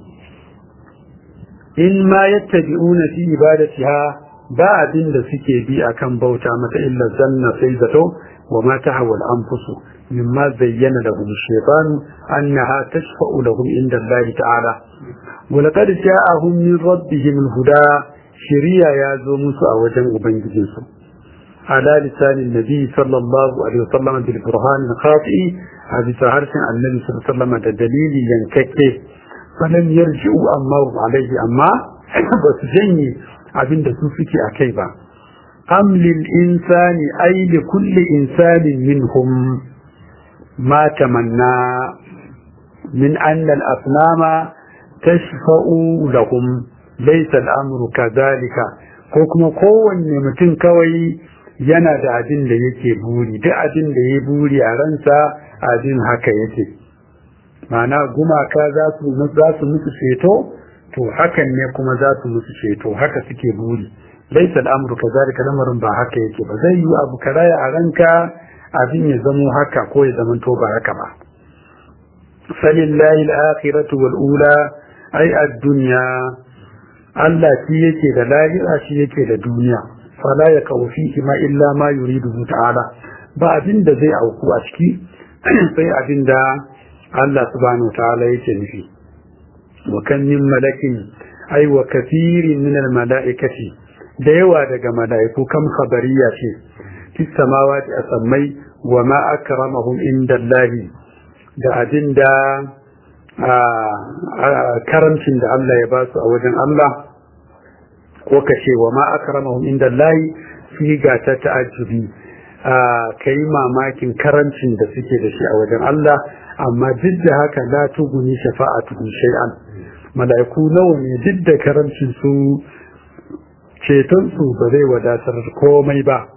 in ma yattabi'una fi ibadatiha ba abin da suke bi akan bauta mata illa zanna sai zato wa ma tahwa al-anfusu mimma zayyana lahum shaytanu annaha tashfa'u lahum inda Allah ta'ala wa laqad ja'ahum min rabbihim al-huda shiriya ya zo musu a wajen ubangijinsu ala lisanin nabi sallallahu alaihi wasallam bil burhan al-khati a bisa harshen annabi sallallahu alaihi wasallam da dalili yankakke falam yarji'u amma alaihi amma ba su janye abin da su suke a kai ba am lil insani ay li kulli insanin minhum ma tamanna min anna al asnama tashfa'u lahum laysa al amru kadhalika ko kuma kowanne mutum kawai yana da abin da yake buri duk abin da ya buri a ransa abin haka yake ma'ana gumaka za su musu ceto to hakan ne kuma za su musu ceto haka suke buri laisa al'amru kazalika lamarin ba haka yake ba zai yi abu karaya a ranka abin ya zamo haka ko ya zama to ba haka ba falillahi al-akhiratu wal ula ai ad-dunya Allah shi yake da lahira shi yake da duniya fala ya fihi ma illa ma yuridu ta'ala ba abin da zai auku a ciki sai abin da Allah subhanahu ta'ala yake nufi wa kan min malakin ay wa kathirin min al malaikati da yawa daga malaiku kam khabariya ce fi samawati asammai wa ma akramahum inda Allah da abinda karamcin da Allah ya ba su a wajen Allah ko kace wa ma akramahum inda Allah fi ga ta ta'ajjubi ka yi mamakin karancin da suke da shi a wajen Allah amma duk da haka la tuguni shafa'atu shay'an mala'iku nawa ne duk da karancin su ceton su ba zai wadatar komai ba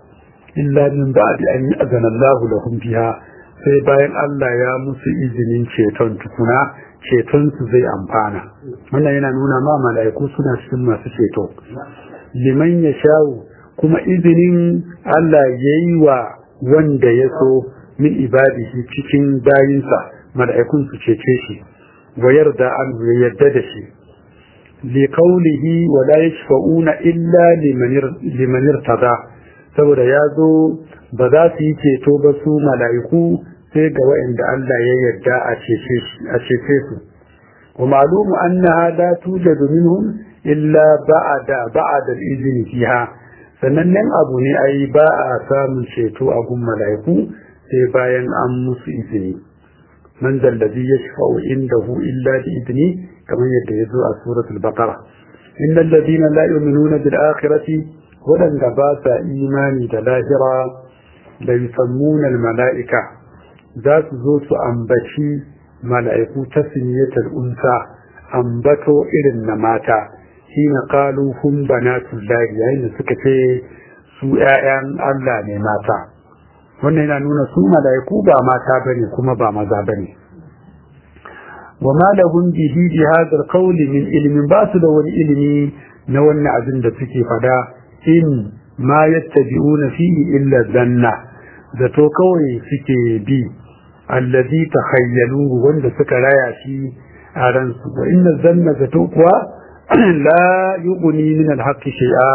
illa min ba'di an ya'zana Allahu lahum biha sai bayan Allah ya musu izinin ceton tukuna ceton su zai amfana wannan yana nuna ma mala'iku suna cikin masu ceto liman ya shawo kuma izinin Allah ya yi wa wanda ya so min ibadihi cikin bayinsa mala'ikun su cece shi wa yarda an ya yarda da shi li qawlihi wa la yashfa'una illa liman irtada saboda ya zo ba za su yi ceto ba su mala'iku sai ga waɗanda Allah ya yarda a cece su wa ma'lumu annaha la tujadu minhum illa ba'da ba'da al-izni fiha sanannen abu ne ai ba a samun ceto a gun mala'iku sai bayan an musu izini man zallazi yashfa'u indahu illa bi idni kamar yadda ya zo a suratul baqara innal ladina la yu'minuna bil akhirati wadanda ba sa imani da lahira da yusammuna al mala'ika za su zo su ambaci mala'iku ta siniyatar unsa ambato irin na mata shi na kalu hun banatullahi yayin da suka ce su ‘ya'yan Allah ne mata wannan yana nuna su mala'iku ba mata bane kuma ba maza bane wa ma lahum bihi bi hadha al min ilmin ba su da wani ilimi na wannan abin da suke fada in ma yattabi'una fihi illa zanna zato kawai suke bi allazi takhayyalu wanda suka raya shi a ransu wa inna zanna zato kuwa la yughni min al-haqqi shay'a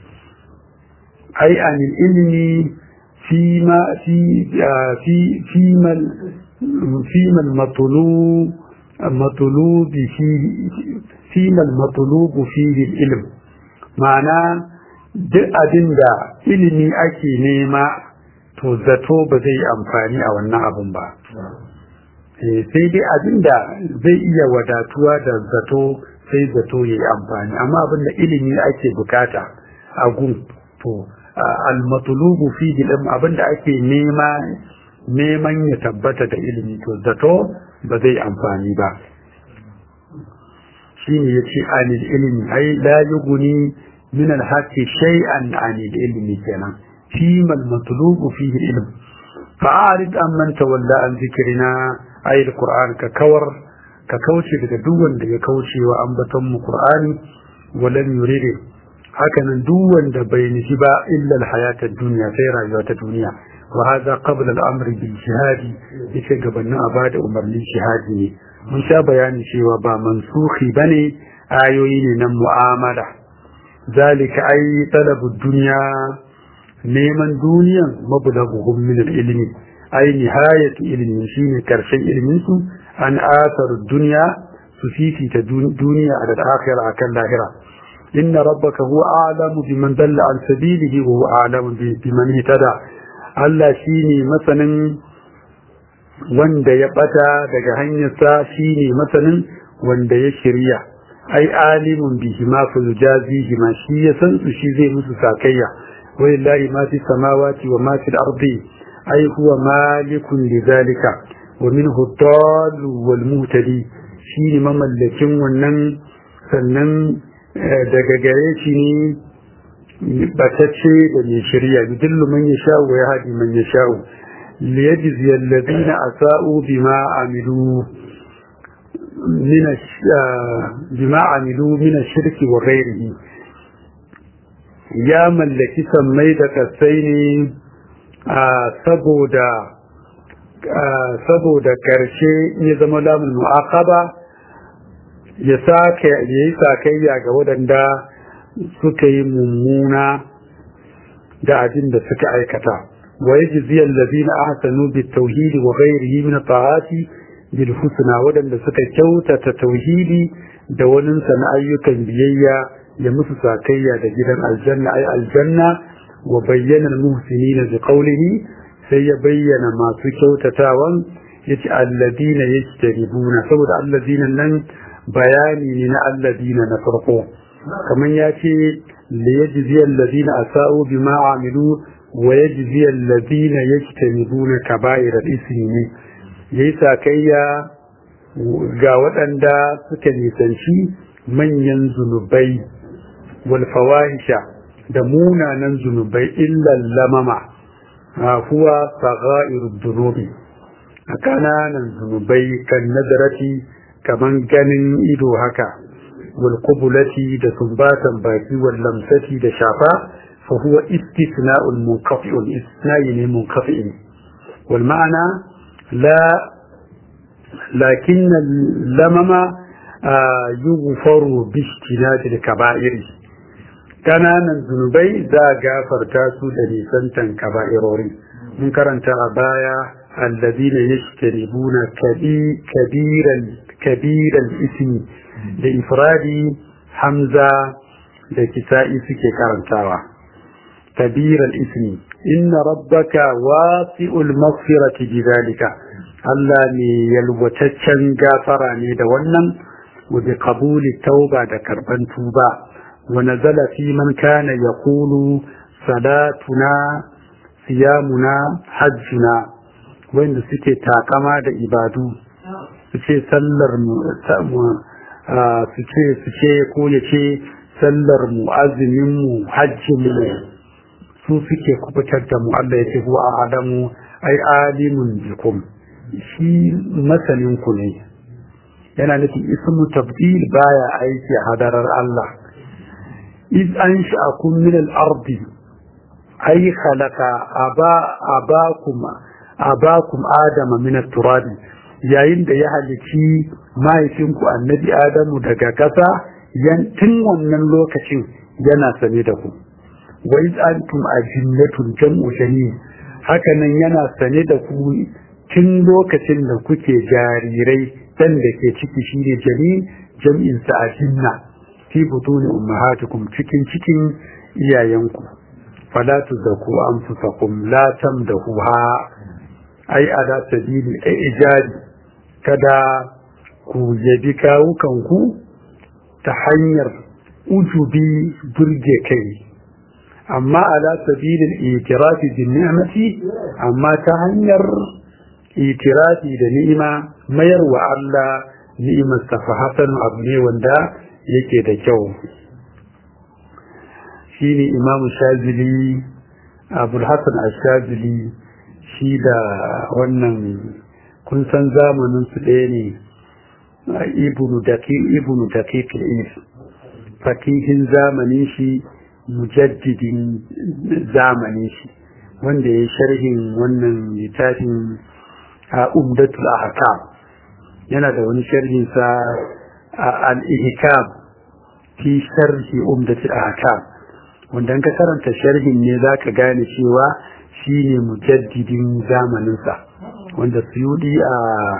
ay an ilmi fi ma fi fi fi mal fi mal matlub matlub fi fi mal matlub fi ilm ma'ana duk abinda ilimi ake nema to zato ba zai yi amfani a wannan abun ba sai dai abinda zai iya wadatuwa da zato sai zato ya yi amfani amma abinda ilimi ake bukata a gun to almatulubu fi ilm abinda ake nema neman ya tabbata da ilimi to zato ba zai amfani ba shine yace anil ilmi ai la yughni min al-haqqi shay'an anil ilmi kenan فيما المطلوب فيه العلم فأعرض عن من تولى عن ذكرنا أي القرآن ككور ككوشي بدون دي كوشي وأنبتم قرآن ولم يريد هكذا دون بين جبا إلا الحياة الدنيا سيرا يوات الدنيا وهذا قبل الأمر بالجهاد يكي قبلنا أباد أمر للجهاد من شاء بيان شيء وبا منسوخي بني آيوين نم معاملة ذلك أي طلب الدنيا neman duniyan mablaguhum min al-ilmi ay nihayatu ilmin shine karshen ilmin su an asaru dunya su fifita duniya a al-akhirah akan lahira inna rabbaka huwa a'lamu biman dalla an sabilihi wa huwa a'lamu biman ihtada Allah shine masanin wanda ya bata daga hanyarsa shine masanin wanda ya shirya ai alimun bihi ma fa yujazihi ma shi ya san su shi zai musu sakayya ولله ما في السماوات وما في الأرض أي هو مالك لذلك ومنه الضال والمهتدي شيني مملكين ونن سنن daga gare shi ne batacce da mai shirya yudillu man yasha wa yahdi man yasha liyajzi alladhina asa'u bima amilu min bima amilu min ash-shirki wa ghayrihi ya mallaki sammai da kasai ne saboda saboda karshe ya zama lamun mu'aqaba ya sake ya yi sakayya ga waɗanda suka yi mummuna da abin da suka aikata wa yajzi allazina ahsanu bit tauhidi wa ghayrihi min ta'ati bil husna waɗanda suka kyautata tauhidi da wani na ayyukan biyayya ya musu sakayya da gidan aljanna ay aljanna wa bayyana almuhsinina bi qawlihi sai ya bayyana masu kyautatawan yace alladina yajtaribuna saboda alladina nan bayani ne na alladina na farko kaman yace li yajzi alladina asau bima amilu wa yajzi alladina yajtanibuna kaba'ir al-ismi ne yayi sakayya ga waɗanda suka nisanci manyan zunubai والفواحش da munanan zunubai illan lamama huwa sagha'irud dunubi a kananan zunubai kan nazarati kaman ganin ido haka wal qubulati da sumbatan baki wal lamsati da shafa fa huwa istisna'ul munqati'un istisna'i ne munqati'in wal ma'ana la lakin lamama yughfaru bi ijtinadi kaba'iri kananan zunubai za a gafarta su da nisantan kaba'irori mun karanta a baya الذين يجتنبون كبير كبير الاسم لإفراد حمزة لكسائي سكي كارنتاوا كبير الاسم إن ربك واسع المغفرة بذلك Allah ne yalwataccen gafara ne da wannan wa bi qabuli tauba da karban tuba wa nazala fi man kana yaqulu salatuna siyamuna hajjuna wanda suke takama da ibadu su ce sallar mu su ce su ce ko ya ce sallar mu azumin mu hajjin mu su suke kubutar da mu Allah ya ce huwa adamu ai alimun bikum shi masanin ku ne yana nufin ismu tabdil baya aiki a hadarar Allah iz an sha'akum min al-ardi ay khalaqa aba abakum abakum adama min at-turab yayin da ya halici mahaifinku annabi adamu daga ƙasa yan tun wannan lokacin yana sane da ku wa iz antum ajinnatun jam'u shani haka nan yana sane da ku tun lokacin da kuke jarirai dan da ke ciki shine janin jam'in sa ajinna fi butuni ummahatikum cikin cikin iyayenku fala tuzaku anfusakum la tamdahuha ai ala sabili ijadi kada ku yabi kawukanku ta hanyar ujubi burge kai amma ala sabilin itirafi bin ni'mati amma ta hanyar itirafi da ni'ima mayar wa Allah ni'imar fa hasan abu ne wanda yake da kyau shine imamu shazili abul hasan ash-shazili shi da wannan kun san zamanin su ɗaya ne ibnu daqiq al fakihin zamanin shi mujaddidin zamanin shi wanda ya sharhin wannan littafin a umdatul ahkam yana da wani sharhin sa al-ihkam fi sharhi umdatul ahkam wanda ka karanta sharhin ne zaka gane cewa shine mujaddidin zamaninsa wanda suyudi a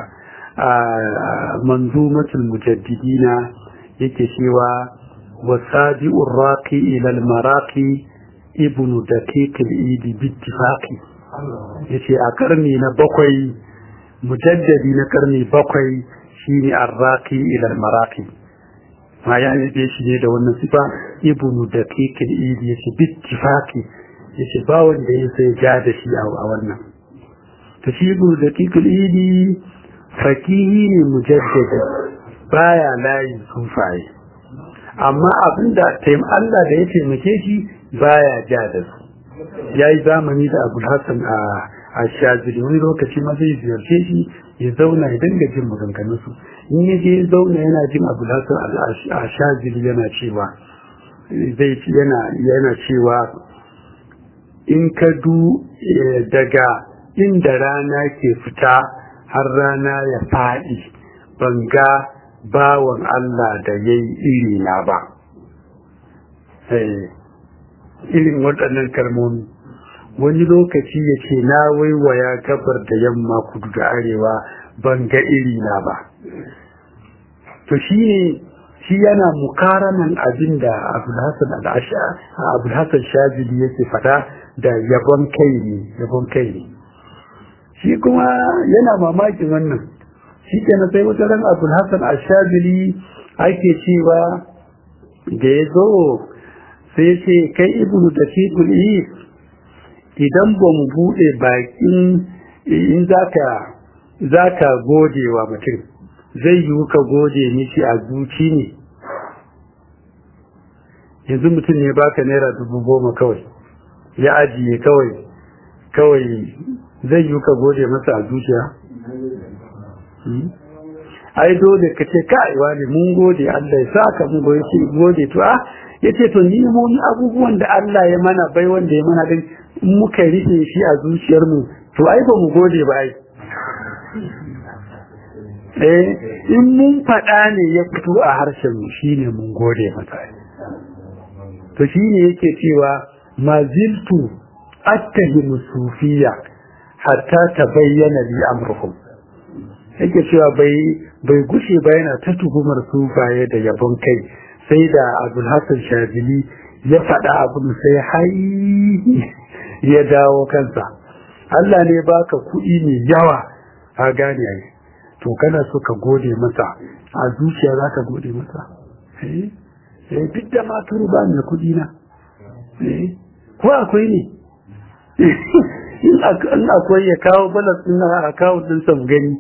manzumatul mujaddidina yake cewa wasabi'ur raqi ila al-maraqi ibnu daqiq al-idi bittifaqi yace a karni na bakwai mujaddadi na karni bakwai shine ar-raqi ila al-maraqi ma ya yi shi ne da wannan sifa ibnu daqiq al-idi yace bittifaqi yace ba wanda ya sai ja da shi a wannan to shi ibnu daqiq al-idi fakihi ne mujaddadi baya layin sufaye amma abinda taim Allah da ya taimake shi baya ja da su yayi zamani da Abu Hassan a a Shazili wani lokaci ma zai ziyarce shi ya zauna ya dinga jin maganganun su in ya je zauna yana jin Abu Hassan a Shazili yana cewa zai yana yana cewa in ka du daga inda rana ke fita har rana ya faɗi ban ga bawan Allah da ya yi iri na ba irin waɗannan kalmomi wani lokaci ya ce na waiwaya gabar da yamma kudu da arewa ban ga iri na ba to shi ne shi yana mukaranan abin da abulhassan shazili yake fada da yabon kai ne yabon kai ne shi kuma yana mamakin wannan shi kenan sai wata ran abul hasan ashadili ake cewa da ya zo sai ya ce kai ibnu da yi idan ba mu buɗe bakin in zaka zaka gode wa mutum zai yi ka gode mishi a zuci ne yanzu mutum ne baka naira dubu goma kawai ya ajiye kawai kawai zai yi ka gode masa a zuciya ai dole ka ce kai wani mun gode Allah ya saka mu gode ce gode to a yace to ni mun abubuwan da Allah ya mana bai wanda ya mana din muka rike shi a zuciyar mu to ai ba mu gode ba ai eh in mun faɗa ne ya fito a harshen mu shine mun gode masa to shine yake cewa maziltu attahimu sufiya hatta tabayyana li amruhum yake cewa bai bai gushe ba yana ta tuhumar sufaye da yabon kai sai da abul hasan shazili ya faɗa abin sai hai ya dawo kansa Allah ne baka kuɗi mai yawa a gane ai to kana so ka gode masa a zuciya za ka gode masa eh duk da maturu ba ni da kuɗi na ko akwai ne in akwai ya kawo balas ɗin na a kawo ɗin sam gani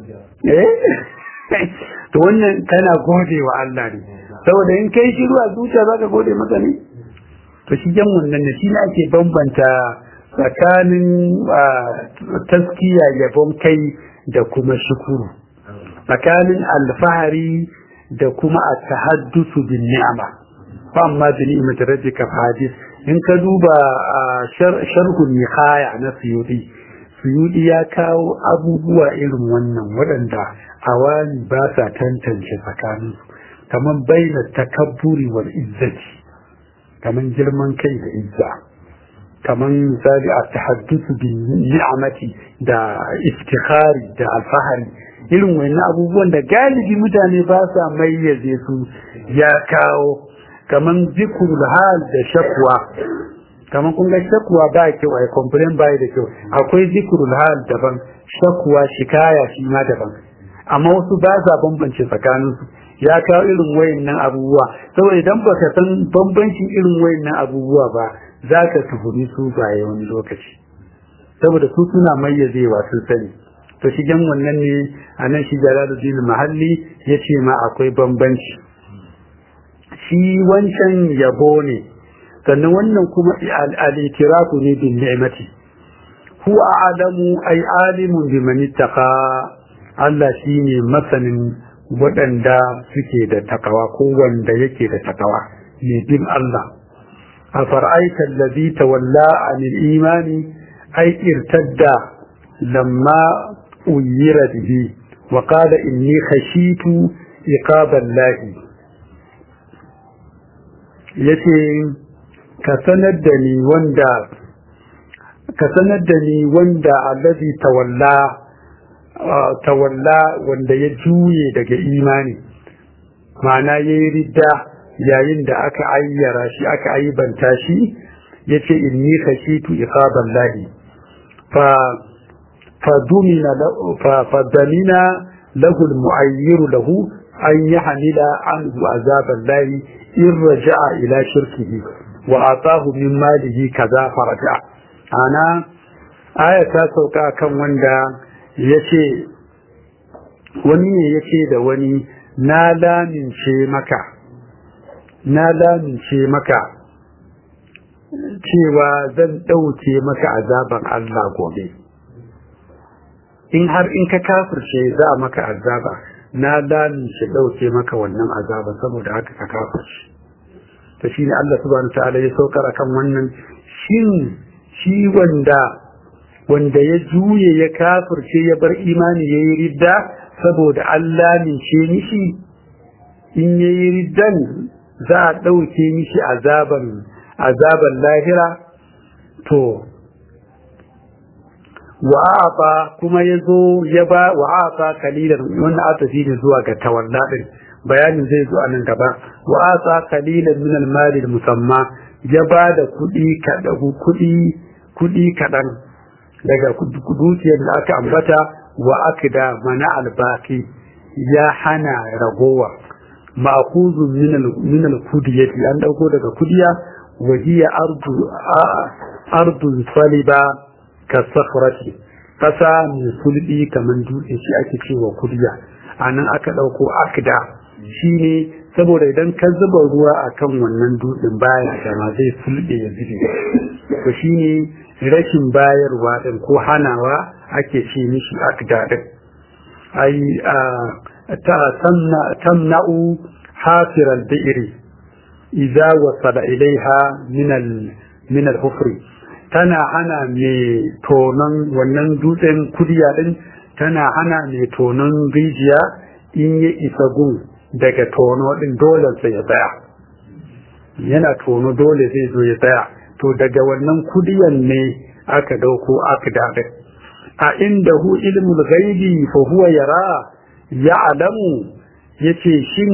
to wannan kana gode wa Allah ne saboda in kai shiru a zuciya za ka gode masa ne to shi jan wannan ne shi ne ake bambanta tsakanin taskiya yabon kai da kuma shukuru tsakanin alfahari da kuma a tahaddusu bin ni'ama fa amma bi ni'mati rabbika fahadis in ka duba sharhun nihaya na suyudi suyudi ya kawo abubuwa irin wannan waɗanda awani ba sa tantance tsakanin kamar baina takabburi wal izzati kamar girman kai da izza kamar misali a tahaddusu bin ni'amati da iftikhari da alfahari irin wannan abubuwan da galibi mutane ba sa mayyaze su ya kawo kamar zikrul hal da shakwa kamar kun ga shakwa ba kyau ai complain ba da kyau akwai zikrul hal daban shakwa shikaya shi ma daban amma wasu ba sa bambance tsakanin su ya kawo irin wayannan abubuwa saboda idan baka san bambancin irin wayannan abubuwa ba za ka tuhumi su baye wani lokaci saboda su suna mayyazewa sun sani to shigen wannan ne a nan shi jalaluddin mahalli ya ce ma akwai bambanci shi wancan yabo ne sannan wannan kuma al-itirafu ne bin ni'mati huwa a'lamu ay alimun biman ittaqa Allah shine masanin waɗanda suke da takawa ko wanda yake da takawa ne bin Allah a far'aita allazi tawalla anil imani ay irtadda lamma uyira bihi wa qala inni khashitu iqaballahi yace ka sanar da ni wanda ka sanar da ni wanda allazi tawalla tawalla wanda ya juye daga imani ma'ana yayi ridda yayin da aka ayyara shi aka aibanta shi yace inni khashitu iqaballahi fa فضمن فضمن له المعير له أن يحمل عنه عذاب الله إن رجع إلى شركه وأعطاه من ماله كذا فرجع أنا آية سوكا كم وندا يشي wani ne ya ce da wani na lamince maka na lamince maka cewa zan ɗauke maka azaban Allah gobe in har in ka kafirce za a maka azaba na lamince ɗauke maka wannan azaba saboda haka ka kafirce to shine Allah subhanahu ta'ala ya saukar akan wannan shin shi wanda wanda ya juye ya kafirce ya bar imani ya yi ridda saboda Allah mince mishi in ya yi riddan za a ɗauke mishi azaban azaban lahira to wa'afa kuma ya zo ya ba wa'afa kalilan wannan atafi ne zuwa ga tawalla din bayanin zai zo a nan gaba wa'afa kalilan min al-mali musamma ya ba da kuɗi kuɗi kuɗi kaɗan daga dukiyar da aka ambata wa akida mana albaki ya hana ragowa ma'khuzun min al-kudiyati an dauko daga kudiya wa hiya ardu ardu saliba ka sakhrati kasa mai sulbi kaman dutse shi ake cewa kudiya anan aka dauko akida shine saboda idan ka zuba ruwa akan wannan dutsen baya dama zai fulɓe ya zube to shine rashin bayarwa din ko hanawa ake ce mishi akdadin ai ta tamna'u hafir al-bi'ri idza wasala ilaiha min al min al-hufri tana hana mai tonon wannan dutsen kudiya din tana hana mai tonon rijiya in ya isa gun daga tono din dole sai ya tsaya yana tono dole zai zo ya tsaya to daga wannan kudiyan ne aka dauko aka daɗe a inda hu ilmul ghaibi fa huwa yara ya'lamu yace shin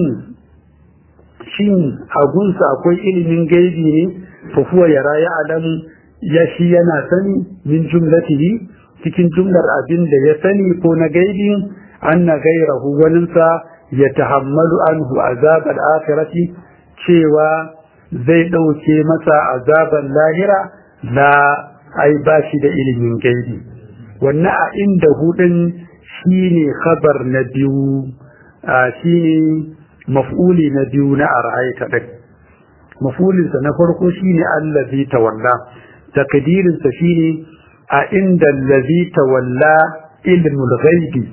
shin agunsa akwai ilimin gaibi ne fa huwa yara ya'lamu ya shi yana sani min jumlatihi cikin jumlar abin da ya sani ko na gaibin anna gairahu waninsa ya tahammalu anhu azab al-akhirati cewa zai ɗauke masa azaban lahira na ai ba shi da ilimin gaibi wannan a inda hudun shine khabar na biyu shine maf'uli na biyu na ara'aita din maf'ulinsa na farko shine allazi tawalla takdirinsa shine a inda allazi tawalla ilmul ghaibi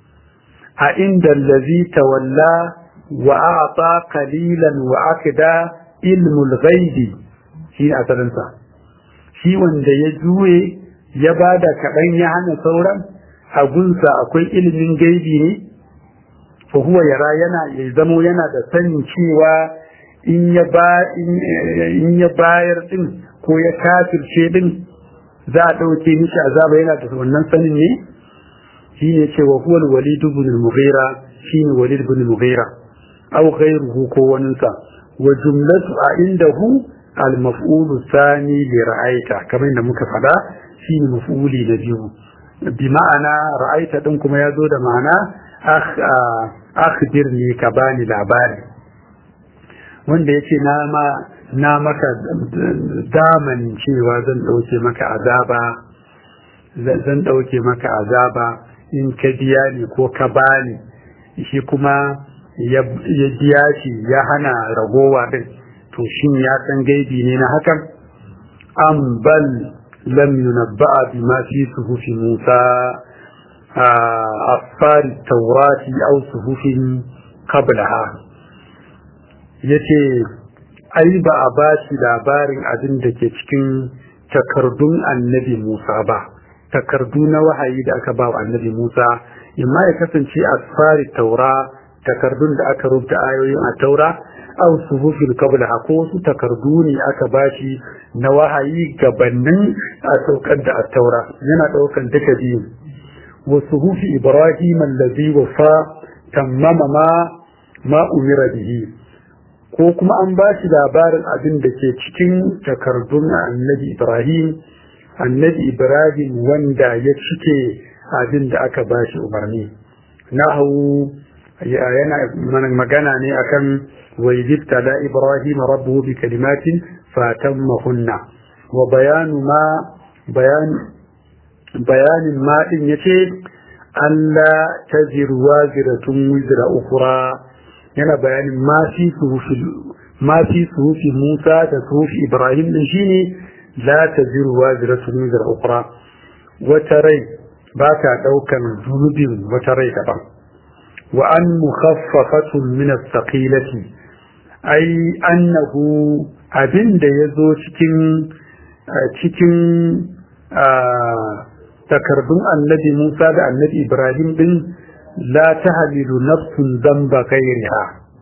a inda allazi tawalla wa a'ta qalilan wa akda ilmul ghaibi shi asalinsa shi wanda ya juye ya bada kaɗan ya hana sauran a gunsa akwai ilimin gaibi ne fa huwa yara yana ya zamo yana da sanin cewa in ya ba in ya bayar din ko ya kafirce din za a ɗauke mishi azaba yana da wannan sanin ne shi ne cewa huwa walid ibn al-mughira shi ne walid ibn al-mughira aw ghayruhu ko waninsa wa jumlatu a indahu al-maf'ul thani li ra'aita kamar da muka fada shi ne maf'uli na biyu bi ma'ana ra'aita din kuma ya zo da ma'ana akhbirni ka bani labari wanda yace na ma na maka daman cewa zan dauke maka azaba zan dauke maka azaba in ka biya ni ko ka bani shi kuma ya biya shi ya hana ragowa din to shin ya san gaibi ne na hakan am bal lam yunabba'a bima fi suhufi Musa أطفال التوراة أو صحف قبلها yace ai ba a ba shi labarin abin da ke cikin takardun annabi Musa ba takardu na wahayi da aka ba wa annabi Musa imma ya kasance asfari taura takardun da aka rubuta ayoyin a taura aw suhufil qabla ko su takardu ne aka bashi na wahayi gabanin a saukar da taura yana daukan duka biyu وصحف إبراهيم الذي وفى تمم ما ما أمر به ko kuma an ba shi labarin abin da ke cikin takardun annabi Ibrahim annabi Ibrahim wanda ya cike abin da aka ba shi umarni nahu yana magana ne akan wayyibta da Ibrahim rabbuhu bi kalimatin fatammahunna wa bayanu ma bayan bayanin maɗin ya ce Allah ta zirwa ziratun wizira ukura yana bayanin ma fi suhufi Musa da suhufi Ibrahim din shi ne la ta zirwa ziratun wizira ukura wata rai ba ta ɗaukan zunubin wata rai daban wa an mukhaffafatun min as-saqilati ai annahu abin da ya zo cikin cikin takardun annabi Musa da annabi Ibrahim din la tahmilu nafsun dhanba ghayriha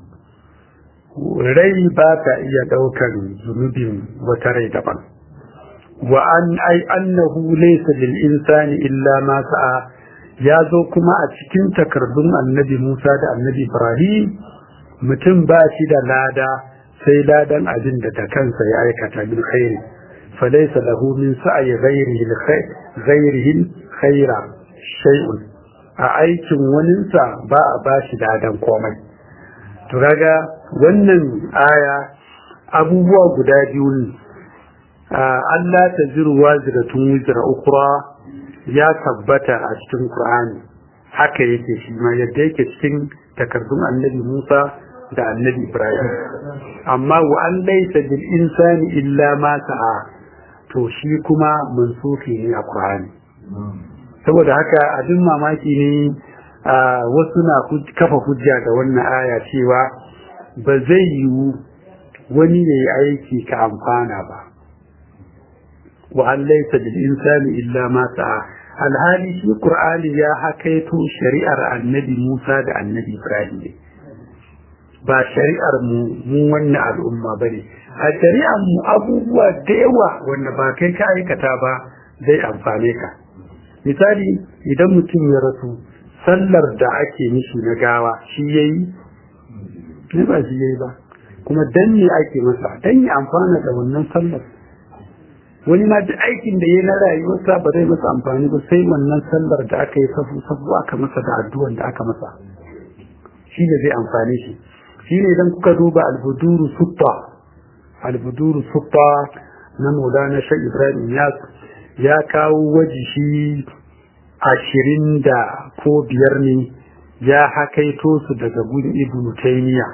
rai ba ta iya daukar zunubin wata rai daban wa an ai annahu laysa lil insani illa ma sa'a ya zo kuma a cikin takardun annabi Musa da annabi Ibrahim mutum ba shi da lada sai ladan abin da ta kansa ya aikata bil khairi فليس له من سعي غيره الخير غيره خير شيء a aikin waninsa ba a ba shi dadan komai to kaga wannan aya abubuwa guda biyu ne Allah ta ziru waziratun wizra ukra ya tabbata a cikin Qur'ani haka yake shi ma yadda yake cikin takardun annabi Musa da annabi ibrahim amma wa an laisa bil insani illa ma sa'a to shi kuma mansufi ne a qur'ani saboda haka abin mamaki ne wasu na kafa hujja da wannan aya cewa ba zai yiwu wani ya yi aiki ka amfana ba wa an laisa bil insani illa ma sa'a alhali shi qur'ani ya hakaito shari'ar annabi Musa da annabi Ibrahim ne ba shari'ar mu mu wannan al'umma bane a shari'ar mu abubuwa da yawa wanda ba kai ka aikata ba zai amfane ka misali idan mutum ya rasu sallar da ake mishi na gawa shi yayi ne ba shi yayi ba kuma dan ne ake masa dan ya amfana da wannan sallar wani ma duk aikin da ya na rayuwarsa ba zai masa amfani ba sai wannan sallar da aka yi safu safu aka masa da addu'an da aka masa shi ne zai amfani shi shi ne idan kuka duba albuduru sutta albuduru sutta na maulana shan ibrahim ya ya kawo waji shi ashirin da ko biyar ne ya hakaito su daga gudun ibnu taymiya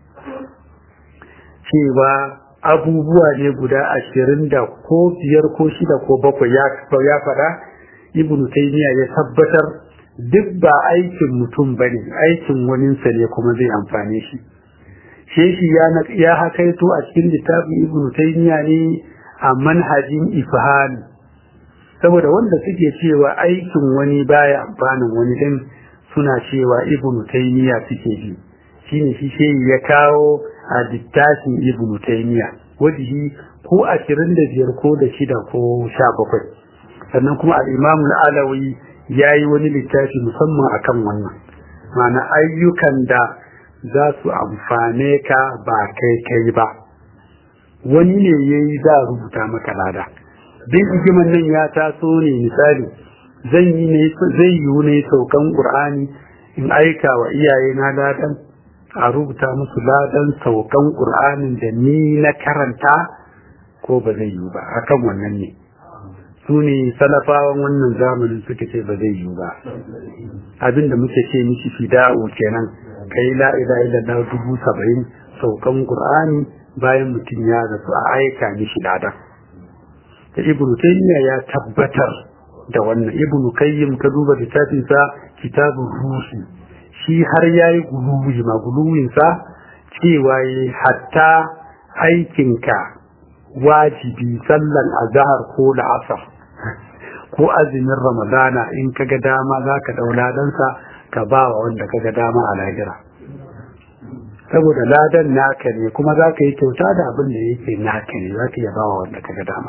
cewa abubuwa ne guda ashirin da ko biyar ko shida ko bakwai ya faɗa ibn taymiya ya tabbatar duk ba aikin mutum ba ne aikin waninsa ne kuma zai amfane shi sheshi ya ya hakaito a cikin littafin ibn taymiya ne a manhajin ifhani saboda wanda suke cewa aikin wani baya amfanin wani din suna cewa ibn taymiya suke bi shine shi shehi ya kawo a littafin ibn taymiya wajihi ko ashirin da biyar ko da shida ko sha bakwai sannan kuma al-imam al-alawi ya yi wani littafi musamman akan wannan ma'ana ayyukan da za su amfane ka ba kai kai ba wani ne ya yi za rubuta maka lada bin hikiman nan ya taso ne misali zan yi ne zai yi ne saukan qur'ani in aika wa iyaye na ladan a rubuta musu ladan saukan ƙur'anin da ni na karanta ko ba zai yiwu ba akan wannan ne su ne salafawan wannan zamanin suka ce ba zai yiwu ba abinda muke ce mishi fida'u kenan kai la ila ila na dubu saba'in saukan ƙur'ani bayan mutum ya rasu a aika mishi ladan da ibnu taymiya ya tabbatar da wannan ibnu kayyim ka duba littafinsa kitabun ruhi shi har ya yi guluwi ma guluwinsa cewa yi hatta aikinka wajibi sallan azahar ko la'asar ko azumin ramadana in ka ga dama za ka ɗau ladansa ka ba wa wanda ka ga dama a lahira saboda ladan naka ne kuma za ka yi kyauta da abin da yake naka ne za ka iya ba wa wanda ka ga dama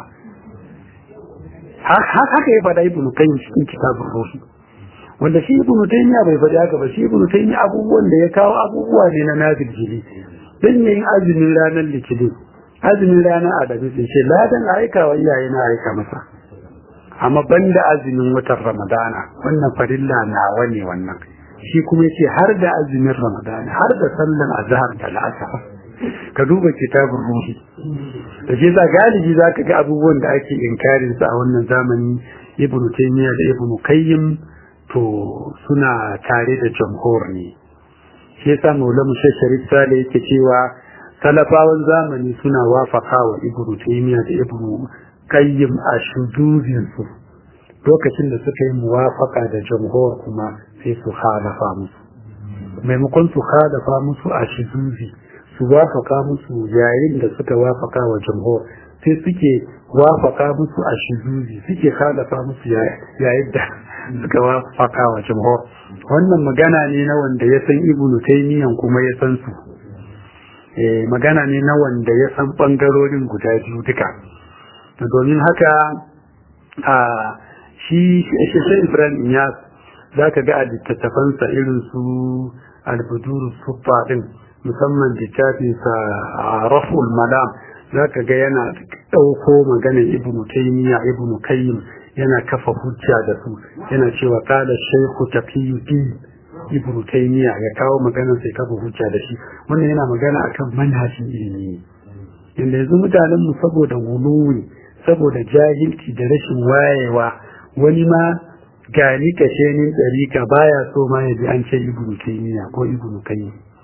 haka ya faɗa ibnu kayyim cikin kitabun ruhi wanda shi ibnu taymiya bai faɗi haka ba shi ibnu taymiya abubuwan da ya kawo abubuwa ne na nazil jili dan yin azumin ranar litinin azumin ranar adabi sai ce ladan aika wa iyaye na aika masa amma banda azumin watan ramadana wannan farilla nawa ne wannan shi kuma yace har da azumin ramadana har da sallan azhar da la'asar ka duba kitabun ruhi da ke za galibi za ka ga abubuwan da ake inkarin su a wannan zamani ibnu taymiya da ibnu qayyim to suna tare da jamhur ne shi yasa maulamu sharif sale yake cewa talafawan zamani suna wafaka wa ibnu taymiya da ibnu qayyim a shuduzin su lokacin da suka yi muwafaka da jamhur kuma sai su halafa musu maimakon su halafa musu a shuduzi su wafaka musu yayin da suka wafaka wa jamhur sai suke wafaka musu a shuduzi suke halafa musu yayin da suka wafaka wa jamhur wannan magana ne na wanda ya san ibnu taymiyan kuma ya san su eh magana ne na wanda ya san bangarorin guda biyu duka domin haka a shi shi Ibrahim ya zaka ga a littattafansa irin su al-budur sufa din musamman littafinsa a raful malam zaka ga yana ɗauko maganar ibnu taymiya ibnu kayyim yana kafa hujja da su yana cewa kala shaykhu taqiyuddin ibnu taymiya ya kawo maganar sai kafa hujja da shi wannan yana magana akan manhajin ilimi inda yanzu mutanen mu saboda guluwi saboda jahilci da rashin wayewa wani ma gani kashe ni ɗarika baya so ma ya ji an ce ibnu taymiya ko ibnu kayyim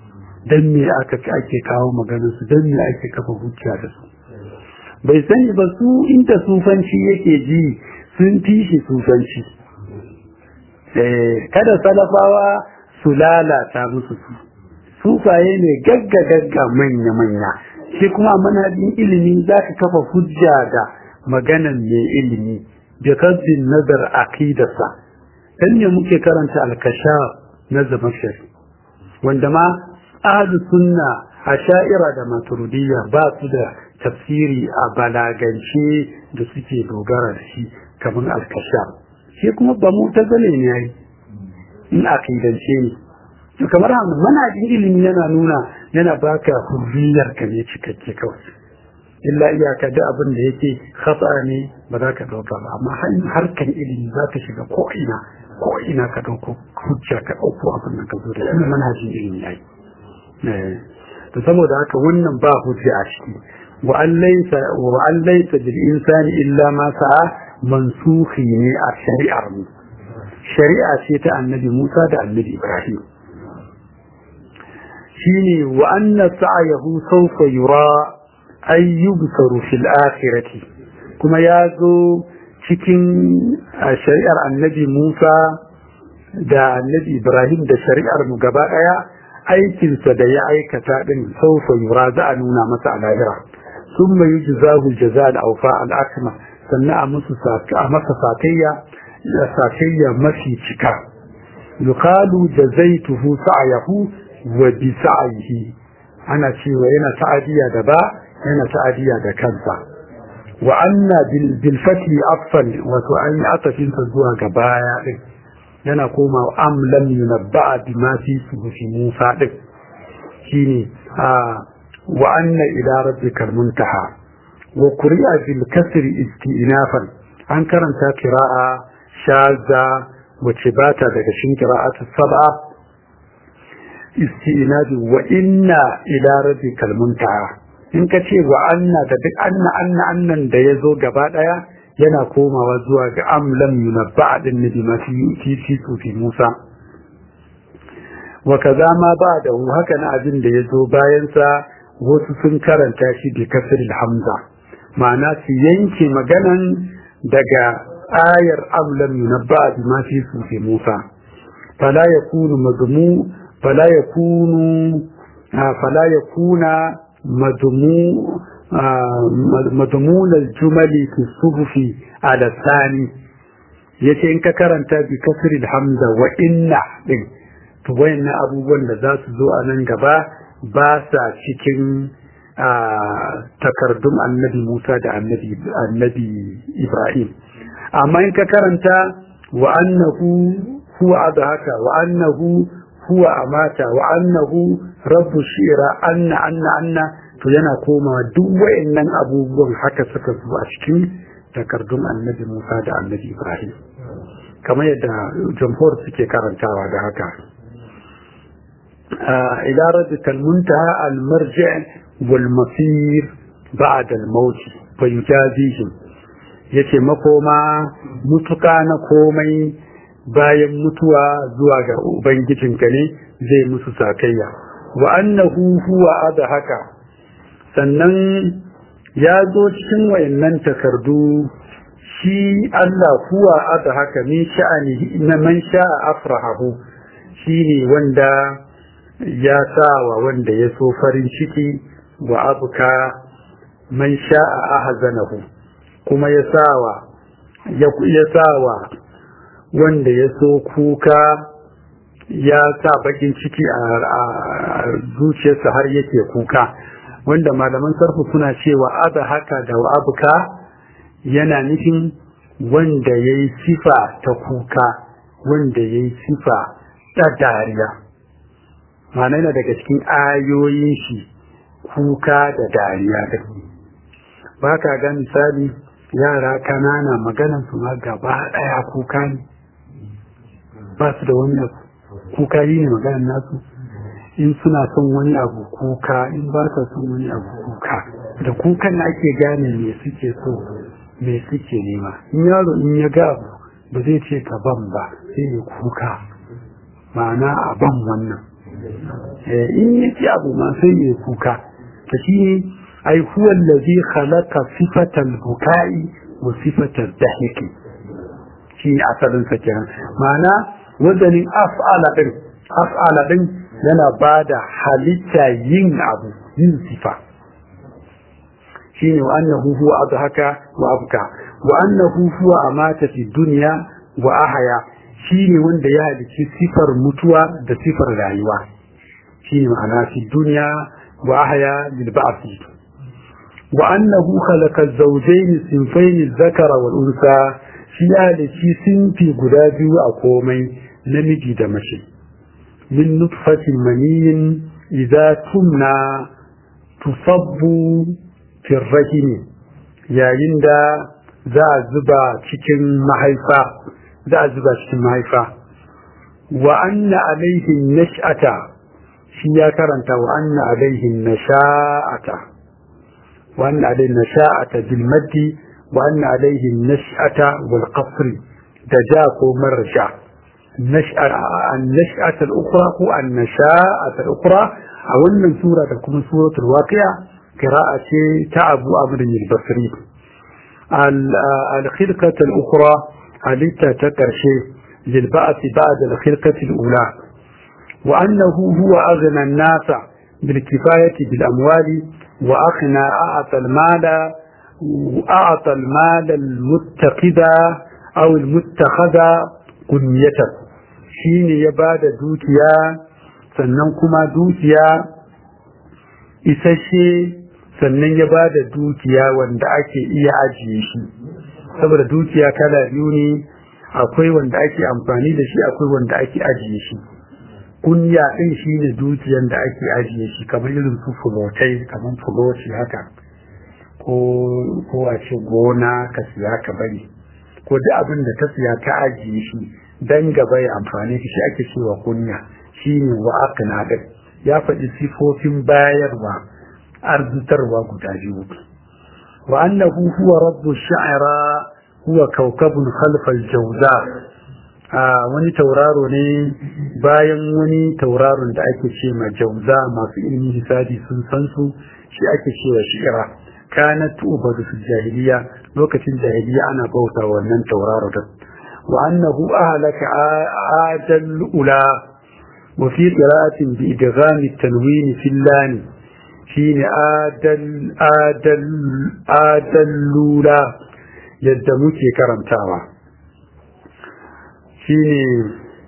dan me aka ake kawo maganar su dan me ake kafa hujja da su bai sani ba su inda sufanci yake ji sun fi shi sufanci kada salafawa su lalata musu su sufaye ne gagga gagga manya manya shi kuma manhajin ilimi za ka kafa hujja da maganan mai ilimi da kasbin nazar aqidarsa dan ne muke karanta alkasha na zamashari wanda ma ahlu sunna asha'ira da maturidiyya ba su da tafsiri a balagance da suke dogara da shi kamar alkasha shi kuma ba mu ta zane ne yayi in aqidance ne to kamar haka manhajin ilimi yana nuna yana baka hurriyar ka ne cikakke kawai illa iyaka da abin da yake khata ne ba za ka dauka ba amma harkan ilimi za ka shiga ko ina ko ina ka dauko hujja ka dauko abin da ka zo da shi manhajin ilimi yayi to saboda haka wannan ba hujja a ciki wa an laysa wa an laysa bil insani illa ma sa'a mansukhi ne a shari'ar mu shari'a ce ta annabi Musa da annabi Ibrahim shine wa anna sa'yahu sawfa yura ay yubsaru fil akhirati kuma ya zo cikin shari'ar annabi Musa da annabi Ibrahim da shari'ar mu gaba daya aikinsa da ya aikata din saufa yura za a nuna masa a lahira sun mai jizahu jaza da aufa al'akma sannan a musu a masa sakayya da sakayya mafi cika yuqalu jazaituhu sa'yahu wa bi sa'yihi ana cewa yana ta'adiya da ba yana ta'adiya da kansa wa anna bil fati afsal wato an yi atafin zuwa ga baya din yana koma am lam yunabba bima fi suhufi Musa din shine a wa anna ila rabbikal muntaha wa quri'a bil kasri istinafan an karanta qira'a shaza wace bata daga cikin qira'atu sab'a istinabi wa inna ila rabbikal muntaha in ka ce wa anna da duk anna anna annan da yazo gaba daya yana komawa zuwa ga am lam yunabba din nabi ma fi fi fi Musa wa kaza ma ba da haka na abin da yazo bayan sa wasu sun karanta shi bi kasril hamza ma'ana su yanke maganan daga ayar am lam yunabba bi ma fi fi Musa fala yakunu madmu fala yakunu fala yakuna madmu مضمون الجمل في الصحف على الثاني yace in ka karanta bi kasri hamza wa inna din to wayannan abubuwan da za su zo a nan gaba ba sa cikin takardun annabi Musa da annabi annabi Ibrahim amma in ka karanta wa annahu huwa adhaka wa annahu huwa amata wa annahu rabbu shira anna anna anna to yana komawa duk wayannan abubuwan haka suka zo a cikin takardun annabi Musa da annabi Ibrahim kamar yadda jamhur suke karantawa da haka ila rabbikal muntaha al marji' wal masir ba'da al maut fa yujazihim yace makoma mutuka na komai bayan mutuwa zuwa ga ubangijinka ne zai musu sakayya wa annahu huwa adhaka sannan ya zo cikin wayannan takardu shi Allah huwa ada haka min sha'ani na man sha'a afrahahu shine wanda ya sawa wanda ya so farin ciki wa abuka man sha'a ahzanahu kuma ya sawa ya sawa wanda ya so kuka ya sa bakin ciki a zuciyarsa har yake kuka wanda malaman sarfu suna cewa aza haka da abuka yana nufin wanda ya yi sifa ta kuka wanda ya yi sifa ta dariya mana yana daga cikin ayoyin shi kuka da dariya da ba ka ga misali yara kanana maganan su ma gaba daya kuka ne ba su da wani kuka yi ne maganan nasu in suna son wani abu kuka in ba ka son wani abu kuka da kukan ake gane me suke so me suke nema in yaro in ya ga abu ba zai ce ka ban ba sai ya kuka ma'ana a ban wannan in ya ci abu ma sai ya kuka ta shi ne ai huwa allazi khalaqa sifatal bukai wa sifatal dahiki shi ne asalin sa kenan ma'ana wazanin af'ala din af'ala din yana bada halitta yin abu yin sifa shine wa annahu huwa adhaka wa abka wa annahu huwa amata fi dunya wa ahya shine wanda ya halici sifar mutuwa da sifar rayuwa shine ma'ana fi dunya wa ahya bil ba'thi wa annahu khalaqa az-zawjayn sinfayn adh-dhakara wal unsa shi ya halici sinfi guda biyu a komai namiji da mace min nutfatin maniyin idza tumna tusabbu fi rahimi yayin da za a zuba cikin mahaifa za a zuba cikin mahaifa wa anna alaihin nash'ata shi ya karanta wa anna alaihin nasha'ata wa anna alaihin nasha'ata bil maddi wa anna alaihin nash'ata wal qasri da ja ko marja النشأة الأخرى هو النشاءة الأخرى أو أن سورة تكون سورة الواقعة قراءة تعب أمر البصري الخلقة الأخرى التي تكرشي للبعث بعد الخلقة الأولى وأنه هو أغنى الناس بالكفاية بالأموال وأغنى أعطى المال وأعطى المال المتخذ أو المتخذ كنيته shine ya ba da dukiya sannan kuma dukiya isasshe sannan ya ba da dukiya wanda ake iya ajiye shi saboda dukiya kala biyu ne akwai wanda ake amfani da shi akwai wanda ake ajiye shi kunya ɗin shi ne dukiyan da ake ajiye shi kamar irin su fulotai kamar fuloti haka ko ko a ce gona ka siya ka bari ko duk abin da ka siya ka ajiye shi dan gaba ya amfani shi ake cewa kunya shine wa aqna din ya faɗi sifofin bayarwa arzitarwa guda biyu wa annahu huwa rabbu sha'ira huwa kawkabun khalfa al-jawza wani tauraro ne bayan wani tauraron da ake ce ma jauza masu ilmi hisabi sun san su shi ake cewa shi'ira kanat ubadu fil jahiliya lokacin jahiliya ana bauta wannan tauraro da وأنه أهلك آدل أولى وفي قراءة بإدغام التنوين في اللام حين آدل آدل آدلولا يدمك كرمتاوا حين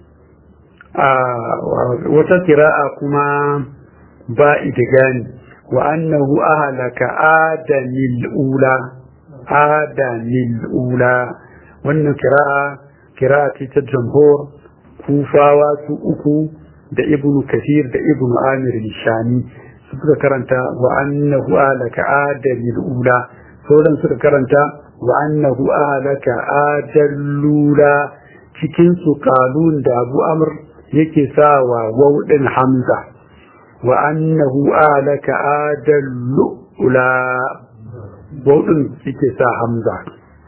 wata kira'a kuma ba idigani wa annahu ahlaka adanil ula adanil ula wannan kira'a kira'a ce ta jamhur kufawa su uku da ibnu kathir da ibnu amir shani su suka karanta wa annahu ahlaka adanil ula sauran suka karanta wa annahu ahlaka adallula cikin su kalun da abu amr yake sawa wawdin hamza wa annahu alaka adallu ula wawdin yake sa hamza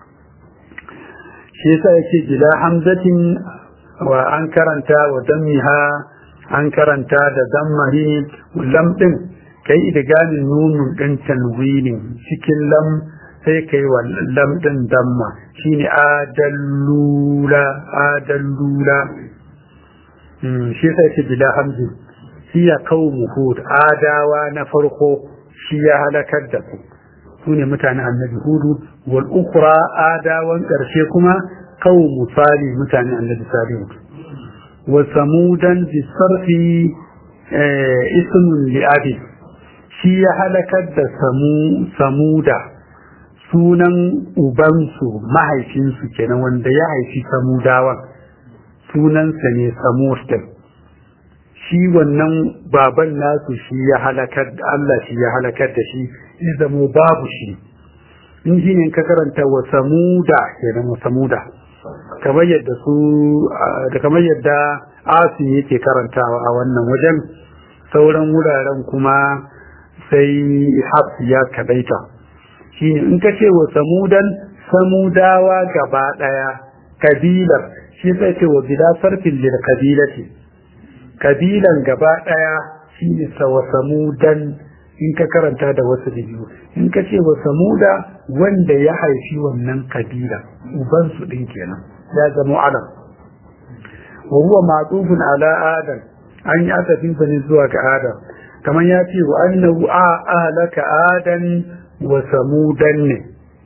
shi yasa yake bila hamzatin wa an karanta wa dammiha an karanta da dammahi lam din kai idgamin nunun din tanwinin cikin lam sai kai wa lam din damma shine adallula adallula shi sai ce bila hamzi hiya qaumu hud adawa na farko shi ya halakar da su sune mutanen annabi hudu wal ukhra adawan karshe kuma qaumu salih mutanen annabi salih wa samudan bi sarfi ismun li abi shi ya halakar da samu samuda sunan ubansu mahaifinsu kenan wanda ya haifi samudawan sunansa ne samur din shi wannan baban nasu shi ya halakar Allah shi ya halakar da shi ya zamo babu shi in shi ne ka karanta wa samuda kenan wa samuda kamar yadda su da kamar yadda asu yake karantawa a wannan wajen sauran wuraren kuma sai hafs ya kadaita shine in ka ce wa samudan samudawa gaba daya kabilar shi sai ce wa bila sarfin lil kabilati kabilan gaba daya shine sawasamudan in ka karanta da wasu da biyu in ka ce wa samuda wanda ya haifi wannan kabila uban su din kenan ya zama alam wa huwa ma'tufun ala adam an yi asafin sa ne zuwa ga adam kamar ya ce wa annahu a ahlaka adam wa samudan ne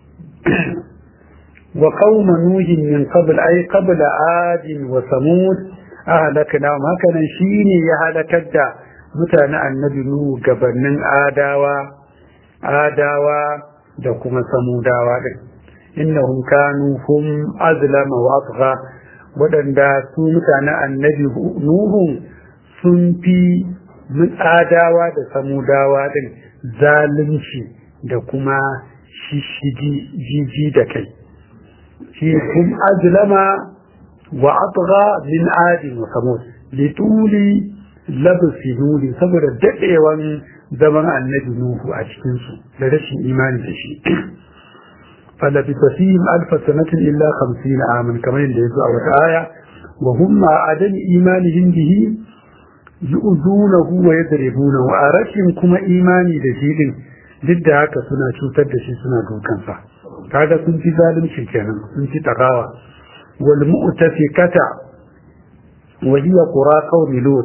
wa qauma nuhin min qabl ay qabla adin wa samud ahlakna haka nan shine ya halakar da mutane annabi nuhu gabanin adawa adawa da kuma samudawa din innahum kanu hum azlama wa atgha wadanda su mutane annabi nuhu sun fi adawa da samudawa din zalunci da kuma shishigi jiji da kai shi hum azlama wa atgha min adin wa samud lituli labasi nuni saboda daɗewan zaman annabi Nuhu a cikinsu da rashin imani da shi. Falabi fasihim alfa sanatin illa hamsin amin kamar yadda ya zo a wata aya wa hum ma adami imanihim bihi yu'zunahu wa yadribunahu a rashin kuma imani da shi din duk da haka suna cutar da shi suna dukansa kaga sun fi zalunci kenan sun fi takawa wal mu'tafikata wa hiya qura qaumi lut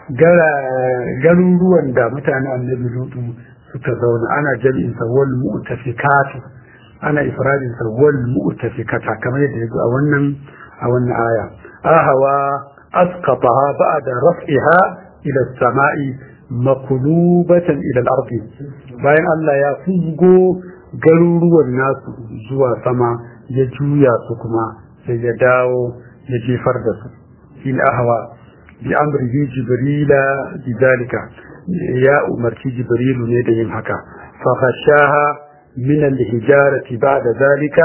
garuruwan da mutane annabi lutu suka zauna ana jami'in sa wal mu'tafikatu ana ifradin sa wal mu'tafikata kamar yadda yazo a wannan a wannan aya ahawa asqataha ba'da raf'iha ila as-sama'i makulubatan ila al-ardi bayan Allah ya fuzgo garuruwan nasu zuwa sama ya juya su kuma sai ya dawo ya jefar da su in ahawa بأمره جبريل بذلك يا أمرتي جبريل ندين هكا فغشاها من الهجارة بعد ذلك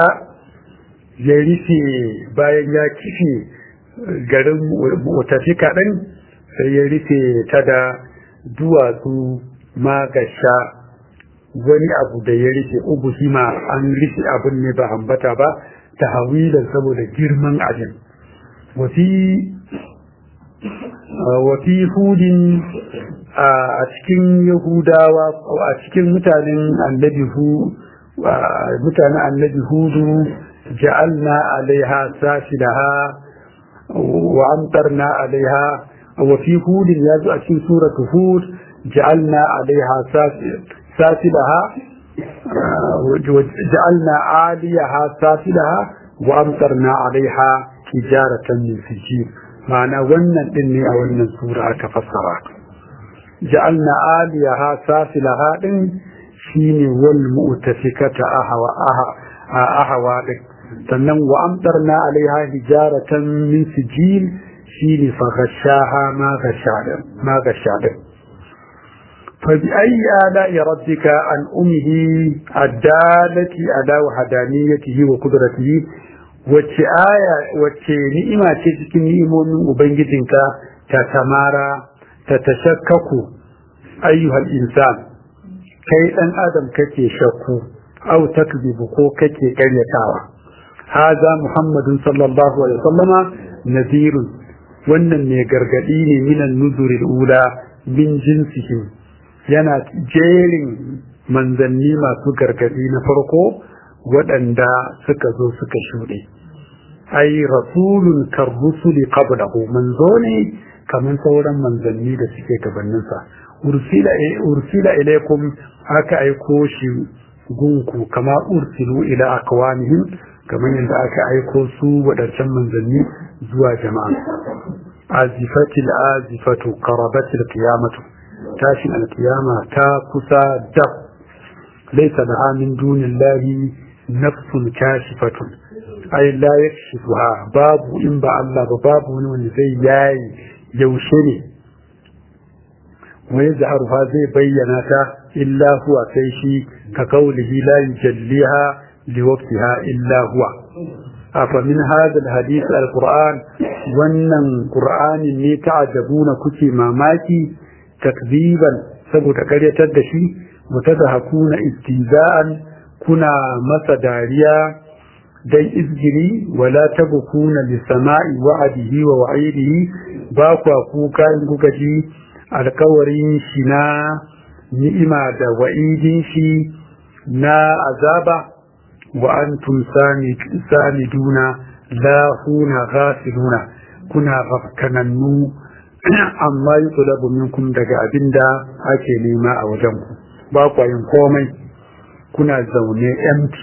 يرثي باين يا كفي garin mutafika ɗin sai ya rufe ta da duwatsu magasha wani abu da ya rufe ubuhima an rufe abin ne ba ambata ba ta hawilan saboda girman abin wasi wafi hudin a cikin yahudawa a cikin mutanen annabi hu mutanen annabi hudu ja'alna alaiha safilaha wa amtarna alaiha wa fi hudin ya zo a cikin suratu hud ja'alna alaiha safilaha ja'alna aliyaha safilaha wa amtarna alaiha hijaratan min sijil ma'ana wannan din ne a wannan sura aka fassara ja'alna aliyaha safilaha din shine wal mu'tafikata ahwa ahwa din sannan wa amtarna alaiha hijaratan min sijil shine fa ghashaha ma ghashada ma ghashada فبأي آلاء ربك عن أمه الدالة على وحدانيته وقدرته wacce aya wacce ni'ima ce cikin ni'imomin ubangijinka ta tamara ta tashakkaku ayyuhal insan kai dan adam kake shakku aw takzibu ko kake karyatawa haza muhammadun sallallahu alaihi wasallama nadhirun wannan mai gargadi ne minan nuzuril ula min jinsihim yana jerin manzanni masu gargadi na farko waɗanda suka zo suka shuɗe ai rasulun karrusuli qablahu manzo ne kamar sauran manzanni da suke gabaninsa ursila ursila ilaikum aka aiko shi gunku kama ursilu ila aqwamihim kamar yadda aka aiko su waɗancan manzanni zuwa jama'a azifatil azifatu qarabatil qiyamatu tashin alkiyama ta kusa dab laysa laha min dunillahi nafsun kashifatun ai la yakshifuha babu in ba Allah ba babu wani wanda zai yayi yaushe ne wa yazharuha zai bayyana ta illa huwa sai shi ka kaulihi la yujalliha liwaqtiha illa huwa afa min hadha alhadith alquran wannan qur'anin ne ta'ajabuna kuke mamaki takziban saboda karyatar da shi mutadahakuna istiza'an kuna masa dariya dan izgiri wala tabkuna li sama'i wa'adihi wa wa'idihi ba kwa kuka in kuka ji alkawarin shi na ni'ima da wa'idin shi na azaba wa antum samiduna lahuna ghafiluna kuna rafkanannu amma yi tulabu minkum daga abinda ake nema a wajenku ba kwa yin komai kuna zaune empty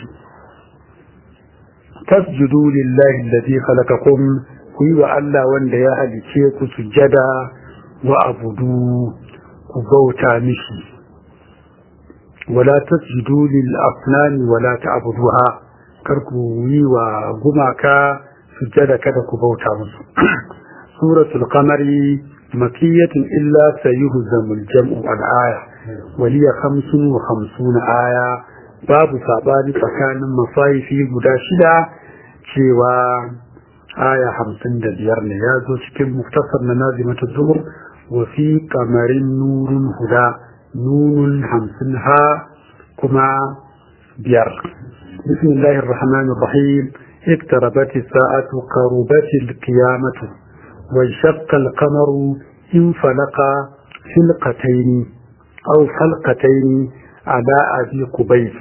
tasjudu lillahi alladhi khalaqakum ku yi wa Allah wanda ya halice ku sujada wa abudu ku bauta mishi wala tasjudu lil afnani wala ta'buduha kar ku yi wa gumaka sujada kada ku bauta musu suratul qamari makiyatun illa sayuhzamul jam'u al-aya waliya 55 aya babu sabani tsakanin masayifi guda shida cewa aya hamsin da biyar ne ya zo cikin muftasar na nazimatu zuhur wa fi kamarin nurun huda nunun hamsin ha kuma biyar bismillahir rahmanir rahim اقتربت الساعة قربت القيامة وانشق القمر انفلق فلقتين أو فلقتين على أبي قبيس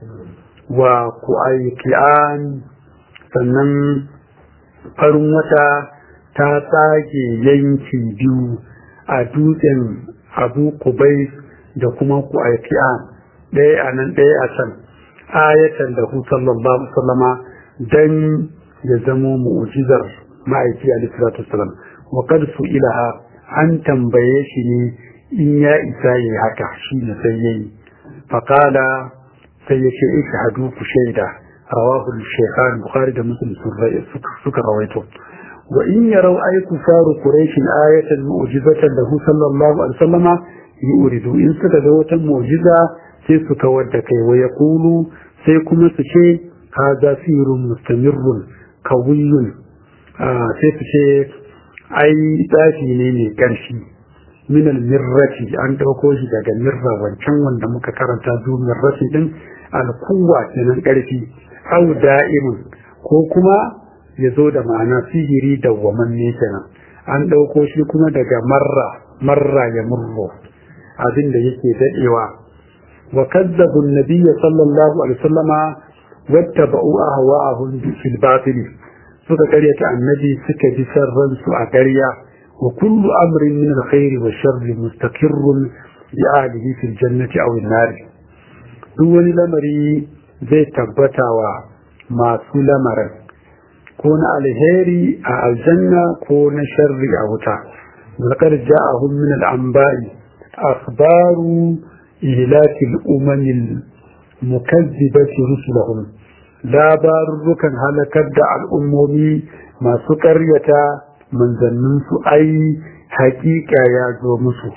وقؤيكيان sannan farin wata ta tsage yanki biyu a dutsen abu kubai da kuma ku aiki'a ɗaya a nan ɗaya a can ayatan da hu sallallahu sallama don ya zamo mu'ujizar ma'aiki a lissiratu salam wa kad su ilaha an tambaye shi ne in ya isa ya yi haka shi ne sai ya yi faƙala sai ya ce ishahadu ku shaida رواه الشيخان البخاري ده مسلم سكر رويته وإن يروا أي كفار قريش آية معجزة له صلى الله عليه وسلم يؤردوا إن سكدوة معجزة سيسك ودكي ويقولوا سيكم سشي هذا سير مستمر قوي آه سيسشي أي تاشي نيني كرشي من المرة أن تقوش daga mirra wancan wanda muka karanta zu mirrati din alkuwa kenan karfi au da'imun ko kuma ya zo da ma'ana sihiri da wamanne kenan an ɗauko shi kuma daga marra marra ya murro abin da yake daɗewa wa kazzabu nabiyya sallallahu alaihi wasallama wattaba'u ahwa'ahum fil batil suka karyata annabi suka bi sarran su a ƙarya wa kullu amrin min alkhairi wa sharri mustaqirrun bi alihi fil jannati aw an-nar duk wani lamari zai tabbata wa masu lamarin ko na alheri a aljanna ko na sharri a wuta zakar ja'ahum min al-anba'i akhbaru ihlaki al-umam al-mukazzibati rusulahum labarurrukan halakar da al'ummomi masu ƙaryata manzannin su ai haƙiƙa ya zo musu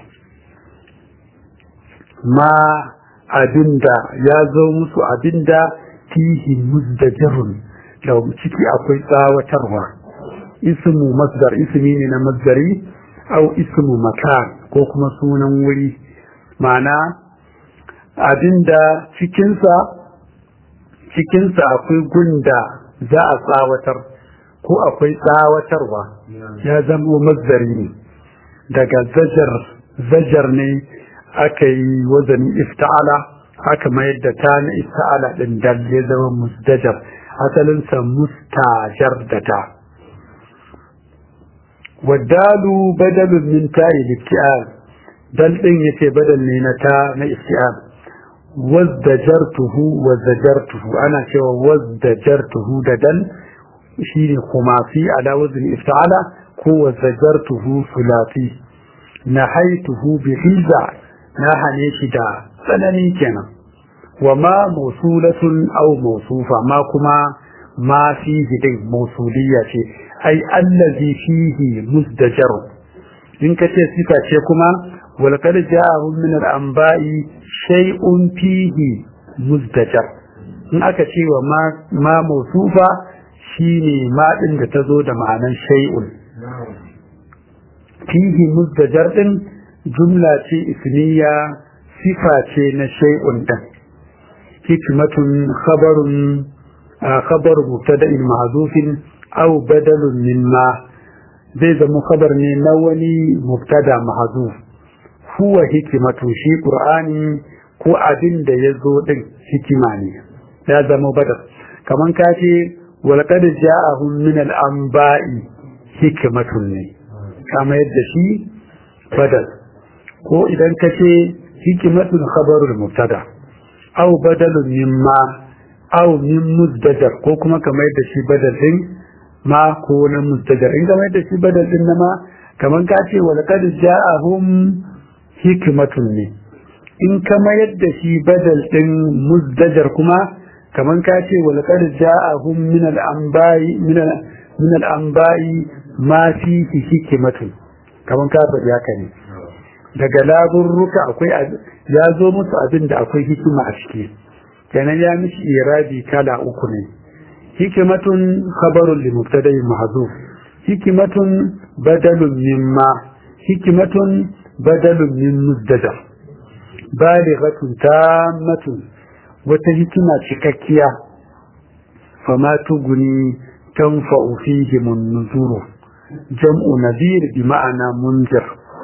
ma abinda ya zo musu abinda fihi muzdajirun da ciki akwai tsawatarwa ismu masdar ismi ne na masdari au ismu makan ko kuma sunan wuri ma'ana abinda cikinsa cikinsa akwai gunda za a tsawatar ko akwai tsawatarwa ya zama masdari ne daga zajar zajar ne aka yi wazanin ifta'ala aka mayar da ta na ifta'ala din dal ya zama musdajar asalinsa mustajar da ta wadalu badalun min ta'i lifti'al dal din yace badal ne na ta na ifti'al wazdajartuhu wazdajartuhu ana cewa wazdajartuhu da dal shine kuma fi ala wazn ifta'ala ko wazdajartuhu sulati nahaituhu bi hiza na hane shi da tsanani kenan wa ma mausulatun aw mausufa ma kuma ma fihi din mausuliyya ce ai allazi fihi musdajar in ka ce sifa ce kuma wal qad ja'ahum min al anba'i shay'un fihi musdajar in aka ce wa ma ma mausufa shine ma din da tazo da ma'anan shay'un fihi musdajar din jumla ce ismiya sifa ce na shay'un din hikmatun khabarun khabar mubtada'in mahzufin aw badalun mimma zai zama khabar ne na wani mubtada mahzuf huwa hikimatu shi qur'ani ko abin da ya zo din hikima ne ya zama badal kaman ka ce walqad ja'ahum min al-anba'i hikmatun ne kama yadda shi badal ko idan ka ce hikimatun khabarul mubtada aw badalun mimma aw min muzdajar ko kuma kamar yadda shi badal din ma ko na muzdajar in kamar yadda shi badal din na ma kamar ka ce walqad ja'ahum hikmatun ne in kama yadda shi badal din muzdajar kuma kamar ka ce walqad ja'ahum min al-anba'i min al-anba'i ma fihi hikmatun kamar ka faɗi haka ne daga laburruka akwai ya zo musu abin da akwai hikima a ciki kenan ya mishi irabi kala uku ne hikimatun khabarun li mubtada'in mahzuf hikimatun badalun mimma hikimatun badalun min muzdajar balighatun tammatun wata hikima cikakkiya fama tuguni tanfa'u fihi nuzuru jam'u nadir bi ma'ana munzir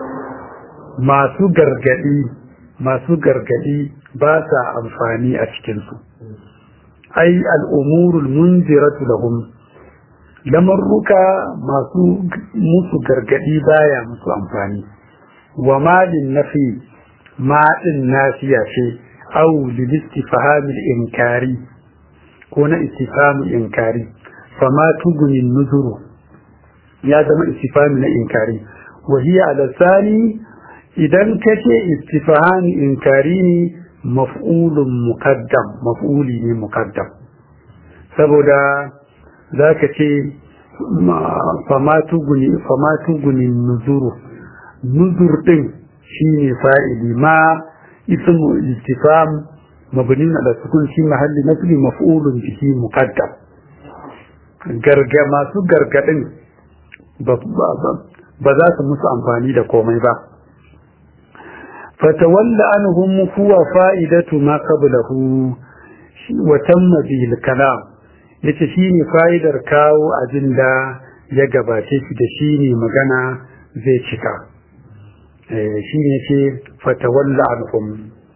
masu gargadi masu gargadi ba sa amfani a cikinsu ai al'umurul munziratu lahum lamarruka masu musu gargadi baya musu amfani wa malin nafi maɗin nafiya ce au lilistifhamil inkari ko na istifhamil inkari fama tugunin nuzuru ya zama istifhami na inkari wa hiya ala sani idan ka ce istifhami inkari ne maf'ulun muqaddam maf'uli ne muqaddam saboda za ka ce famatu guni nuzuru nuzur din shine fa'ili ma ismu istifham mabni ala sukun shi mahalli nasbi maf'ulun bihi muqaddam garga masu gargadin ba za su musu amfani da komai ba fatawalla anhum huwa fa'idatu ma qablahu wa tamma bihi al-kalam yace shine fa'idar kawo abin da ya gabace shi da shine magana zai cika eh shine ce fatawalla anhum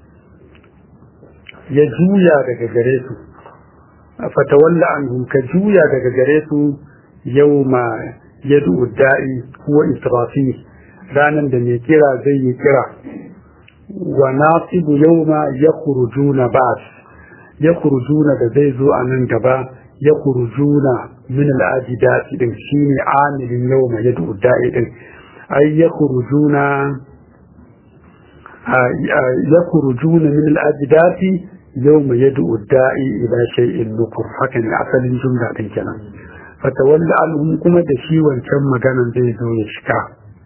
ya juya daga gare su fatawalla anhum ka juya daga gare su yawma yadu da'i huwa israfi ranan da mai kira zai yi kira wa nasibu yawma yakhrujuna ba'd yakhrujuna da zai zo a nan gaba yakhrujuna min al-ajdati din shine amilin yawma yadu da'i din ay yakhrujuna yakhrujuna min al-ajdati yawma yadu da'i ila shay'in nukur hakan asalin jumla din kenan fatawalla alhum kuma da shi wancan maganan zai zo ya shika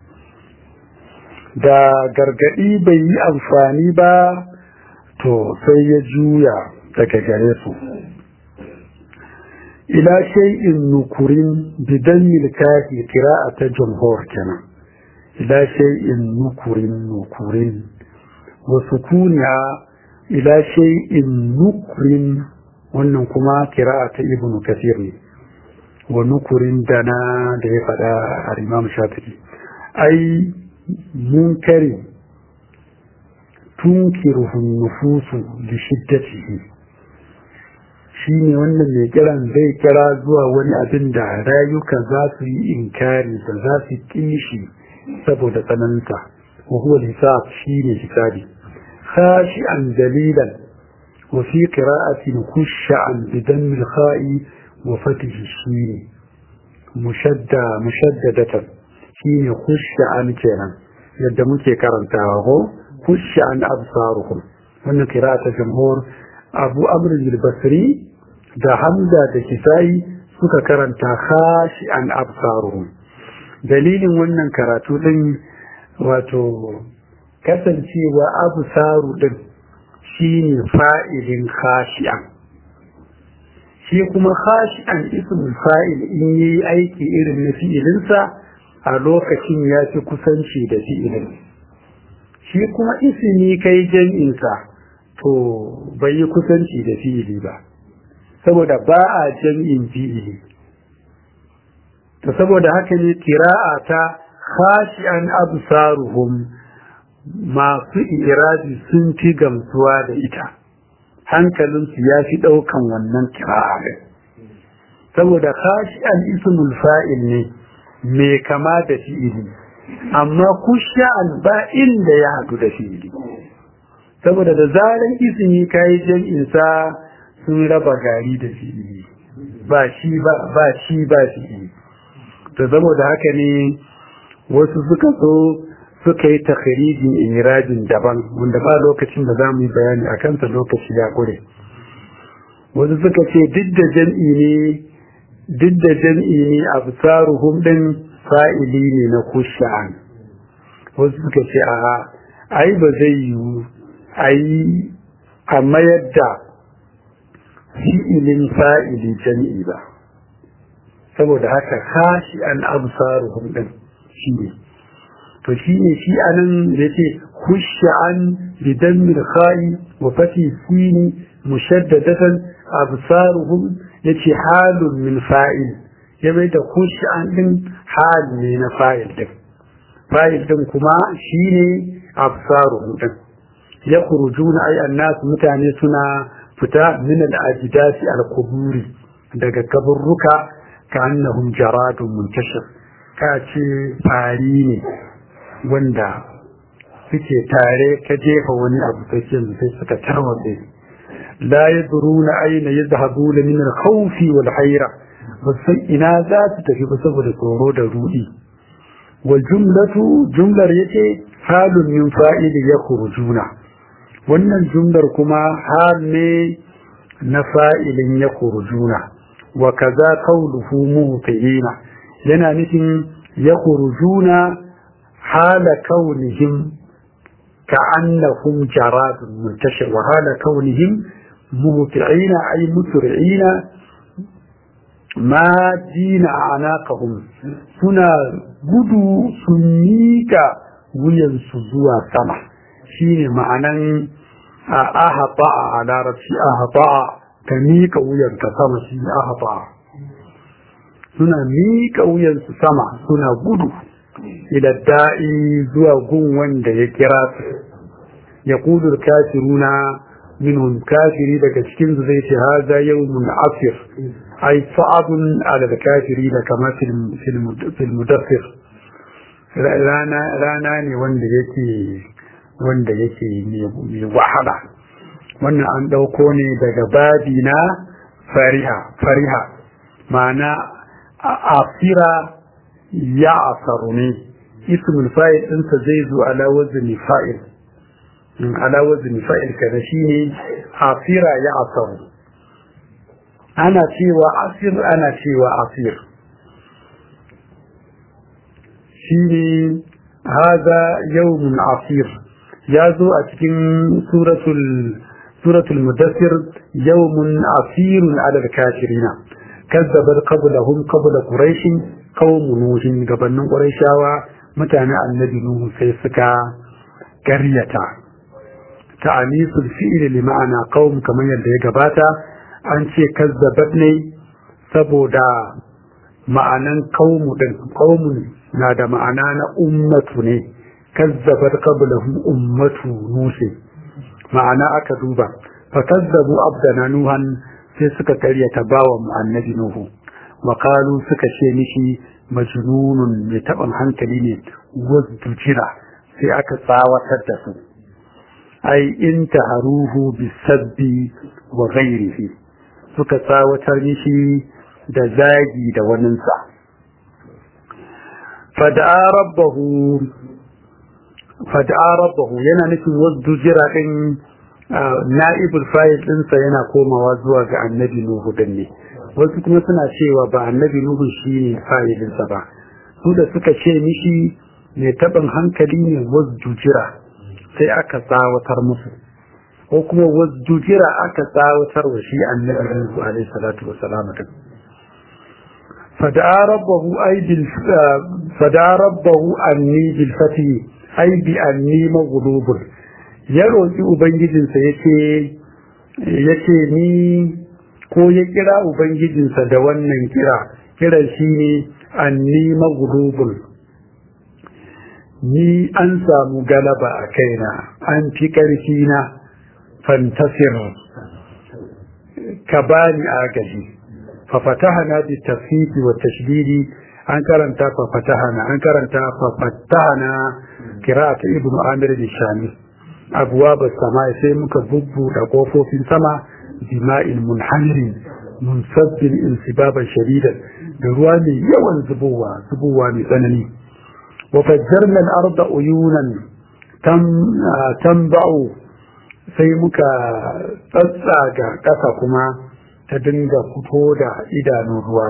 da gargadi bai yi amfani ba to sai ya juya daga gare su ila shay'in nukurin bidan milkahi ta jumhur kenan ila shay'in nukurin nukurin wa sukuniya ila shay'in nukurin wannan kuma kira'a ta ibnu kasir ne wa nukurin dana da ya faɗa a imam shafi'i ai munkari tunkiruhun nufusu da shiddatihi shi ne wannan mai kiran zai kira zuwa wani abin da rayuka za su yi inkari da za su kishi saboda tsananta wa huwa hisab shi ne hisabi khashi'an dalilan wa fi qira'atin khush'an bidan al-kha'i wa fatihi shi ne mushadda mushaddadatan shi ne khush'an kenan yadda muke karantawa ko khush'an absaruhum wannan qira'ata jumhur abu amr al-basri da hamza da kisai suka karanta khashi'an absaruhum dalilin wannan karatu din wato kasancewa absaru din shine fa'ilin khashi'an shi kuma khashi'an ismul fa'il in yi aiki irin na fi'ilinsa a lokacin ya fi kusanci da fi'ilin shi kuma ismi kai jam'insa to bai yi kusanci da fi'ili ba saboda ba a jam'in fi'ili to saboda haka ne kira'a ta khashi'an absaruhum masu irabi sun fi gamsuwa da ita hankalinsu ya fi ɗaukan wannan kira'a ɗin saboda khashi'an ismul fa'il ne mai kama da fi'ili amma kusha'an ba inda ya haɗu da fi'ili saboda da zaran ismi kayi jam'in sa sun raba gari da fi'ili ba shi ba ba shi ba fi'ili to saboda haka ne wasu suka so suka yi takharijin irajin daban wanda ba lokacin da za mu yi bayani a kansa lokaci ya kure wasu suka ce duk da jam'i ne duk da jam'i ne absaruhum din fa'ili ne na kusha'an wasu suka ce a ai ba zai yiwu ai a mayar da fi'ilin fa'ili jam'i ba saboda haka kashi an absaruhum din shi ne to shi ne shi anan da yake kusha'an bidan milkhai wa fati sini mushaddadatan absaruhum yace halun min fa'il ya bai da kusha'an din hal ne na fa'il din fa'il din kuma shine absaruhum din ya kurujuna ay annas mutane suna fita min al-ajdasi al-quburi daga kaburruka ka annahum jaradun muntashir ka ce fari ne wanda suke tare ka jefa wani abu sai sai suka tarwatse la yadruna ayna yadhhabuna min al-khawf wal hayra basan ina za su tafi ba saboda tsoro da rudi wal jumlatu jumlar yace halun min fa'ili yakhrujuna wannan jumlar kuma hal ne na fa'ilin yakhrujuna wa kaza qawluhu mutiina yana nufin yakhrujuna hala kaunihim كأنهم جراد منتشر وحال كونهم مهطعين أي مسرعين ما دين أعناقهم سنا بدو سنيك وين سزوا سما شين معنى أهطاء على رفسي أهطاء كميك وين كسما شين أهطاء سنا ميك وين سما سنا بدو ila da'i zuwa gun wanda ya kira su ya kudur kafiruna minhum kafiri daga cikin su zai ce haza yawmun afir ay sa'abun ala kafiri da kama fil mudaffir rana rana ne wanda yake wanda yake mai wahala wannan an dauko ne daga babi na fariha fariha ma'ana afira ya asaru ne ismul fa'il ɗinsa zai zo ala wazni fa'il in ala wazni fa'il kada shine asira ya asaru ana cewa asir ana cewa asir shine hada yawmun asir ya zo a cikin suratul suratul mudaththir yawmun asirun ala al-kafirina kazzabat qablahum qabla quraish qaumun nuhin gabanin quraishawa mutane annabi nuhu sai suka garyata ta'anisul fi'li li ma'ana qaum kamar yadda ya gabata an ce kazzabat ne saboda ma'anan qaumu din qaumun na da ma'ana na ummatu ne kazzabat qablahum ummatu nuhi ma'ana aka duba fa kazzabu abdana nuhan sai suka karyata bawa mu annabi nuhu وقالوا suka ce mishi majnunun mai taɓin hankali ne wasu jira sai aka tsawatar da su ai in taharuhu bisabbi wa ghairihi suka tsawatar mishi da zagi da waninsa fada'a rabbahu fada'a rabbahu yana nufin wasu jira din na'ibul fa'il ɗinsa yana komawa zuwa ga annabi nuhu din ne wasu kuma suna cewa ba annabi nuhu shi ne fa'ilinsa ba su da suka ce mishi mai taɓin hankali ne wasjujira sai aka tsawatar musu ko kuma wasjujira aka tsawatar wa shi annabi nuhu alaihi salatu wa salam fada'a rabbahu ay bil fada'a rabbahu anni bil fati ay bi anni maghlubun ya roki ubangijinsa yace yace ni ko ya kira ubangijinsa da wannan kira kiran shine anni maghlubun ni an samu galaba a kaina an fi ƙarfi na fantasir ka bani agaji fa fatahana bi tafsiri wa tashdidi an karanta fa fatahana an karanta fa fatahana qira'at ibnu amir al-shami abwab as-sama sai muka bubbuɗe kofofin sama bima'il munhamirin munsabbin insibaban shadidan da ruwa mai yawan zubowa zubowa mai tsanani وفجرنا الأرض عيونا تم تنبع sai muka tsatsaga ƙasa kuma ta dinga fito da idanun ruwa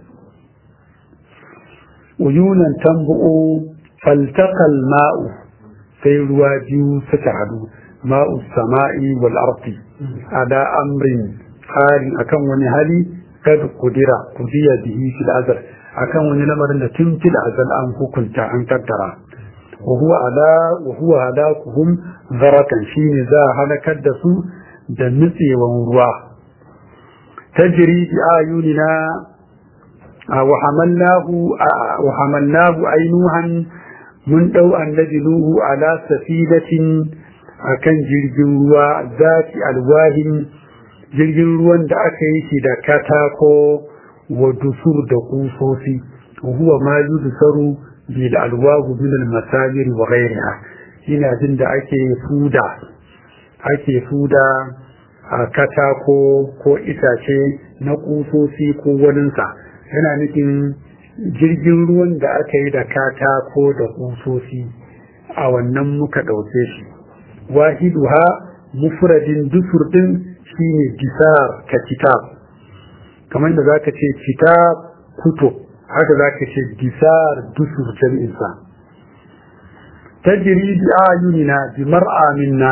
uyunan tambu'u faltakal ma'u sai ruwa biyu suka hadu ma'u sama'i wal ardi ala amrin tsarin akan wani hali kad kudira kudiya bihi fil azal akan wani lamarin da tun fil azal an hukunta an kaddara wa huwa ala wa huwa halakuhum zarakan shine za a halakar da su da nutsewan ruwa tajri bi ayunina wa hamalnahu wa hamalnahu ainuhan mun dau annabi nuhu ala safidatin akan jirgin ruwa zati alwahin jirgin ruwan da aka yi shi da katako wa dusur da kusosi huwa ma yudsaru bil alwahu min al masajir wa ghayriha ina jin da ake fuda ake fuda a katako ko itace na kusosi ko waninsa yana nufin jirgin ruwan da aka yi da katako da kusosi a wannan muka ɗauke shi wahiduha mufradin dusur din shine disar ka kitab kamar da zaka ce kitab kuto haka zaka ce disar dusur jami'insa tajri bi ayunina bi mar'a minna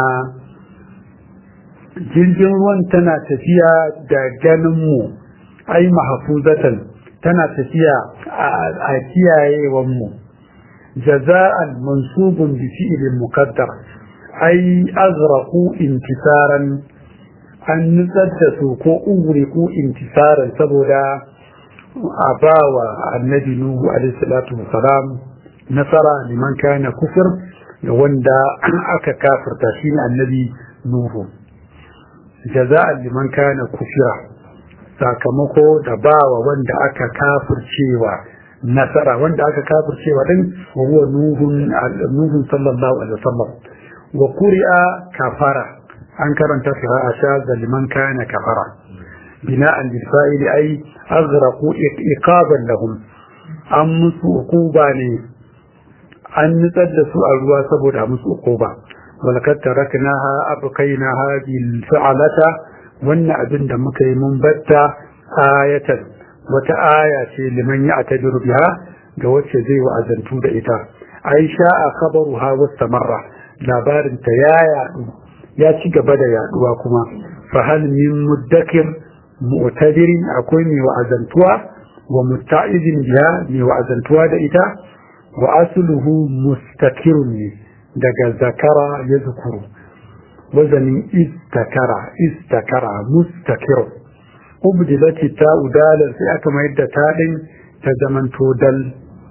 jirgin ruwan tana tafiya da ganin mu ai mahfuzatan tana tafiya a kiyayewan mu jaza'an mansubun bi fi'lin muqaddar ai azraqu intisaran an nutsar da su ko ugriku intisaran saboda a ba wa annabi nuhu alaihissalatu wasalam nasara liman kana kufur da wanda aka kafirta shi ne annabi nuhu jaza'an liman kana kufira sakamako da ba wa wanda aka kafircewa nasara wanda aka kafircewa din wa huwa nuhun sallallahu alaihi wasallam wa quri'a kafara an karanta qira'a shaza liman kana kafara bina'an bil fa'il ay aghraqu iqaban lahum an musu uquba ne an nutsar da su a ruwa saboda musu uquba walakad taraknaha abqaynaha bil fa'alata wannan abin da muka yi mun batta ayatan wata aya ce liman ya atabiru biha ga wacce zai wa'azantu da ita aisha a khabaruha wastamarra labarin ta ya yadu ya ci gaba da yaduwa kuma fa hal min muddakir mu'tadirin akwai mai wa'azantuwa wa mutta'izin biha mai wa'azantuwa da ita wa asluhu mustakirun ne daga zakara ya zukuru wazanin istakara istakara mustakirun ubdilati ta udalar sai aka mayar da ta din ta zamanto dal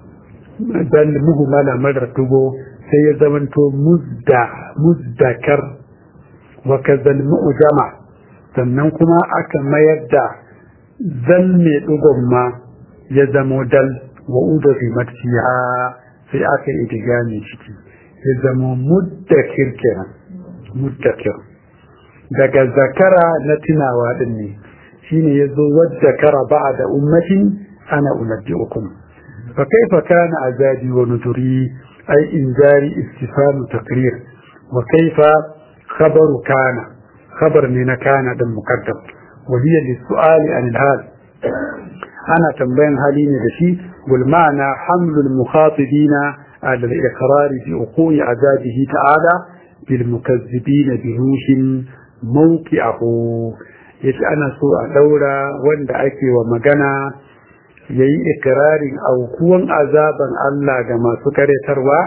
dal muhmala marar dugo sai ya zamanto muzda muzdakar wa kazal mu'jama sannan kuma aka mayar da zal mai dugon ma ya zamo dal wa uda fi matfiha sai aka yi digami ciki ya zamo muddakir kenan muddakir daga zakara na tunawa din ne shine yazo wadda kara ba'da ummatin ana unabbi'ukum fa kaifa kana azabi wa nuzuri ay injari istifham taqrir wa kaifa khabaru kana khabar ne na kana din muqaddam wa hiya lis-su'ali an al-hal ana tambayan hali ne da shi wal ma'ana hamlul mukhatibina ala al-iqrar bi uqui azabihi ta'ala bil mukazzibina bi rushin mawqi'ahu yace ana so a daura wanda ake wa magana yayi ikirarin aukuwan azaban Allah ga masu karetarwa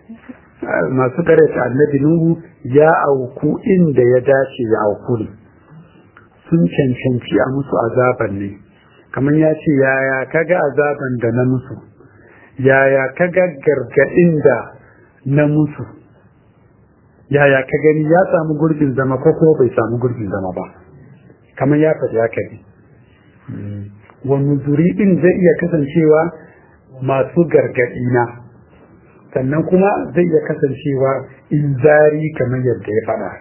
masu kareta annabi Nuhu ya auku inda ya dace ya auku ne sun cancanci a musu azaban ne kamar ya ce yaya kaga azaban da na musu yaya kaga gargaɗin da na musu yaya ka gani ya samu gurbin zama ko kuma bai samu gurbin zama ba kamar ya faɗi haka ne wani zuri ɗin zai iya kasancewa masu gargaɗi na sannan kuma zai iya kasancewa inzari kamar yadda ya faɗa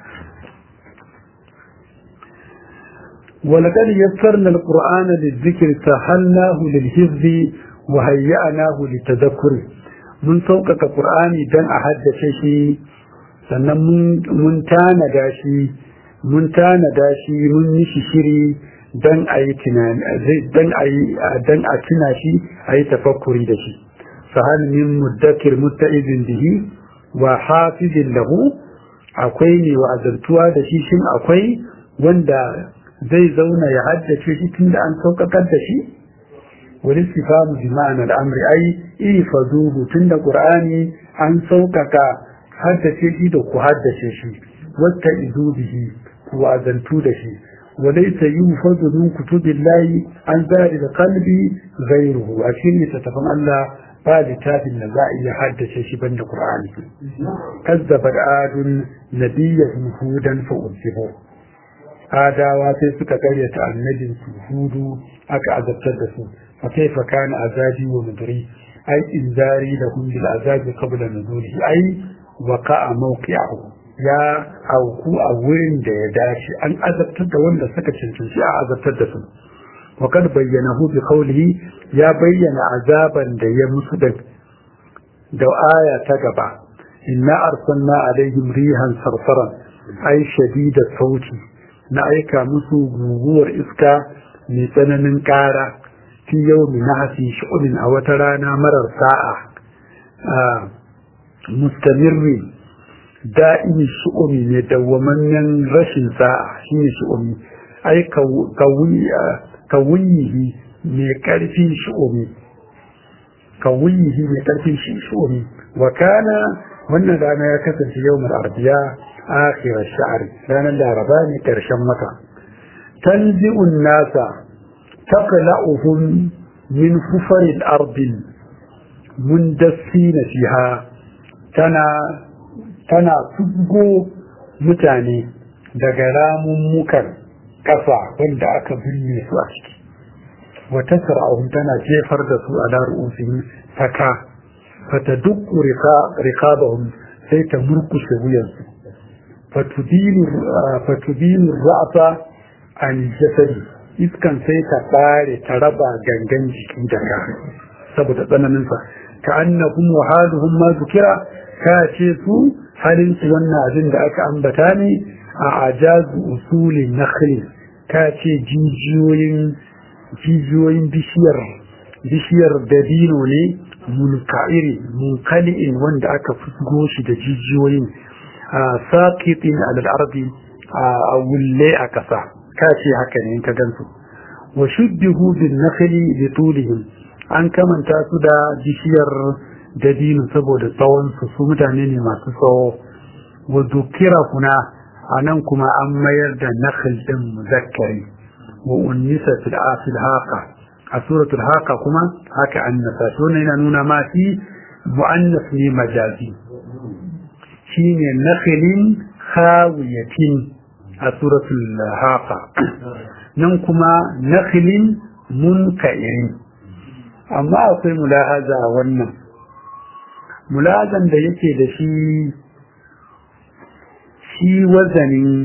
ولقد يسرنا القرآن للذكر سهلناه للحفظ وهيأناه للتذكر من سوقك القرآن دن أحد شيء sannan mun tanada shi mun tanada shi mun yi shi shiri don a yi don a yi don a tuna shi a yi tafakkuri da shi sahal min muddakir musta'izin bihi wa hafizin lahu akwai ne wa azantuwa da shi shin akwai wanda zai zauna ya haddace shi tunda an sauƙaƙar da shi wani sifamu bi ma'anar amri ai ifazuhu tunda qur'ani an sauƙaƙa haddace shi da ku haddace shi wata izu bihi ku azantu da shi وليس ينفذ من كتب الله عن ذلك القلب غيره أكيد يتفهم الله بعد كتاب النزاع يحدث شبن القرآن كذب عاد نبيهم هودا فأذبوا adawa sai suka karyata annabin su hudu aka azabtar da su fa kaifa kana azabi wa mudri ai inzari da hum bil azabi qabla nuzuli ai waqa'a mawqi'ahu ya auku a wurin da ya dace an azabtar da wanda suka cancanci a azabtar da su wa kad bayyanahu bi qawlihi ya bayyana azaban da ya musu da da aya ta gaba inna arsalna alaihim rihan sarsaran ai shadida sauti na aika musu guguwar iska mai tsananin ƙara fi yau mai nahasi shi'unin a wata rana marar sa'a mustamirri da'imi shi'umi mai dawwamammen rashin sa'a shi ne shi'umi ai kawunyihi mai ƙarfin shi'umi kawunyihi mai ƙarfin shi'umi wa kana wannan rana ya kasance yau mai arbiya آخر الشعر لأن العربان كرشم مكة تنزئ الناس تقلعهم من حفر الأرض مندسين فيها تنا تنا تبقو متاني دقرام مكر كفا وند أكبرني سؤالك وتسرعهم تنا جيفر دسو على رؤوسهم فكا فتدق رقابهم سيتمركش وينسو fatubinu ra'asa an jasadi iskan sai ta bare ta raba gangan jiki daga saboda tsananinsa ka annahum wa haluhum ma zukira ka ce su halin su wannan abin da aka ambata ne a ajazu usulin nakhli ka ce jijiyoyin jijiyoyin bishiyar bishiyar dabino ne munka'iri munkali'in wanda aka fusgo shi da jijiyoyin saƙiƙin al'arbi a wulle a ƙasa kace haka ne ka gansu wa shuddihu bin nakhli bi tulihim an kamanta su da bishiyar dabino saboda tsawon su su mutane ne masu tsawo wa dukira kuna anan kuma an mayar da nakhl din muzakkari wa unnisa fil afil haqa a suratul haqa kuma haka annasa to ne yana nuna ma fi muannas ne majazi shine nakhilin khawiyatin a suratul haqa nan kuma nakhilin munka'irin amma akwai mulahaza a wannan mulahazan da yake da shi shi wazanin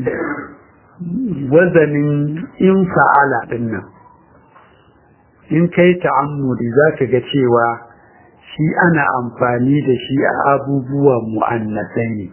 wazanin in fa'ala dinnan in kai ta'ammudi zaka ga cewa shi ana amfani da shi a abubuwa mu'annasai ne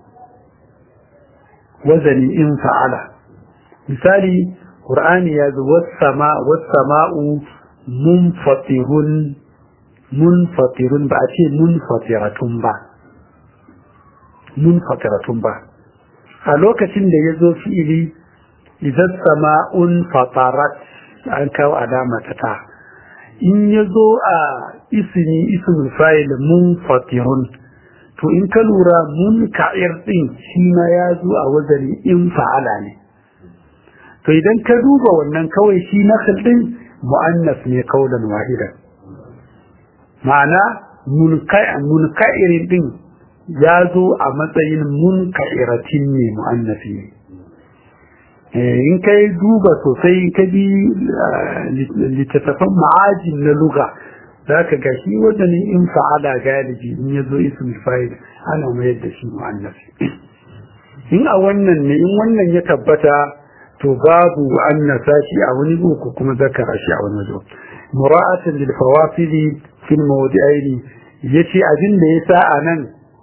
wazani in fa'ala misali qur'ani ya zo was-sama was-sama'u munfatirun munfatirun ba a ce munfatiratun ba munfatiratun ba a lokacin da ya zo fi'ili idan sama'un fatarat an kawo alama ta ta in ya zo a isini ismul fa'il munfatirun to in ka lura mun ka'ir din shi ma ya zo a wazari in fa'ala ne to idan ka duba wannan kawai shi nakhl din mu'annas ne kaulan wahidan ma'ana munka'irin din ya zo a matsayin munka'iratin ne mu'annafi ne in kai duba sosai in ka bi littattafan ma'ajin na luga za ka ga shi wadannan in fa'ala galibi in ya zo ismul fa'il ana mayar da shi mu'annafi in a wannan ne in wannan ya tabbata to babu annasa shi a wani ko kuma zakara shi a wani wajen mura'atan lil fawasili fil mawdi'aini yace abin da yasa anan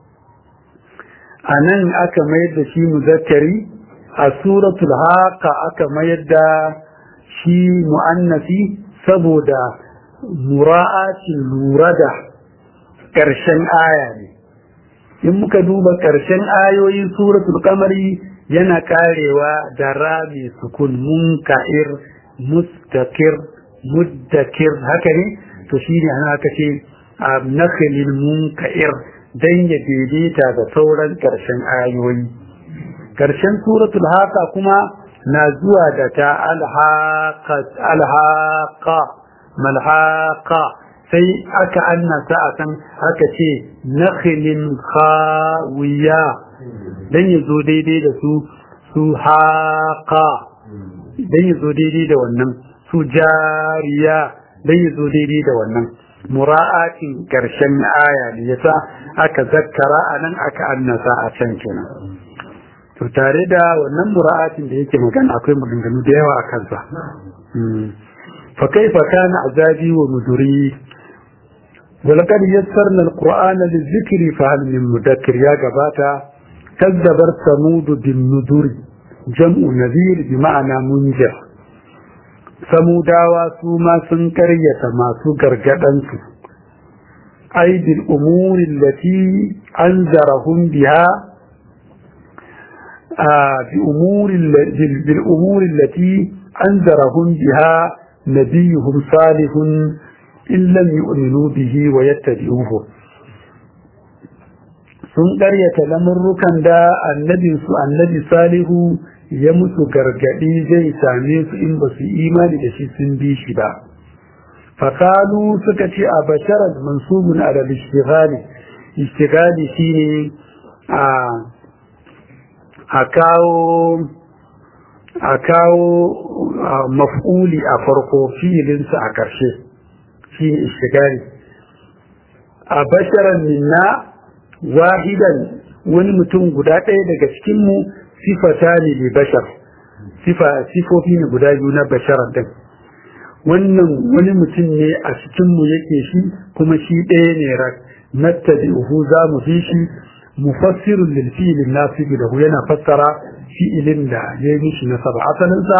anan aka mayar da shi muzakkari a suratul haqa aka mayar da shi mu'annasi saboda mura'atin lura da ƙarshen aya ne in muka duba ƙarshen ayoyin suratul qamari yana karewa da rami sukun munka'ir mustakir muddakir haka ne to shine ana aka ce a nakhlil munka'ir dan ya daidaita da sauran ƙarshen ayoyi ƙarshen suratul haqa kuma na zuwa da ta alhaqa alhaqa malhaqa sai aka annasa a kan aka ce nakhilin khawiya dan ya zo daidai da su su haqa dan ya zo daidai da wannan su jariya dan ya zo daidai da wannan mura'atin karshen aya ne yasa aka zakkara anan aka annasa a can kenan to tare da wannan mura'atin da yake magana akwai maganganu da yawa a kansa fa kaifa kana azabi wa nuzuri ولقد يسرنا القرآن للذكر فهل من مذكر يا جباتا كذبر ثمود بالنذر جمع نذير بمعنى منجر ثموداوا سوما سنكرية ما سكر جدنسو أي بالأمور التي أنذرهم بها آه بأمور بالأمور التي أنذرهم بها نبيهم صالح in lam yu'minu bihi wa yattabi'uhu sun ƙaryata lamurrukan da annabin su annabi salihu ya musu gargadi zai same su in ba su imani da shi sun bi shi ba fakalu suka ce a basharar mansubun ala ishtighali ishtighali shine a a kawo a kawo maf'uli a farko fi'ilinsa a ƙarshe shi ne ishtigari a basharan minna wahidan wani mutum guda ɗaya daga cikinmu sifata ne da bashar sifofi ne guda biyu na basharan ɗin wannan wani mutum ne a cikinmu yake shi kuma shi ɗaya ne rak nattabi'uhu za mu fi shi mufassirun lil fi'lin nasibi lahu yana fassara fi'ilin da ya yi mishi nasaba asalinsa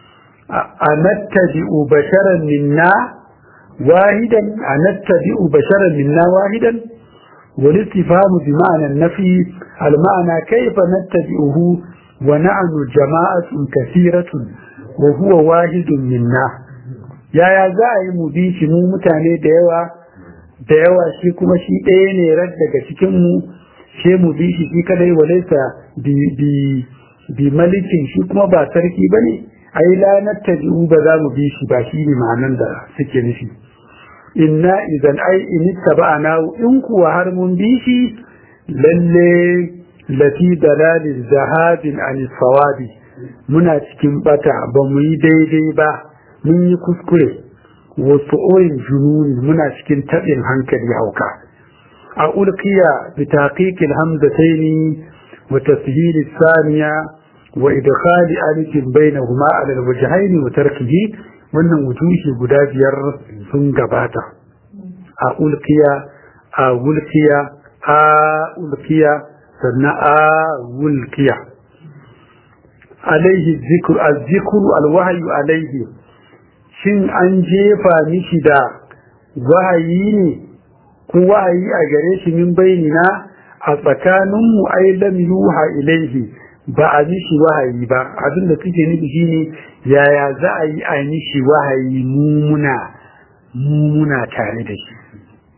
a nattabi'u basharan minna واحدا أنتبئ بشرا منا واحدا والاستفهام بمعنى النفي المعنى كيف نتبئه ونحن جماعة كثيرة وهو واحد منا يا يا زاي مبيش مو متاني ديوا ديوا shi kuma shi ɗaya ne rar daga cikin mu she mu bi shi shi kadai walaisa bi bi bi malikin shi kuma ba sarki bane ai la nattabi'u ba za mu bi shi ba shi ne ma'anan da suke nufi inna idan ai in taba'ana in kuwa har mun bi shi lalle lafi dalalin zahabin an sawabi muna cikin bata ba mu yi daidai ba mun yi kuskure wasu oyin jununi muna cikin taɓin hankali hauka a ulkiya bi taqiqil hamzataini wa tashhil thaniya wa idkhali alifin bainahuma ala alwajhayn wa tarkihi wannan wujuhi guda biyar sun gabata a ulkiya a wulkiya a ulkiya sannan a wulkiya alaihi zikr az-zikr al-wahyu alaihi shin an jefa mishi da wahayi ne ko wahayi a gare shi min bainina a tsakaninmu ai lam yuha ilaihi ba a mishi wahayi ba abin da suke nufi shine yaya za a yi a mishi wahayi mumuna mumuna tare da shi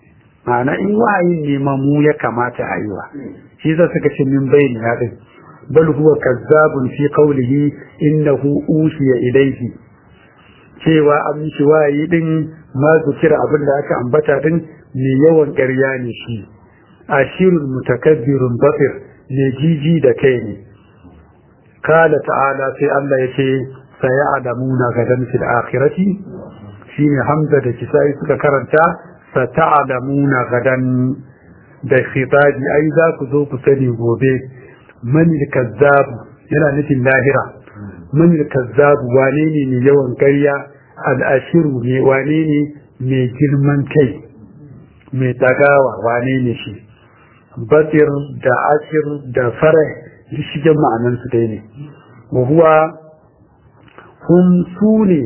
ma'ana in wahayin ne ma mu ya kamata a yi wa shi za suka ce min bayani ya din bal huwa kazzabun fi qawlihi innahu ushiya ilayhi cewa an mishi wayi din ma zukira abin da aka ambata din mai yawan ƙarya ne shi ashirul mutakabbirun basir ne jiji da kai ne kala ta'ala sai Allah ya ce saya'lamuna gadan fil akhirati shine hamza da kisai suka karanta sata'lamuna gadan da khitabi ai za ku zo ku sani gobe man kazzab yana nufin lahira man kazzab wane ne mai yawan ƙarya al'ashiru ne wane ne mai girman kai mai tagawa wane ne shi batir da ashir da fara duk shigen ma'anansu dai ne wa huwa hum su ne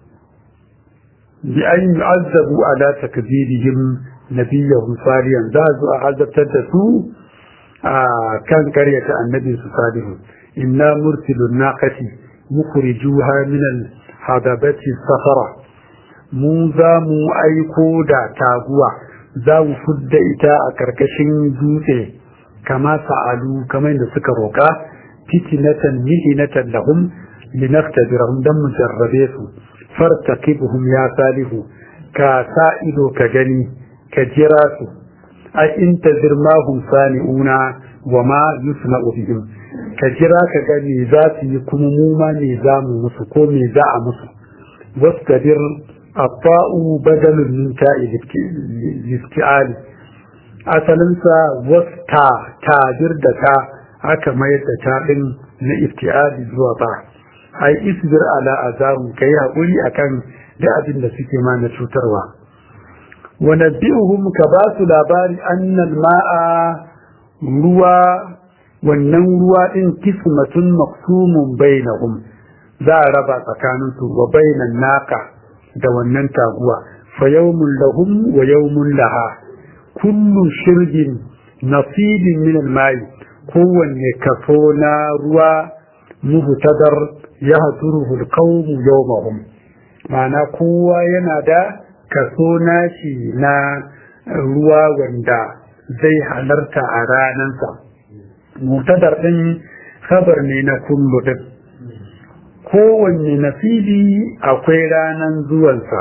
bi an yu'azzabu ala takdirihim nabiyyahum salihan za su a azabtar da su a kan karyata annabi su salihu inna mursilun naqati mukhrijuha min al hadabati safara mu za mu aiko da taguwa za mu fudda ita a karkashin dutse kama sa'alu kamar da suka roƙa fitinatan mihinatan lahum linaftabirahum dan mu jarrabe su fartaqibuhum ya salihu ka sa ido ka gani ka jira su ai in tazir ma hum sani'una wa ma yusna'u bihim ka jira ka ga me za su yi kuma mu ma me za mu musu ko me za a musu wastadir الطاء بدل من تاء الافتعال asalinsa wasta tajir da ta aka mayar da ta ɗin na iftiali zuwa ba ai isbir ala azabun kai haƙuri akan da abin da suke ma na cutarwa wa nabbi'uhum ka ba su labari annal ma'a ruwa wannan ruwa din kismatun maqsumun bainahum za a raba tsakaninsu wa bainan naka da wannan taguwa fa yawmun lahum wa yawmun laha kullu shirbin nasibin min al-mai kowanne kaso na ruwa muhtadar ya hasuruhu al-qawm yawmahum ma'ana kowa yana da kaso nashi na ruwa wanda zai halarta a ranansa muhtadar din khabar ne na kullu din kowanne nasibi akwai ranan zuwansa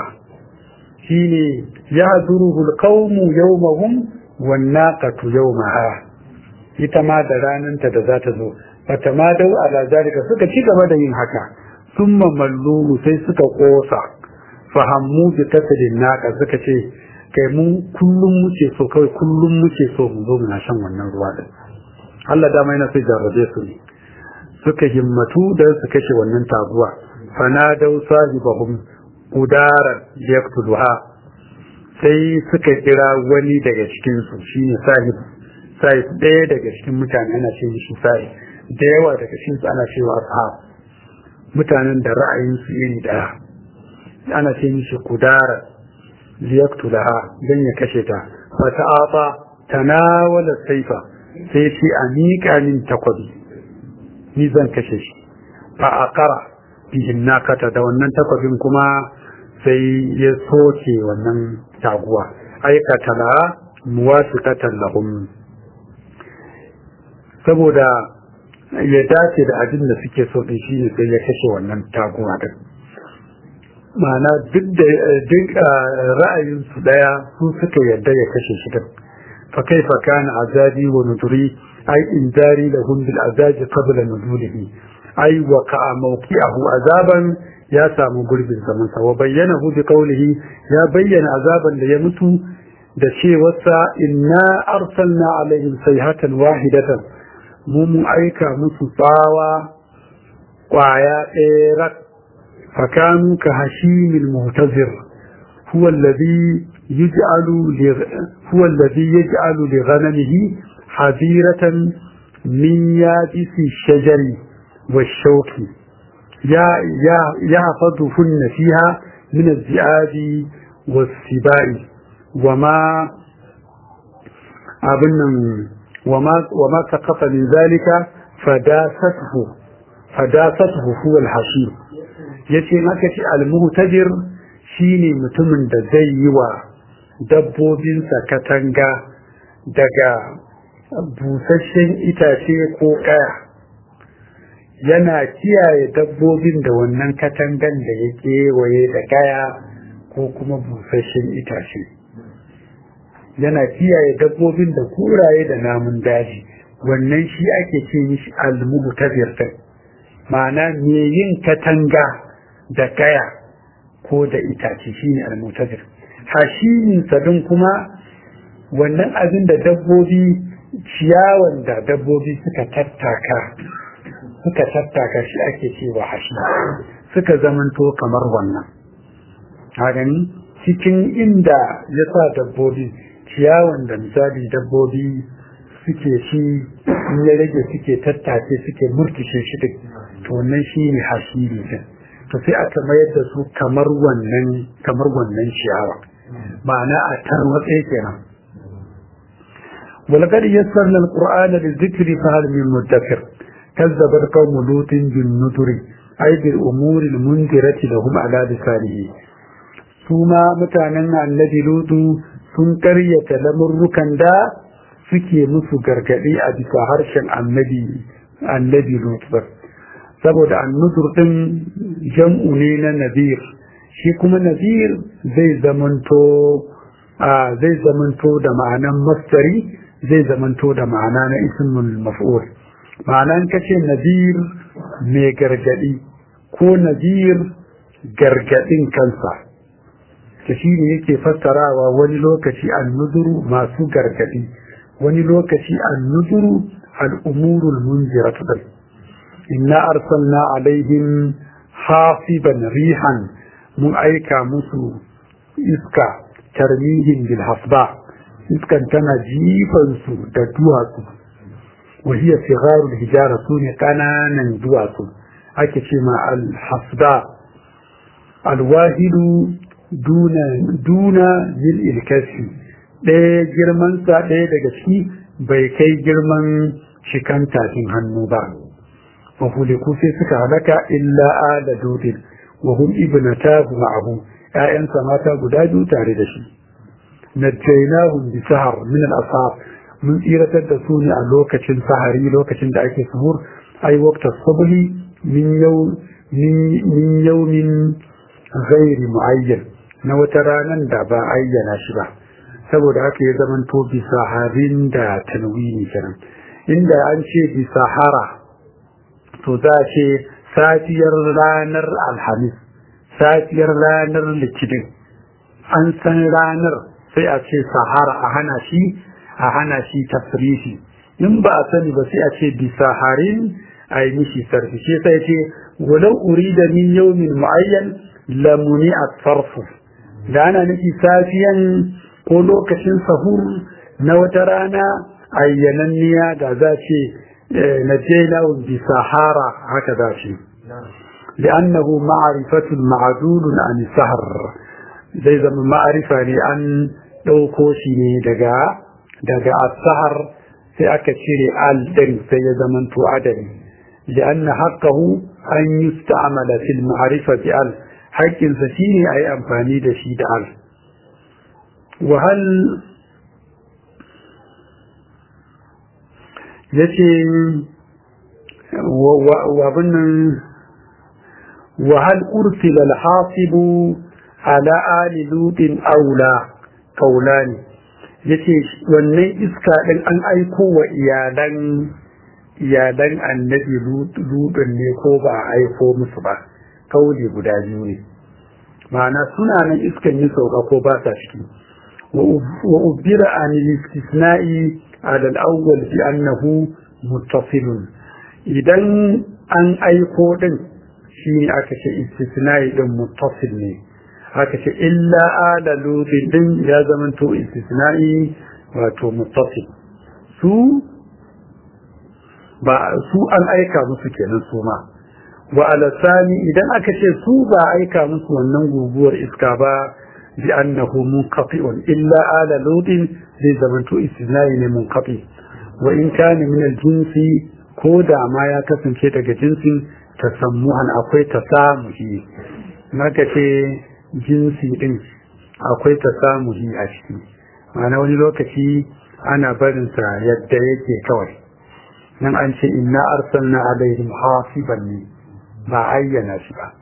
shine ya zuruhu alqawmu yawmahum wan naqatu yawmaha ita ma da rananta da za ta zo bata ma dau ala zalika suka ci gaba da yin haka summa mallumu sai suka kosa fahammu bi kasadin naqa suka ce kai mu kullum muke so kawai kullum muke so mu zo muna shan wannan ruwa din Allah dama yana sai jarrabe su ne suka himmatu da su kashe wannan taguwa fanadau sahibahum udaran yaktuluha sai suka kira wani daga cikin su shine sahib sahib ɗaya daga cikin mutane ana ce shi sahib da yawa daga cikin su ana cewa ashab mutanen da ra'ayin su iri daya ana ce mishi kudara liyaktulaha dan ya kashe ta fa ta'ata tanawala saifa sai shi a miƙa min takwabi ni zan kashe shi fa aqara bihin nakata da wannan takwabin kuma sai ya soke wannan taguwa aikata la muwasiqatan lahum saboda ya dace da abin da suke so din shine sai ya kashe wannan taguwa din ma'ana duk da duk ra'ayin su daya su suka yadda ya kashe shi din fa kaifa kana azabi wa nudri ay injari lahum bil azabi qabla nuzulihi ay wa ka mawqi'ahu azaban ya samu gurbin zaman sa wa bayyanahu bi qawlihi ya bayyana azaban da ya mutu da cewarsa inna arsalna alaihim sayhatan wahidatan mu mun aika musu tsawa kwaya ɗaya rak fakanu ka hashimil muhtazir huwa alladhi yaj'alu li huwa alladhi yaj'alu li ghanamihi hadiratan min yabisi shajari والشوك يا يا يحفظهن فيها من الذئاب والسباع وما أبنا وما وما سقط من ذلك فداسته فداسته هو الحشيم yace maka ce almuhtajir shine mutumin da zai yi wa dabbobinsa katanga daga busasshen itace ko kaya yana kiyaye dabbobin da wannan katangan da ya kewaye da gaya ko kuma busasshen itace yana kiyaye dabbobin da kuraye da namun daji wannan shi ake ce mishi almuhtabir din ma'ana me yin katanga da gaya ko da itace shine almuhtabir hashimin sadin kuma wannan abin da dabbobi ciyawan da dabbobi suka tattaka suka tattaka shi ake cewa hashi suka zamanto kamar wannan gani cikin inda ya sa dabbobi ciyawan da misali dabbobi suke shi in ya rage suke tattace suke murkushe shi duk to wannan shi ne hashiri din to sai aka mayar da su kamar wannan kamar wannan ciyawa ma'ana a tarwatse kenan ولقد يسرنا القرآن للذكر فهل من مدكر كذبت قوم لوط بالنذر أي بالأمور المنذرة لهم على لسانه ثم متانا الذي لوط sun karyata lamurrukan da suke musu gargaɗi a bisa harshen annabi annabi lutfar saboda annuzur ɗin jam'u ne na nazir shi kuma nazir zai zamanto a zai zamanto da ma'anan mastari zai zamanto da ma'ana na ismul maf'ul ma'anan kace nazir mai gargaɗi ko nazir gargaɗin kansa ta shi ne yake fassarawa wani lokaci annuzuru masu gargadi wani lokaci annuzuru al'umurul munziratu dai inna arsalna alaihim hasiban rihan mun aika musu iska tarmihin bil hasba iskan tana jifan su da duwatsu wa hiya sigharul hijara sune kananan duwatsu ake ce ma al hasba al wahidu duna yin ilkasi ɗaya girmansa ɗaya daga ciki bai kai girman shikan tafin hannu ba mahuliku sai suka halaka illa ala dudin wa hum ibnatahu ma'ahu ƴaƴansa mata guda biyu tare da shi najjaynahum bi sahar min al-ashab mun tsiratar da su ne a lokacin sahari lokacin da ake suhur ai waqta subhi min yau min yawmin ghairi muayyan na wata ranar da ba ayyana shi ba saboda haka ya zaman to bisa harin da tanwini kenan inda an ce bisa hara to za a ce safiyar ranar alhamis safiyar ranar litinin an san ranar sai a ce sahara a hana shi a hana shi tafrishi in ba a sani ba sai a ce bisa harin a yi mishi sarfi shi sai ce walau urida min yawmin mu'ayyan lamuni a sarfu da ana nufi safiyan ko lokacin sahur na wata rana ayyananniya da za ce na jena bi sahara haka za ce li'annahu ma'arifatun ma'adulun an sahar zai zama ma'arifa ne an ɗauko shi ne daga daga asahar sai aka cire al ɗin sai ya zama to adali li'anna haqqahu an yusta'mala fil ma'rifa bi al haƙƙinsa shi ne a yi amfani da shi da al wahal ya ce wabinnan wahal ursila alhasibu ala ali lutin aula kaula ne ya ce wannan iska ɗin an aiko wa iyalan iyalan annabi lutin ne ko ba a aiko musu ba kauli guda biyu ne ma'ana suna nan iskan yi sauka ko ba sa ciki wa ubira an istisna'i ala al-awwal bi annahu muttasilun idan an aiko din shine aka ce istisna'i din muttasil ne aka ce illa ala lutin din ya zama to istisna'i wato muttasil su ba su an aika musu kenan su ma wa alasani idan aka ce su ba aika musu wannan guguwar iska ba bi annahu munqati'un illa ala lutin zai zamanto istisnai ne munqati wa in kana min al-jinsi ko da ma ya kasance daga jinsin tasammuhan akwai tasamuhi naka ce jinsi din akwai tasamuhi a ciki ma'ana wani lokaci ana barinsa yadda yake kawai nan an ce inna arsalna alaihim hasiban ne ba ayyana shi ba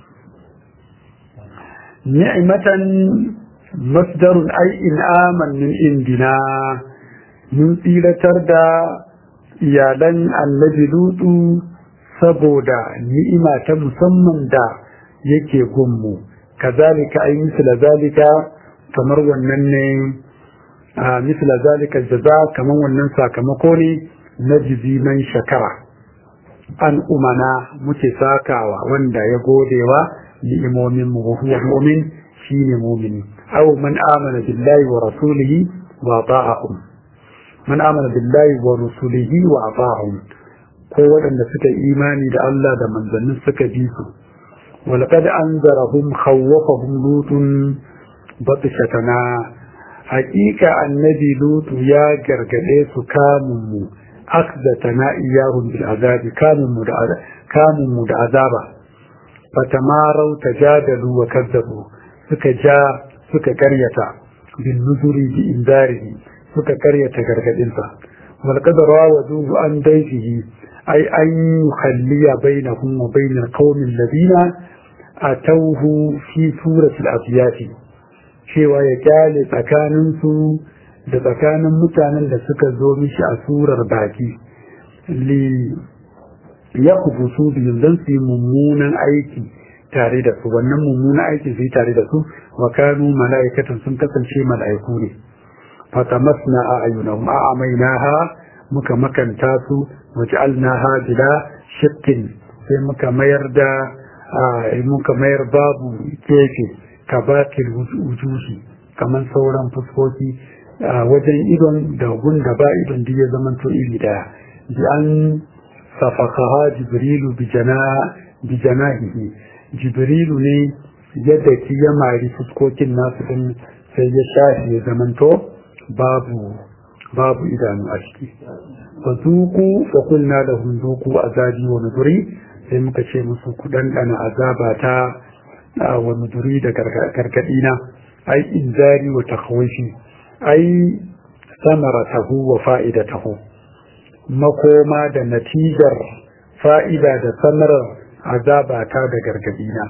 ni'matan masdarun ai in'aman min indina mun tsiratar da iyalan annabi lutu saboda ni'ima ta musamman da yake gunmu kazalika ai misla zalika kamar wannan ne a misla zalika jaza kamar wannan sakamako ne na jizi man shakara an umana muke sakawa wanda ya godewa ni'imomin mu huwa mu'min shine mu'mini aw man amana billahi wa rasulihi wa ta'ahum man amana billahi wa rasulihi wa ata'ahum ko waɗanda suka imani da Allah da manzannin suka bi su walqad anzarahum khawwafahum lutun batshatana haƙiƙa annabi lutu ya gargade su kamun mu akdatana iyahum bil azabi kamun mu da kamun mu da azaba fatamarau tajadalu wa kadzabu suka ja suka karyata bin nuzuri bi indarihi suka karyata gargadinsa wal qadara wa duhu an daifihi ay an yukhalliya bainahum wa bainal qaumi alladhina atawhu fi suratil afiyati cewa ya kyale tsakaninsu da tsakanin mutanen da suka zo mishi a surar baki li ya kubusu biyu don su yi mummunan aiki tare da su wannan mummunan aiki su yi tare da su wa kanu mala'ikatan sun kasance mala'iku ne fatamasna a ayyunahum a amainaha muka makanta su waj'alnaha bila shakkin sai muka mayar da muka mayar babu kefe kabatil wujuhi kamar sauran fuskoki wajen idon da gun da ba idon da ya zama to iri daya bi an safakaha jibrilu bi janahihi jibrilu ne yadda ki ya mari fuskokin nasu din sai ya shafi ya zamanto babu babu idanu a ciki fa zuku fa kulna lahum zuku azabi wa nuzuri sai muka ce musu ku dandana azaba ta wa nuzuri da gargadi na ai inzari wa takhwifi ai samaratahu wa fa'idatahu makoma da natijar fa'ida da samarar azabata da gargadina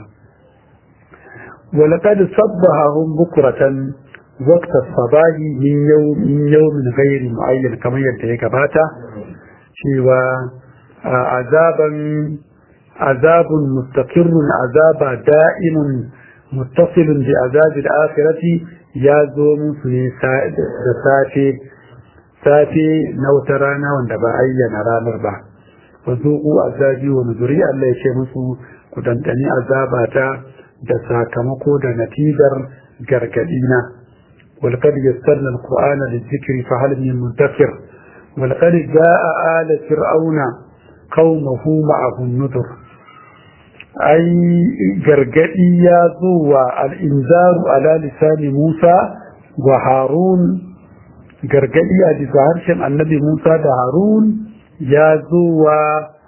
ولقد صبحهم بكرة وقت الصباح من يوم من يوم غير معين كما يدعي كباتا شوى عذابا عذاب مستقر عذاب دائم متصل بعذاب الآخرة ya zo musu ne da safe safe na wata rana wanda ba ayyana ranar ba wa zuku azabi wa nuzuri Allah ya ce musu ku dandani azabata da sakamako da natijar gargadina wal qad yassarna alqur'ana lizikri fa hal min mudakkir wal qad jaa ala fir'auna qaumahu ma'ahu nudur ai gargadi ya zo wa al'inzaru ala lisani Musa wa Harun gargadi a bisa harshen annabi Musa da Harun ya zo wa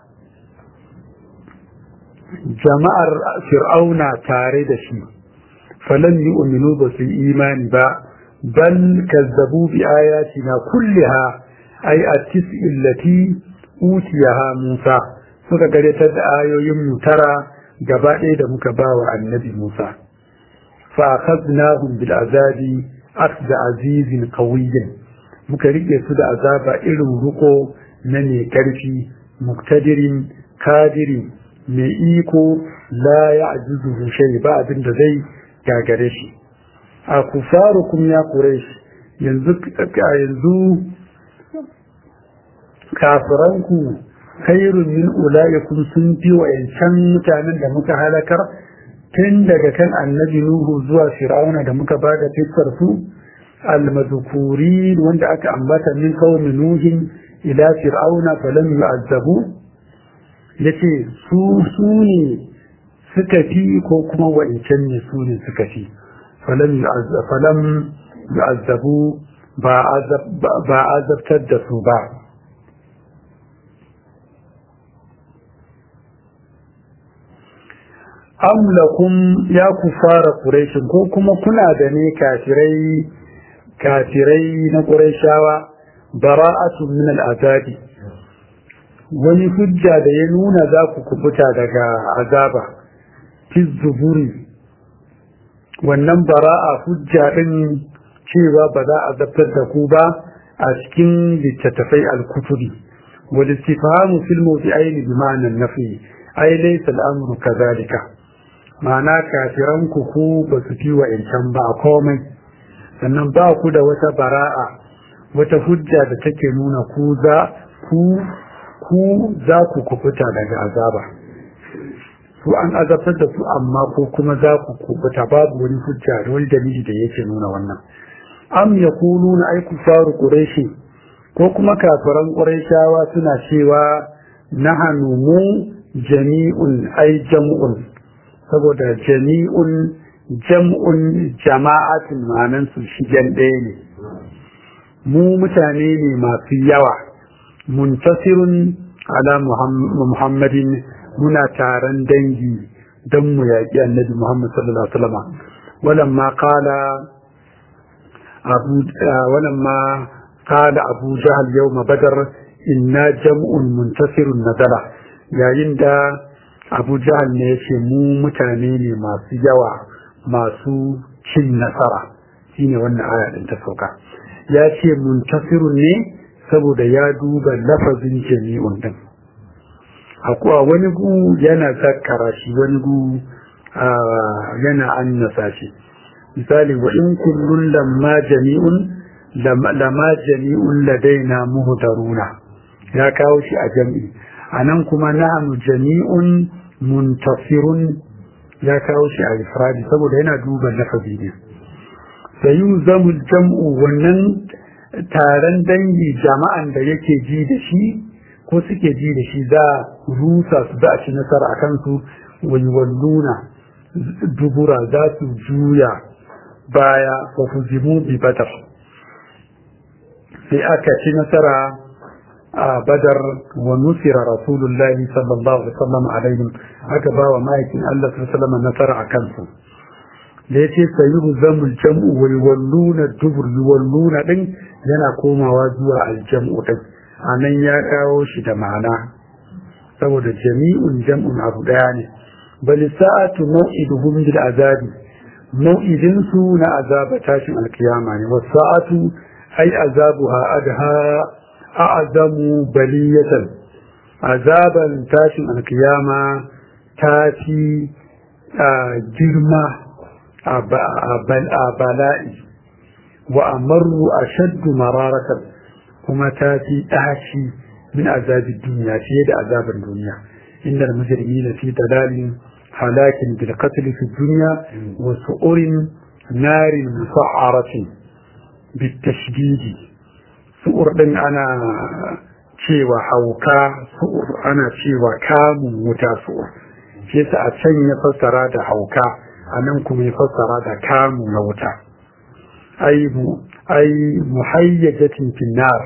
jama'ar fir'auna tare da shi falan yi uminu ba su imani ba bal kazzabu bi ayatina kulliha ai a tis'illati utiyaha Musa suka garetar da ayoyin mu tara gaba ɗaya da muka ba wa annabi Musa fa akhadnahum bil azabi akhda azizin qawiyyin muka rike su da azaba irin ruko na ne karfi muktadirin kadiri mai iko la ya'juzu shay ba abin da zai gagare shi a kufarukum ya quraish yanzu yanzu kafiranku khairun min ulaikum sun fi wa'ancan mutanen da muka halakar tun daga kan annabi nuhu zuwa fir'auna da muka bada fiskar su almadhkurin wanda aka ambata min qaumi nuhin ila fir'auna falam yu'azzabu yace su su ne suka fi ko kuma wa'ancan ne su ne suka fi falam yu'azzabu ba azabtar da su ba am lakum ya kufara quraish ko kuma kuna da ne kafirai kafirai na quraishawa bara'atu min al'azabi wani hujja da ya nuna za ku kubuta daga azaba fi zuburi wannan bara'a hujja din cewa ba za a zabtar da ku ba a cikin littattafai al-kutubi wal istifhamu fil mawdi'ain bi ma'na an-nafi ay laysa al-amru kadhalika ma'ana kafiran ku ku ba su fi wa incan ba komai sannan ba ku da wata bara'a wata hujja da take nuna ku za ku ku za ku kubuta daga azaba su an azabtar da su amma ko kuma za ku kubuta babu wani hujja da wani dalili da yake nuna wannan am yaquluna ay kufaru quraishi ko kuma kafiran quraishawa suna cewa nahanu mu jami'un ay jam'un saboda jami'un jam'un jama'atin ma'anan su shigen ɗaya ne mu mutane ne masu yawa muntasirun ala muhammadin muna taron dangi don mu yaƙi annabi muhammad sallallahu alaihi wasallam walamma qala abu walamma qala abu jahl yawm badr inna jam'un muntasirun nazala yayin da abu jahl ne yace mu mutane ne masu yawa masu cin nasara shine wannan aya din ta sauka ya ce muntasirun ne saboda ya duba lafazin jami'un din akwai wani gu yana zakkara shi wani gu yana annasa shi misali wa in kullun lamma jami'un lamma jami'un ladaina muhdaruna ya kawo shi a jami'i anan kuma nahnu jami'un muntasirun ya kawo shi a ifradi saboda yana duba lafazi ne sayuzamu jam'u wannan taron dangi jama'an da yake ji da shi ko suke ji da shi za rusa su za a ci nasara a kansu walluna dubura za su juya baya wa fuzimu bi badar sai aka ci nasara a badar wa nusira rasulullahi sallallahu alaihi wasallam alaihim aka ba wa ma'aikin Allah sallallahu alaihi wasallam nasara a kansu da ya ce sayi zamul jam'u wai walluna dubur walluna din yana komawa zuwa aljam'u din a nan ya kawo shi da ma'ana saboda jami'un jam'un abu daya ne bali sa'atu mau'iduhum bil azabi mau'idin su na azaba tashin alkiyama ne was sa'atu ai azabuha adha a'zamu baliyatan azaban tashin alkiyama ta fi girma a bala'i wa amaru a shaddu mararatan kuma ta fi ɗaci min azabin duniya fiye da azabin duniya inda da mujirmi na fi dalalin halakin bil qatl fi duniya wa su'urin narin musa'aratin bit tashdidi su'ur din ana cewa hauka su'ur ana cewa kamun wuta su'ur shi yasa a can ya fassara da hauka a nan kuma ya fassara da kamu na wuta ai muhayyajatin finnar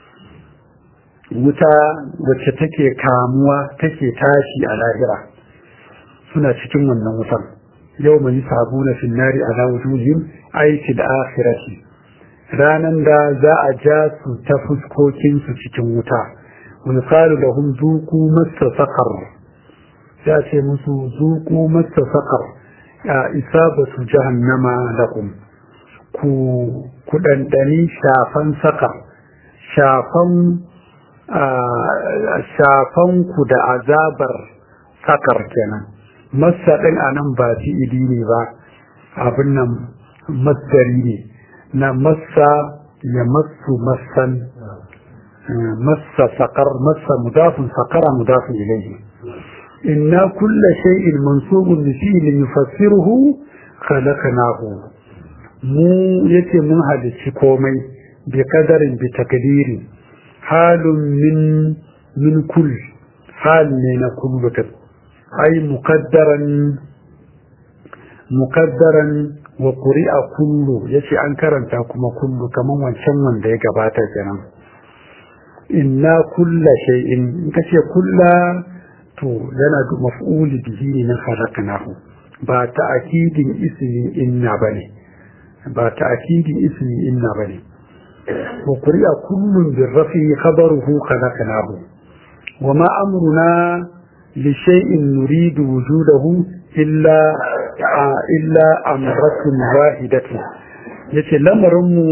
wuta wacce take kamuwa take tashi a lahira suna cikin wannan wutan yau mai sabu na finnari a wujuhim aiki da akhirati ranan da za a ja su ta fuskokinsu cikin wuta misalu da hun zuku masa sakar ya ce musu zuku masa sakar isabatu jahannama lakum ku ku dandani shafan saka shafan shafan ku da azabar sakar kenan massa din anan ba fi'ili ne ba abin nan masdari ne na massa ya massu massan massa sakar massa mudafin sakara mudafin ilayhi إنا كل شيء منصوب بفعل يفسره خلقناه mu yace mun halicci komai bi kadarin bi takdiri halun min min kull hal ne na kullu ta ai muqaddaran muqaddaran wa quri'a kullu yace an karanta kuma kullu kaman wancan wanda ya gabata kenan inna kulla shay'in kace kulla to yana da maf'uli bihi ne na khalaqnahu ba ta'kidin ismi inna bane ba ta'kidin ismi inna bane wa quri'a kullun bi rafi khabaruhu khalaqnahu wa ma amruna li shay'in nuridu wujudahu illa illa amratun wahidatu yace lamarin mu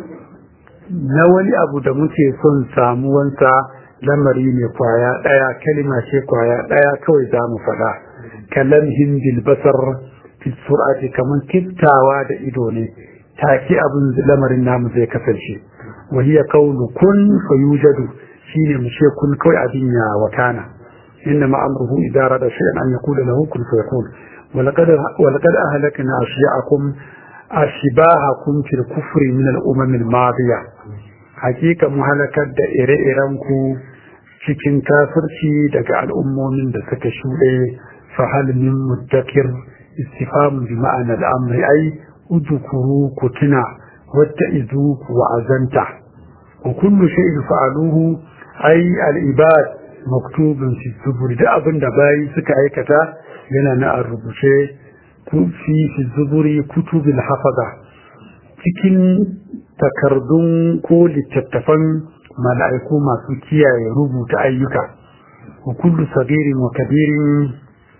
na wani abu da muke son samuwansa lamari ne kwaya daya kalima ce kwaya daya kawai za mu faɗa kalamhin bil basar fi sur'ati kaman kiftawa da ido ne take abin lamarin namu zai kasance wa hiya qawlu kun fayujadu shine mu ce kun kawai abin ya wakana inna ma amruhu idza rada shay'an an yaqula lahu kun fayakun wa laqad wa laqad ahlakna ashya'akum ashbahakum fil kufri min al umam al madiya hakika mu halakar da ire-iren ku cikin kafirci daga al'ummomin da suka shuɗe fa hal min muddakir istifham bi ma'ana al amri ai udukuru ku tuna wata izu ku wa'azanta wa kullu shay'in fa'aluhu ai al-ibad maktubun fi zubur da abin da bayi suka aikata yana na a rubuce fi fi zuburi kutubil hafaza cikin takardun ko littattafan mala'iku masu kiyaye rubuta ayyuka wa kullu sagirin wa kabirin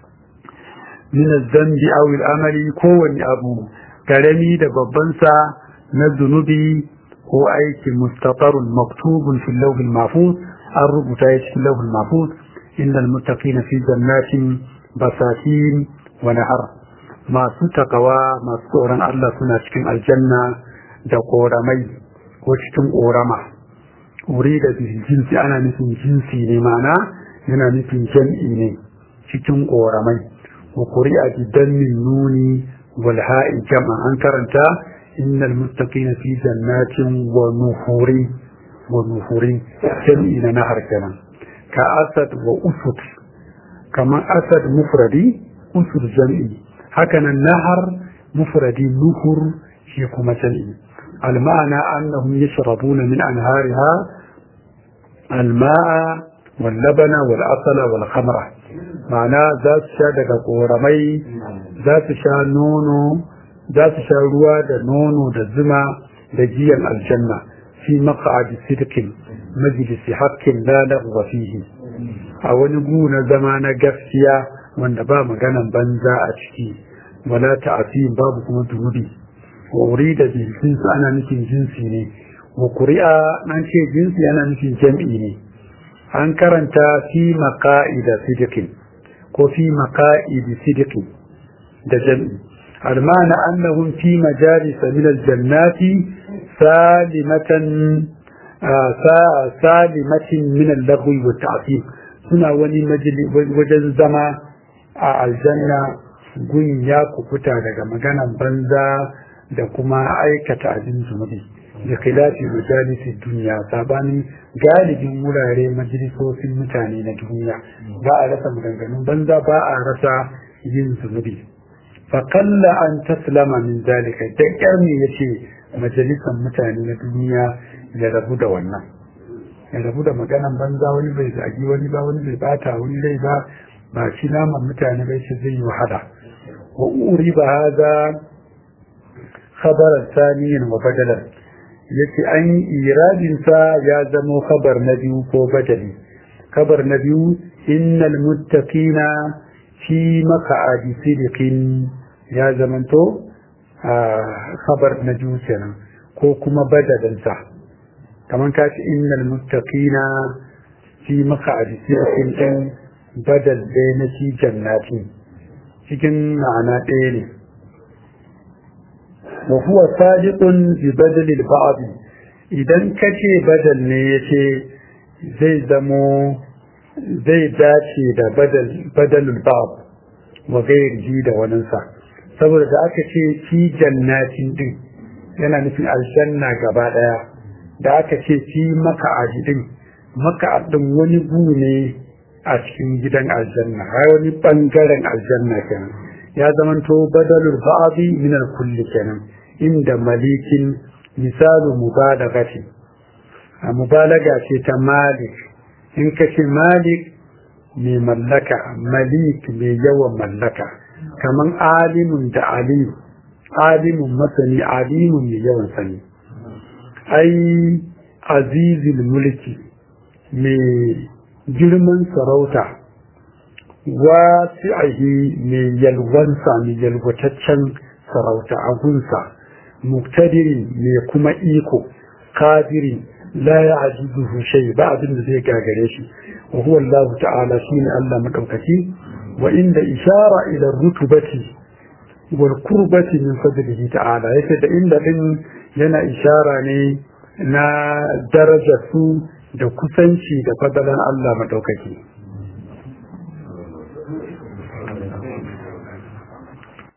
min az-zambi aw al-amali kowanne abu karami da babbansa na zunubi ko aiki mustatarun maktubun fi lawhil mahfuz an rubuta ya cikin lawhil mahfuz innal muttaqina fi jannatin basatin wa nahar masu takawa masu tsoron Allah suna cikin aljanna da koramai ko cikin korama wuri da jinsi ana nufin jinsi ne mana yana nufin jam'i ne cikin koramai wa quri'a bidan min nuni والهاء جمع أنكرنت إن المتقين في جنات ونهور ونهور جمعين نهر كمان كأسد وأسد كما أسد مفردي أسد جمعي هكذا النهر مفردي نهر شيكما جمعي المعنى أنهم يشربون من أنهارها الماء واللبن والعسل والخمرة معناه ذات شادك قورمي za su sha nono za su sha ruwa da nono da zuma da giyan aljanna fi maq'adi sidqin majlisi haqqin la lagwa fihi a wani gu na zama na gaskiya wanda ba maganan banza a ciki wala ta'fim babu kuma dubi wa urida bil jinsi ana nufin jinsi ne wa qur'a an ce jinsi ana nufin jam'i ne an karanta fi maqa'ida sidqin ko fi maqa'idi sidqin da jam'i almana annahum fi majalis min aljannati salimatan salimatin min al-lagwi wa ta'fim suna wani wajen zama a aljanna gun ya kukuta daga maganan banza da kuma aikata abin zunubi da khilafi majalisi duniya sabanin galibin wurare majalisosin mutane na duniya ba a rasa maganganun banza ba a rasa yin zunubi faƙalla an taslama min zalika da ƙyar ne ya ce majalisar mutane na duniya ya rabu da wannan ya rabu da maganan banza wani bai zagi wani ba wani bai bata wani rai ba ba shi naman mutane bai ce zai yi wahala wa uri ba haza khabarar saniyan wa badalar yace an iradinsa ya zamo khabar na biyu ko badali khabar na biyu innal muttaqina fi maka'adi sidiqin ya zamanto a khabar na biyu kenan ko kuma badalinsa kamar ka ce innal muttaqina fi maka'adi sidiqin din badal ɗaya na fi jannati cikin ma'ana ɗaya ne wa huwa sadiqun bi badal al idan kace badal ne yace zai zamo zai dace da badalul bab wa gairi da waninsa saboda da aka ce fi jannatin din yana nufin aljanna gaba daya da aka ce fi maka'adi din maka'adin wani gu ne a cikin gidan aljanna har wani bangaren aljanna kenan ya zamanto badalul ba'di min al-kulli kenan inda malikin misalu mubalagati a mubalaga ce ta malik in ka ce malik mai mallaka malik mai yawan mallaka kaman alimun da alimu alimun masani alimun mai yawan sani ai azizil mulki mai girman sarauta wasi'ahi mai yalwansa mai yalwataccen sarauta a gunsa muktadirin mai kuma iko kadirin la ya ajizuhu shay ba abin da zai gagare shi wa huwa Allah ta'ala shine Allah madaukaki wa inda ishara ila rutubati wal qurbati min fadlihi ta'ala yake da inda din yana ishara ne na darajar su da kusanci da fadalan Allah madaukaki